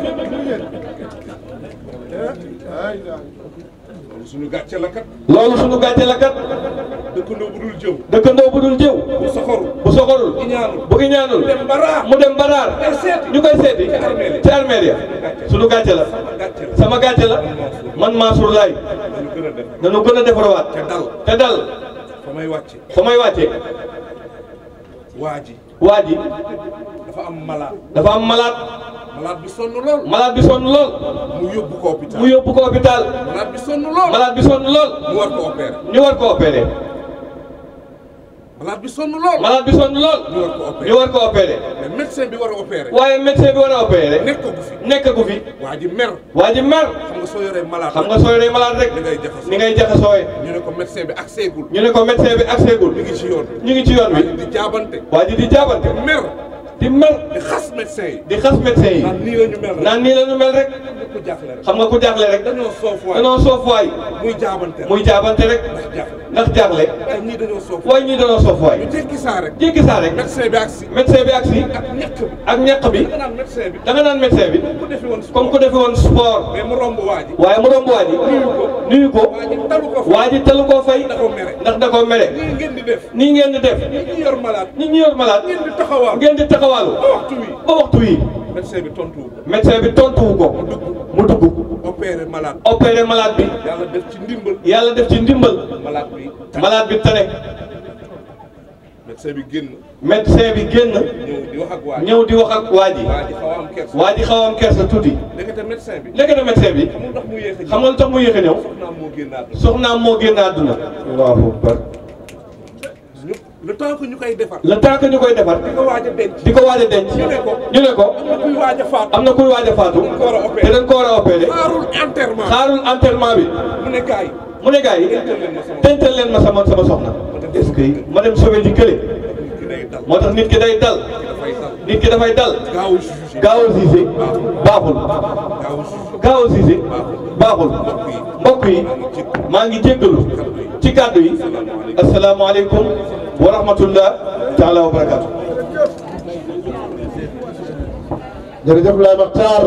S8: loolu suñu gàcce la kat
S7: loolu suñu gàcce la kat
S8: dëkkandoo bu dul jëw
S7: dëkkandoo bu dul jëw
S8: bu soxorul
S7: bu soxorul
S8: iñaanul
S7: bu iñaanul
S8: dem ba raa
S7: mu dem baraar
S8: ay seeti
S7: ñu koy seeti
S8: armeel ya.
S7: ci armeel ya suñu gàcce la
S8: gàcce la
S7: sama gàcce la man Mansour Laye
S8: ñu gën a def
S7: dañu gën a defarawaat
S8: te dal
S7: te dal
S8: fa may wàcce
S7: fa may wàcce
S8: waa ji
S7: waa ji
S8: dafa am malade
S7: dafa am malade
S8: malade bi sonn lool
S7: malade bi sonn lool
S8: mu yóbbu ko hôpital
S7: mu yóbbu ko hôpital
S8: malade bi sonn lool
S7: malade bi sonn lool
S8: mu war ko opérer
S7: ñu war ko opéré
S8: malade bi sonn lool
S7: malade bi sonn lool
S8: ñu war ko opérer
S7: ñu war ko opéré
S8: mais médecin bi war a opérer
S7: waaye médecin bi war a opéré
S8: nekk ko fi
S7: nekk gu fi
S8: waa ji mer
S7: waa ji mer
S8: xam nga soo yoree malade
S7: xam nga sooy rey malade rek
S8: ni ngay jaxasoo
S7: ni ngay jaxasooye
S8: ñu ne ko médecin bi ak seegul
S7: ñu ne ko médecin bi accès gul
S8: mi ngi ci yoon
S7: ñu ngi ci yoon
S8: waa ji
S7: wi
S8: di jaabante
S7: waa ji di jaabante
S8: mer
S7: di mer
S8: di xas médecin yi
S7: di xas médecin yi
S8: naan nii la ñu mel rek
S7: naan nii la ñu mel rek
S8: ku jaaxle rek
S7: xam nga ku jaaxle rek
S8: dañoo soof waay
S7: dañoo soof waay
S8: muy jaabante rek
S7: muy jaabante rek
S8: ndax jaaxle
S7: ndax jaaxle
S8: ay ñii dañoo soof
S7: waaye ñii dañoo soof waay
S8: ñu tekki saa rek
S7: jéggi saa rek
S8: médecin bi ak si
S7: médecin bi agsi
S8: ak ñàkk bi
S7: ak ñàkk bi
S8: da nga naan médecin bi
S7: da nga naan médecin bi
S8: ku defi woon
S7: comme ku defe woon sport
S8: mais mu romb waa ji
S7: waaye mu romb waa ji nuyu ko
S8: waa ji talu ko fa
S7: waa ji talu koo fay
S8: da ko mere
S7: ndax da koo mere
S8: nii ngeen di def
S7: nii ngeen di def
S8: ñi ñu yor malade
S7: nit ñi yor malade
S8: ngeen di taxawaal
S7: ngeen di taxawaalu
S8: ba waxtu wi
S7: ba waxtu wi
S8: médecin bi tontuwu ko
S7: médecin bi tontuwu ko mu dugg
S8: opéré malade
S7: opéré malade bi
S8: yàlla def ci ndimbal
S7: yàlla def ci ndimbal
S8: malade bi
S7: malade bi tane
S8: médecin bi génn
S7: médecin bi génn
S8: ñëw di wax ak waa ji
S7: ñëw di wax ak waa ji
S8: waa ji xaw a am kersa
S7: waa ji xaw a am kersa tuuti
S8: ndekete médecin bi
S7: léegi na médecin bi
S8: xamul ndax mu yéex a ñëw
S7: xam nga lu tax mu yéex a ñëw
S8: soxnaam moo génn àdduna
S7: soxnaam moo génn àdduna allahu akbar
S8: ñu le temps que ñu koy defar
S7: le temps que ñu koy defar
S8: di ko waaj a denc
S7: di ko waaj a denc
S8: ñu ne ko
S7: ñu ne ko
S8: am na kuy waaj a faatu
S7: am na kuy waaj a faatu
S8: ko war a opéré.
S7: te dañ ko war a opéré
S8: xaarul enterrement
S7: xaarul enterrement bi
S8: mu ne gars yi
S7: mu ne gars yi tental leen ma sama sama soxna est-ce que ma dem sauver ji kële
S8: ki day dal
S7: moo tax nit ki day dal
S8: dafay dal
S7: nit ki dafay dal
S8: gaaw a jugé
S7: gaaw a siise baaxul
S8: gaaw a jugé
S7: gaaw a siise baaxul mbokk yi maa ngi jéggalu ci kàddu yi asalaamaaleykum wa rahmatullah taala wa barakaatu
S1: jërëjëf Laye Makhtar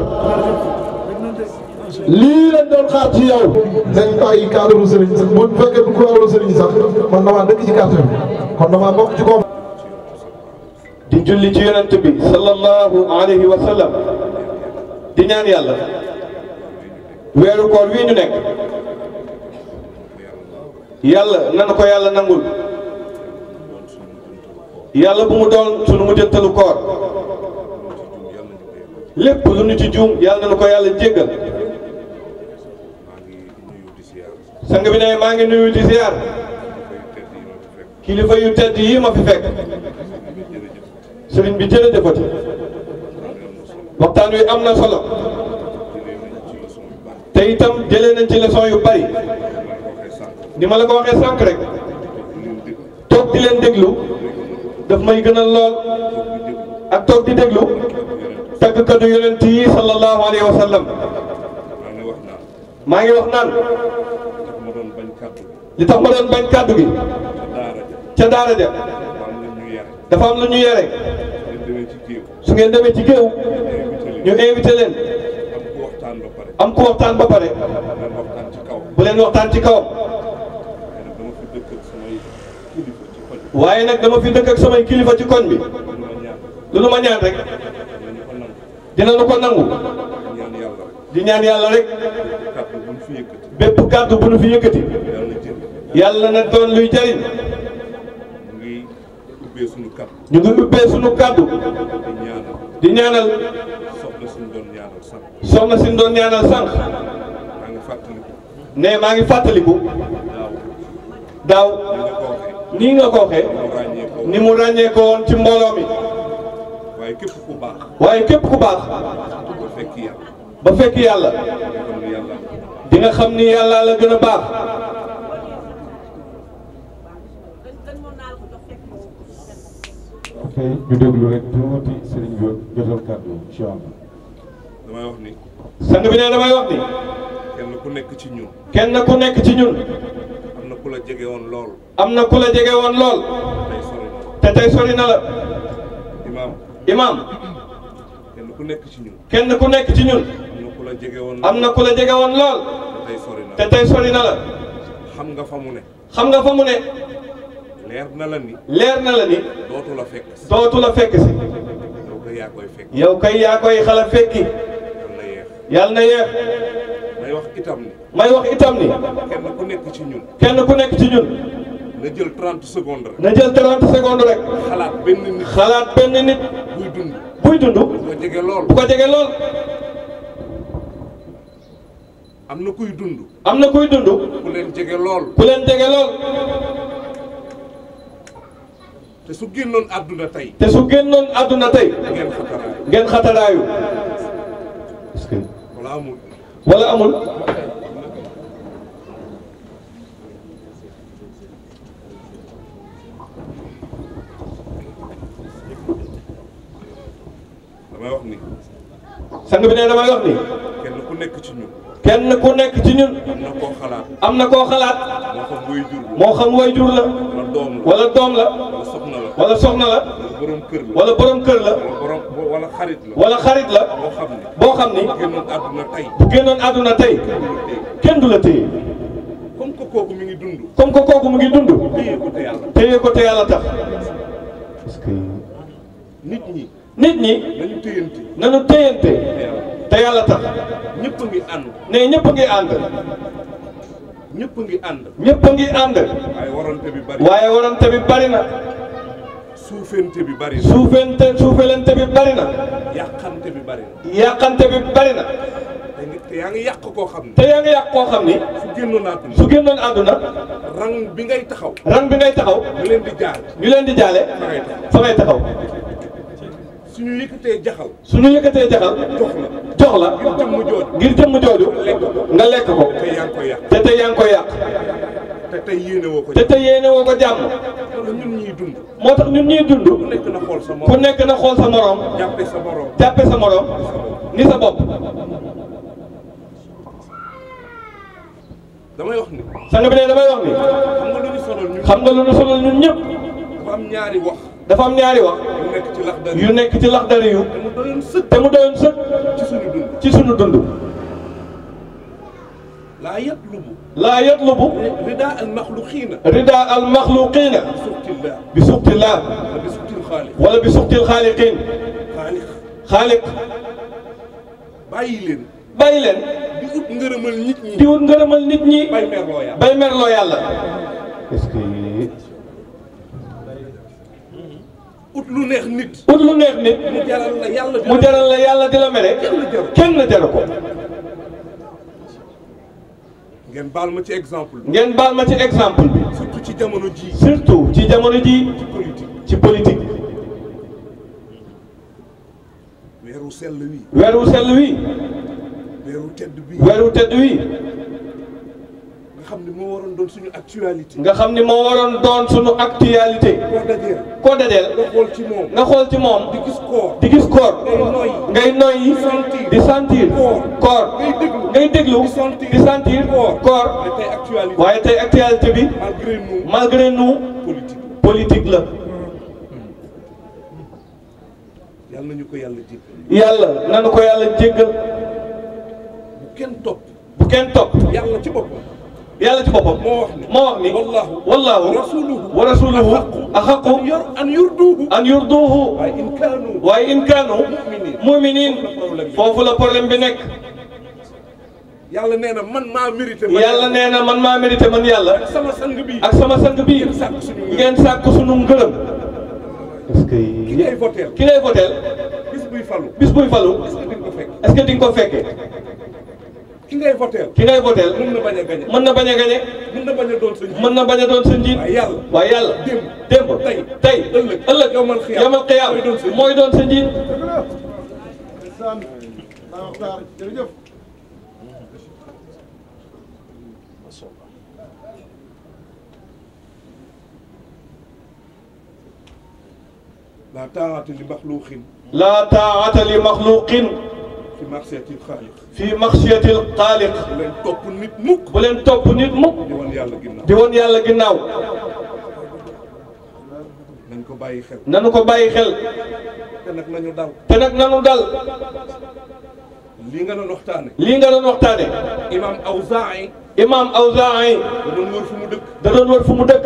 S1: lii lañ doon xaar ci yow dañ bàyyi cadre sëriñ sax bu fekkee du cadre sëriñ sax man damaa dëkk ci quartier bi kon damaa bokk ci koom
S7: di julli ci yonent bi sallallahu alayhi wa sallam di ñaan yàlla weeru koor wii ñu nekk yàlla nanu ko yàlla nangul yàlla bu mu doon sunu mujjantalu koor lépp lu ñu ci juum yàlla nanu ko yàlla jéggal sang bi ne maa ngi nuyu di ziar kilifa yu tedd yii ma fi fekk sëriñ bi jërëjëfati waxtaan wi am na solo te itam jëlee nañ ci leçon yu bari ni ma la ko waxee sànq rek toog di leen déglu daf may gënal lool ak toog di déglu tàggkatu yonent yi sallallahu alayhi wa sallam
S8: maa ngi wax naan
S7: maa ngi wax naan
S8: tax ma doon bañ kàddu
S7: li tax ma doon bañ kàddu gi
S8: ca daara ja
S7: ca daara ja
S8: maam la ñu yare
S7: dafa am lu ñu yere
S8: ngeen demee ci géew
S7: su ngeen demee ci géew ñu invité leen
S8: am ku waxtaan ba pare
S7: am ku waxtaan ba pare
S8: leen waxtaan ci kaw
S7: bu leen waxtaan ci kawam
S8: waaye nag dama fi dëkk ak samay kilifa ci koñ bi
S7: waaye nag dama fi dëkk ak samay kilifa ci koñ bi
S8: lu ma ñaan
S7: lu nu ma ñaan rek
S8: dinañu ko nangu
S7: dinañu ko nangu
S8: ñaan yàlla rek
S7: di ñaan yàlla rek
S8: kàddu buñ fi yëkkati
S7: bépp kàddu bu nu fi yëkkati
S8: yàlla na jël
S7: yàlla na doon luy jariñ
S8: mu ngi ubbee suñu kàddu
S7: ñu ngi ubbee sunu kàddu
S8: di ñaanal
S7: di ñaanal
S8: soxna suñu doon ñaanal sax
S7: soxna si doon ñaanal sànq
S8: maa ngi fàttaliku
S7: ne maa ngi fàttaliku
S8: daaw
S7: daaw
S8: li nga ko
S7: nii nga ko waxee
S8: waxee mu ràññee ko
S7: ni mu ràññee ko woon ci mbooloo mi
S8: waaye képp ku baax
S7: waaye képp ku baax
S8: ba fekk yàlla
S7: ba fekk yàlla
S8: kon yàlla
S7: di nga xam ni yàlla la gën a baax
S9: ok ñu déglu rek tuuti sëriñ bi jotal kàddu incha allah.
S8: damay wax ni
S7: sang bi ne damay wax ni
S8: kenn ku nekk ci ñun
S7: kenn ku nekk ci ñun
S8: am na ku la jege woon lool
S7: am na ku la jege woon lool
S8: tey sori na
S7: te tey sori na la
S8: imaam
S7: imaam
S8: kenn ku nekk ci ñun
S7: kenn ku nekk ci ñun
S8: am na ku la jege woon
S7: am na ku la jege woon lool
S8: tey sori na
S7: te tey sori na la
S8: xam nga fa mu ne
S7: xam nga fa mu ne
S8: leer na la ni
S7: leer na la ni
S8: dootu la fekk si
S7: dootu la fekk si
S8: yow ko yaa koy fekk
S7: yow kay yaa koy xala fekki
S8: yal na yeex
S7: yàlla na yeex
S8: may wax itam ni
S7: may wax itam ni
S8: kenn ku nekk ci ñun
S7: kenn ku nekk ci ñun
S8: na jël 30 secondes rek
S7: na jël 30 secondes rek
S8: xalaat benn nit
S7: xalaat benn nit
S8: buy dund
S7: buy dund
S8: bu ko jege lool
S7: bu ko jege lool
S8: am na kuy dund
S7: am na kuy dund
S8: ku leen jege lool
S7: ku leen jege lool
S8: te su génnoon àdduna tey
S7: te su génnoon àdduna tey
S8: ngeen xataraay
S7: ngeen xataraayu est-ce que
S8: wala amul
S7: wala amul
S8: damay wax ni
S7: sang bi ne damay wax ni
S8: kenn ku nekk ci ñun
S7: kenn ku nekk ci ñun
S8: am na koo xalaat
S7: am na koo xalaat
S8: moo xam muy jur
S7: moo xam way jur la
S8: wala doom la
S7: wala doom la
S8: wala soxna la
S7: wala soxna la
S8: wala borom kër la
S7: wala borom kër la
S8: wala borom wala xarit la
S7: wala xarit la
S8: boo xam ne
S7: boo xam ni
S8: génnoon àdduna tey
S7: bu génnoon àdduna tey kenn du la téye
S8: comme que kooku mi ngi dund
S7: comme que kooku mu ngi dund
S8: téye ko te yàlla
S7: téye ko te yàlla tax
S9: parce que
S8: nit ñi
S7: nit ñi
S8: nañu téyante
S7: nañu téyante
S8: te yàlla
S7: te yàlla tax
S8: ñëpp a ngi ànd
S7: ne ñëpp a ngi ànd
S8: ñëpp a ngi ànd
S7: ñëpp a ngi ànd
S8: waaye warante bi bari
S7: waaye warante bi bari na
S8: suufente bi bari na
S7: suufente suufelente bi bari na
S8: yàqante bi bari na
S7: yàqante bi bari na
S8: te ngi- te yaa ngi yàq koo xam ne
S7: te yaa ngi yàq koo xam ni
S8: su génnoon àdduna
S7: su génnoon àdduna
S8: rang bi ngay taxaw
S7: rang bi ngay taxaw
S8: ñu leen di jaar
S7: ñu leen di jaale
S8: fa ngay taxaw
S7: fa ngay taxaw
S8: suñu yëkkatee jaxal
S7: suñu yëkkatee jaxal
S8: jox la
S7: jox la
S8: ngir jëmm jooju
S7: ngir jëmm jooju nga lekk ko
S8: te yaa ngi koy yàq
S7: te tey yaa ngi koy yàq
S8: te tey yéene woo ko
S7: te tey yéene woo ko jàmm
S8: wala ñun ñuy dund
S7: moo tax ñun ñuy dund
S8: ku nekk na xool sa
S7: ku
S8: morom
S7: nekk na xool sa morom
S8: jàppe sa morom
S7: jàppe sa morom ni sa bopp
S8: damay wax ni
S7: sang bi ne damay wax ni
S8: xam nga lu ñu sonal ñun
S7: xam nga lu nu sonal ñun ñëpp
S8: dafa am ñaari wax
S7: dafa am ñaari wax
S8: yu nekk ci lax dari
S7: yu nekk ci laxdari yu
S8: te mu doyoon sëkk
S7: te mu doyoon sëkk
S8: ci suñu dund
S7: ci sunu dund
S8: laa yatlubu
S7: laa yatlubu
S8: rida al maxluqiina
S7: rida al maxluqina
S8: suxtillah
S7: bi suqtillah
S8: wala bi suxtil xaaliq
S7: wala bi suqtil xaaliqin
S8: xaaliq
S7: xaaliq
S8: bàyyi leen
S7: bàyyi leen
S8: di ut ngërëmal nit ñi
S7: di wut ngërëmal nit ñi
S8: bay merloo yàlla
S7: bay merloo yàlla
S9: est-ce que
S8: ut lu neex nit
S7: ut lu neex nit
S8: mu jaral la yàlla di
S7: mu jaral la yàlla di la mere kenn jaru ko
S8: ngeen baal ma ci exemple bi
S7: ngeen baal ma ci exemple bi
S8: surtout ci jamono ji
S7: surtout ci jamono ji
S8: politique
S7: ci politique
S8: weeru sell wi
S7: weeru sell wi
S8: weeru tedd bi
S7: weeru tedd wi
S8: nga xam ne moo waroon doon suñu actualité.
S7: nga xam ni moo waroon doon sunu actualité
S8: koo dajeel.
S7: koo dajeel
S8: nga xool ci moom.
S7: nga xool ci moom
S8: di gis koor.
S7: di gis koor
S8: ngay noyyi.
S7: ngay noyyi
S8: sentir.
S7: di sentir
S8: Koor.
S7: koor
S8: ngay déglu.
S7: ngay déglu
S8: di sentir.
S7: di sentir
S8: Koor.
S7: koor
S8: mais tey actualité.
S7: waaye tey actualité bi
S8: malgré nous.
S7: malgré nous
S8: politique.
S7: politique la
S8: yàlla nañu ko yàlla jéggal.
S7: yàlla nanu ko yàlla jéggal
S8: bu kenn topp.
S7: bu kenn topp
S8: yàlla ci boppam.
S7: yàlla ci boppam
S8: moo wax ni.
S7: moo wax ni
S8: wallaahu.
S7: wallaahu
S8: rasuluhu.
S7: wa rasuluhu
S8: an
S7: axaqu
S8: yor an yurduuhu.
S7: an yurduhu
S8: waaye in kaanu.
S7: waaye in kaanu muminin foofu la problème bi nekk
S8: yàlla nee na man maa mérité. man
S7: yàlla nee na man maa mérité man yàlla
S8: ak sama sang bi.
S7: ak sama sang bii
S8: ngeen sàkk suñu ngërëm.
S7: ngeen sàkk sunu ngërëm est-ce que
S8: ki ngay voteel.
S7: ki ngay voteel
S8: bis buy falu.
S7: bis buy falu
S8: est-ce que di nga ko fekk.
S7: est-ce que di nga ko fekkee
S8: ki ngay voteel.
S7: ki ngay voteel
S8: mën na bañ a gañe.
S7: mën na bañ a gañe
S8: mën na bañ a doon sa njiit.
S7: mën na bañ a doon sa njiit
S8: waaye yàlla.
S7: waaye yàlla
S8: démb.
S7: démb
S8: tey.
S7: tey
S8: ëllëg.
S7: ëllëg
S8: yawmal xiyaam.
S7: yawmal xiyaam
S8: mooy doon sa njiit.
S7: mooy doon sa njiit
S1: jërëjëf.
S8: la taa'ata li maxluuqin
S7: laa taa'ata li maxluqin
S8: fi ma'siyatil xaaliq.
S7: fi maxsiyatil xaaliq
S8: bu leen topp nit mukk.
S7: bu leen topp nit mukk
S8: di wan yàlla ginnaaw.
S7: di woon yàlla ginnaaw
S8: nañ ko bàyyi xel.
S7: nanu ko bàyyi xel
S8: te nag nañu dal.
S7: te nag nanu dal
S8: lii nga doon waxtaane.
S7: lii nga doon waxtaane
S8: imaam Awzaa'i
S7: imam Awzaa'i
S8: da doon wër fu mu dëkk.
S7: da doon wër fu mu dëkk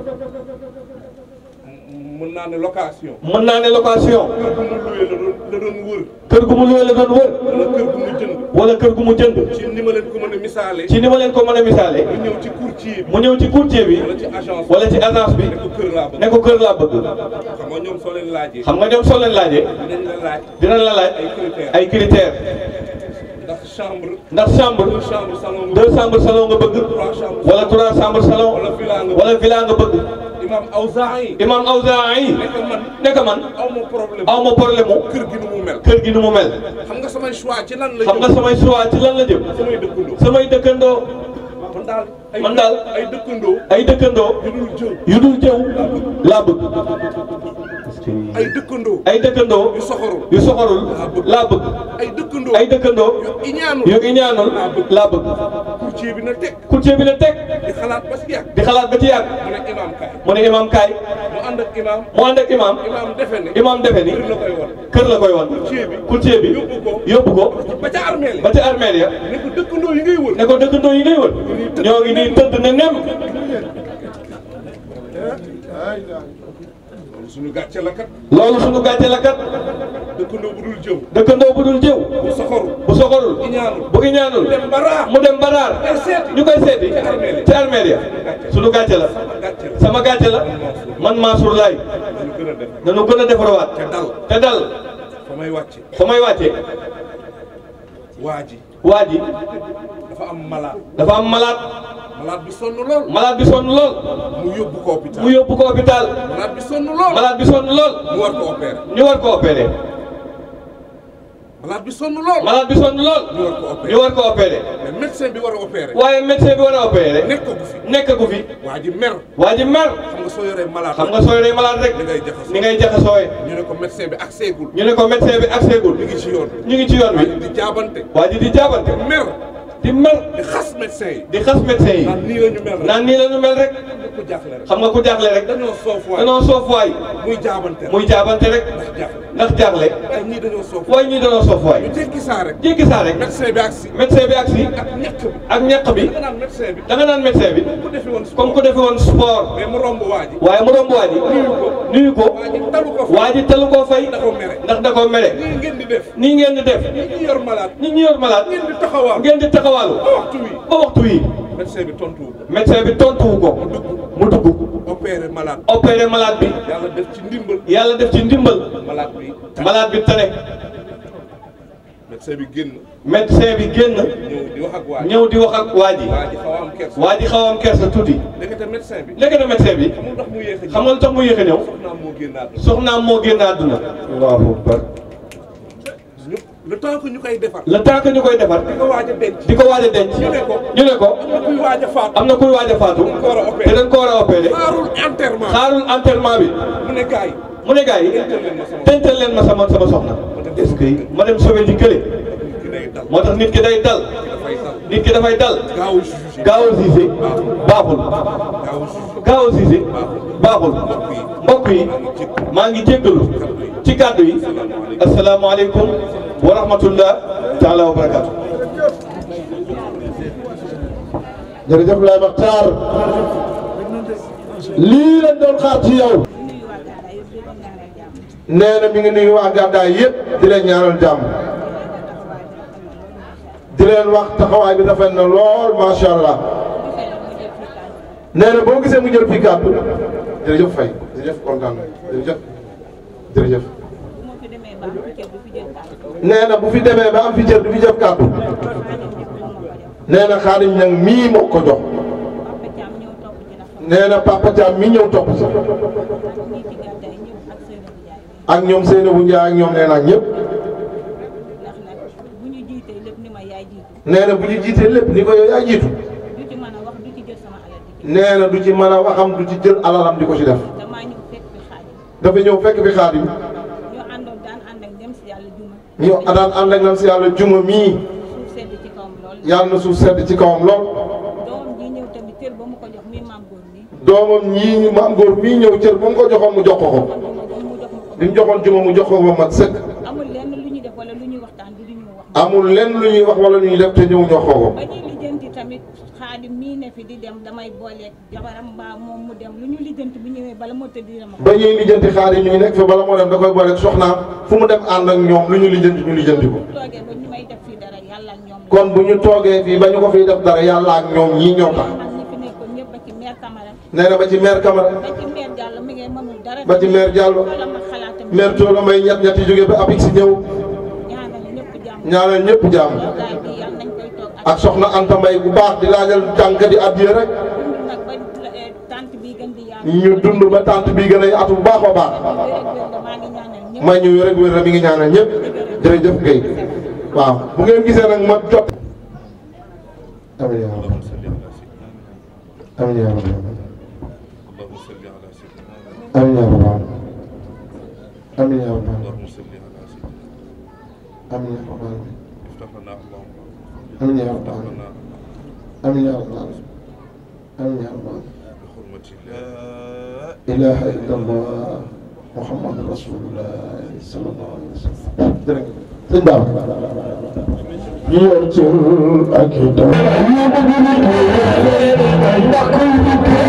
S8: mën naa ne location.
S7: mën naa ne location
S8: kër gu mu luwee la doon la doon wër.
S7: kër gu mu luwee la doon wër
S8: wala kër gu mu jënd.
S7: wala kër gu mu jënd
S8: ci ni ma leen ko mën a misaale.
S7: ci ni ma leen ko mën a misaale
S8: mu ñëw ci courtier bi.
S7: mu ñëw ci courtier bi
S8: wala ci agence bi.
S7: wala ci agence bi
S8: ne ko kër laa bëgg.
S7: ne ko kër laa bëgg
S8: xam nga ñoom soo leen laajee.
S7: xam nga ñoom soo leen laajee
S8: dinañ la laaj.
S7: dinañ la laaj
S8: ay critères.
S7: ay critères
S8: ndax chambre.
S7: ndax chambre
S8: deux chambres salon nga
S7: deux chambres salon nga bëgg
S8: trois chambres.
S7: wala trois chambres salon
S8: wala villa nga
S7: wala villa nga bëgg
S8: imaam Awzaa'i.
S7: imam Awzaa'i
S8: nekk man
S7: nekk man
S8: aw ma problème.
S7: aw ma problème mu
S8: kër gi nu mu mel.
S7: kër gi nu mu mel
S8: xam nga samay choix ci lan la
S7: xam nga
S8: jëm.
S7: samay choix ci lan la jëm
S8: samay dëkkandoo.
S7: samay dëkkandoo
S8: man daal ay
S7: man daal
S8: ay dëkkandoo.
S7: ay dëkkandoo
S8: yu dul jëw.
S7: yu dul jëw laa bëgg
S8: ay dëkkandoo.
S7: ay dëkkandoo
S8: yu soxorul.
S7: yu soxorul laa bëgg
S8: ay dëkkandoo.
S7: ay dëkkandoo
S8: yu iñaanul.
S7: yu iñaanul laa bëgg
S8: courtier bi na teg.
S7: courtier bi ne teg
S8: di xalaat ba si yàgg.
S7: di xalaat ba ci yàgg
S8: mu ne imaam kaay.
S7: mu ne imam kaay
S8: mu ànd ak imaam.
S7: mu ànd ak imam
S8: imaam defe ne.
S7: imam defe ni
S8: kër la koy wan.
S7: kër la koy wan
S8: courtier bi.
S7: courtier bi
S8: yóbbu ko.
S7: yóbbu ko
S8: ba ca armée la.
S7: ba ci armeel ya
S8: ne ko dëkkandoo yi ngay wër.
S7: ne ko dëkkandoo yi ngay wër ñoo ngi nii tëdd ne nem
S8: loolu suñu gàcce la kat.
S7: loolu suñu gàcce la kat
S8: dëkkandoo bu dul jëw.
S7: dëkkandoo bu dul jëw
S8: bu soxorul.
S7: bu soxorul
S8: iñaanul.
S7: bu iñaanul
S8: dem bara.
S7: mu dem baraar
S8: ay seeti.
S7: ñu koy seeti
S8: ci armeel ya.
S7: ci armeel ya suñu gàcce la
S8: gàcce la.
S7: sama gàcce la man Mansour Laye
S8: ñu gën a def.
S7: nañu gën a defarawaat
S8: te dal.
S7: te dal
S8: fa may wàcce.
S7: fa may wàcce
S8: waa ji.
S7: waa ji
S8: dafa am malade.
S7: dafa am malade
S8: malade bi sonn lool.
S7: malade bi sonn lool
S8: mu yóbbu ko hôpital.
S7: mu yóbbu ko hôpital
S8: malade bi sonn lool.
S7: malade bi sonn lool
S8: mu war ko opérer.
S7: ñu war ko opéré
S8: malade bi sonn lool.
S7: malade bi sonn lool
S8: ñu war ko opérer.
S7: ñu war ko opéré
S8: mais médecin bi war a opérer.
S7: waaye médecin bi war a opéré
S8: nekk ko fi.
S7: nekk gu fi
S8: waa ji mer.
S7: waa ji mer
S8: xam nga soo yoree malade.
S7: xam nga sooy rey malade rek
S8: ni ngay jaxasoo.
S7: ni ngay jaxasooye
S8: ñu ne ko médecin bi ak seegul.
S7: ñu ne ko médecin bi accès gul
S8: mi ngi ci yoon.
S7: ñu ngi ci yoon
S8: waa
S7: wi
S8: ji di jaabante.
S7: waa ji di jaabante
S8: mer.
S7: di mer
S8: di xas médecin yi.
S7: di xas médecin yi
S8: naan nii la ñu mel rek.
S7: naan nii la ñu mel rek
S8: ku jaaxle rek.
S7: xam nga ku jaaxle rek
S8: dañoo soof waay.
S7: danoo soof waay
S8: muy jaabante rek.
S7: muy jaabante rek
S8: ndax jaaxle.
S7: ndax jaaxle
S8: waaye ñii dañoo soof.
S7: waaye ñii danoo soof waay
S8: ñu jékki saa rek.
S7: jéggi saa rek
S8: médecin bi ak si.
S7: médecin bi agsi
S8: ak ñàkk bi.
S7: ak ñaq bi
S8: da nga naan médecin bi.
S7: da nga naan médecin bi
S8: ku defi woon
S7: comme ku defe woon sport
S8: mais mu romb waa ji.
S7: waaye mu romb waa ji nuyu ko
S8: waa ji talu ko fa.
S7: waa ji talu koo fay
S8: da ko mere.
S7: ndax da koo mere
S8: nii ngeen di def.
S7: nii ngeen di def
S8: ñi ñi yor malade.
S7: nit ñi yor malade
S8: ngeen di taxawaal.
S7: ngeen di taxawaalu
S8: ba waxtu wi.
S7: ba waxtu wi
S8: médecin bi tontu wu ko.
S7: médecin bi tontuwu ko mu dugg
S8: opéré malade.
S7: opéré malade bi
S8: yàlla def ci ndimbal.
S7: yàlla def ci ndimbal
S8: malade bi.
S7: malade bi tane
S8: médecin bi génn.
S7: médecin bi génn
S8: ñëw di wax ak waa ji.
S7: ñëw di wax ak waa ji
S8: waa ji xaw a am kersa.
S7: waa ji xaw a am kersa tuuti
S8: ndekete médecin bi.
S7: léegi na médecin bi
S8: xamul ndax mu yéex a ñëw.
S7: xam nga lu tax mu yéex a ñëw
S8: soxnaam moo génn àdduna.
S7: soxnaam moo génn àdduna allahu akbar
S8: ñëpp le temps que ñu koy defar
S7: le temps que ñu koy defar
S8: di ko waaj a denc
S7: di ko waaj a denc
S8: ñu ne ko
S7: ñu ne ko
S8: am na kuy waaj a faatu
S7: am na kuy waaj a faatu
S8: ko war a opéré.
S7: te dañ ko war a opéré
S8: xaarul enterrement
S7: xaarul enterrement bi
S8: mu ne gars yi
S7: mu ne gars yi tental leen ma sama sama soxna est-ce que ma dem sauver ji kële
S8: ki day dal
S7: moo tax nit ki day dal
S8: dafay dal
S7: nit ki dafay dal
S8: gaaw a jugé
S7: gaaw a siise baaxul
S8: gaaw a jugé
S7: gaaw a siise baaxul mbokk yi maa ngi jéggalu ci kàddu yi asalaamaaleykum wa rahmatullah taala wa barakatu
S1: jërëjëf Laye Makhtar lii lañ doon xaar ci yow nee na mi ngi nuyu waa gàddaay yëpp di leen ñaanal jàmm di leen wax taxawaay bi rafet na lool macha allah nee na boo gisee mu jël fii kàddu jërëjëf Faye jërëjëf kontaan na jërëjëf jërëjëf nee na bu fi demee ba am fi cër du fi jëf kàddu nee na Xaadim ñang mii moo ko jox nee na Papa Thiam mi ñëw topp si ak ñoom Seynabou Ndiaye ak ñoom nee naa ñëpp nee na bu ñu jiitee lépp ni ko yow yaa jiitu nee na du ci mën a waxam du ci jël alalam di ko ci def dafa ñëw fekk fi Xaadim ñu daan ànd ak nam si yàlla juma mii yàlla na suuf sedd ci kawam lool doomam ñii maam góor mii ñëw cër ba mu ko joxoon mu jox ko ko li mu joxoon juma mu jox ko ba mat sëkk
S10: amul lenn lu ñuy def wala lu ñuy waxtaan du ñu wax.
S1: amul lenn lu ñuy wax wala lu ñuy def te ñëw jox ko ko
S10: ba ñuy lijjanti tamit xaadim mii ne fi di dem damay booleeg jabaram mbaa moom mu dem lu ñu lijjanti bu ñëwee bala moo tëdd dina ma ko.
S1: ba ñuy lijjanti xaar yi ñu nekk fa bala moo dem da koy boole soxnaam fu mu dem ànd ak ñoom lu ñu lijjanti ñu lijjanti ko
S10: bu toogee ba ñu may def fii dara yàlla ak ñoom la.
S1: kon bu ñu toogee fii ba ñu ko fiy def dara yàlla ak ñoom ñii ñoo tax
S10: man ñi fi nekkoon ñëpp ba ci maire Camara
S1: nee na ba ci maire Camara
S10: ba ci maire Diallo mi ngay mënul dara.
S1: ba ci maire Diallo
S10: wala ma xalaatam
S1: maire Toola may ñett ñett yi jógee ba Apix si ñëw
S10: ñaanal ñëpp jàmm.
S1: ñaanal ñëpp jàmm
S10: gaay bi yàlla nañ koy toog ak
S1: ak soxna Anta Mbay bu baax di laajal jànk di addiya rek
S10: dund nag ba eh, tante bi gën di yaatu.
S1: ñu dund ba tànt bi gën a yaatu bu baax a baax
S10: wér ak wér la maa ngi ñaanal ñëpp.
S1: may ñu rek wér mi ngi ñaanal ñëpp jërëjëf Guèye waaw bu ngeen gisee nag ma jot amiin yaa rabbi amiin yaa rabbi amiin yaa rabbi amiin yaa rabbi amiin yaa rabbi amiin yaa rabbi amiin yaa rabbi amiin yaa rabbi ilaha illallah muhammad rasulullah sallallahu alayhi wa sallam jërëjëf sëñ Ba ñu yor ci ak itam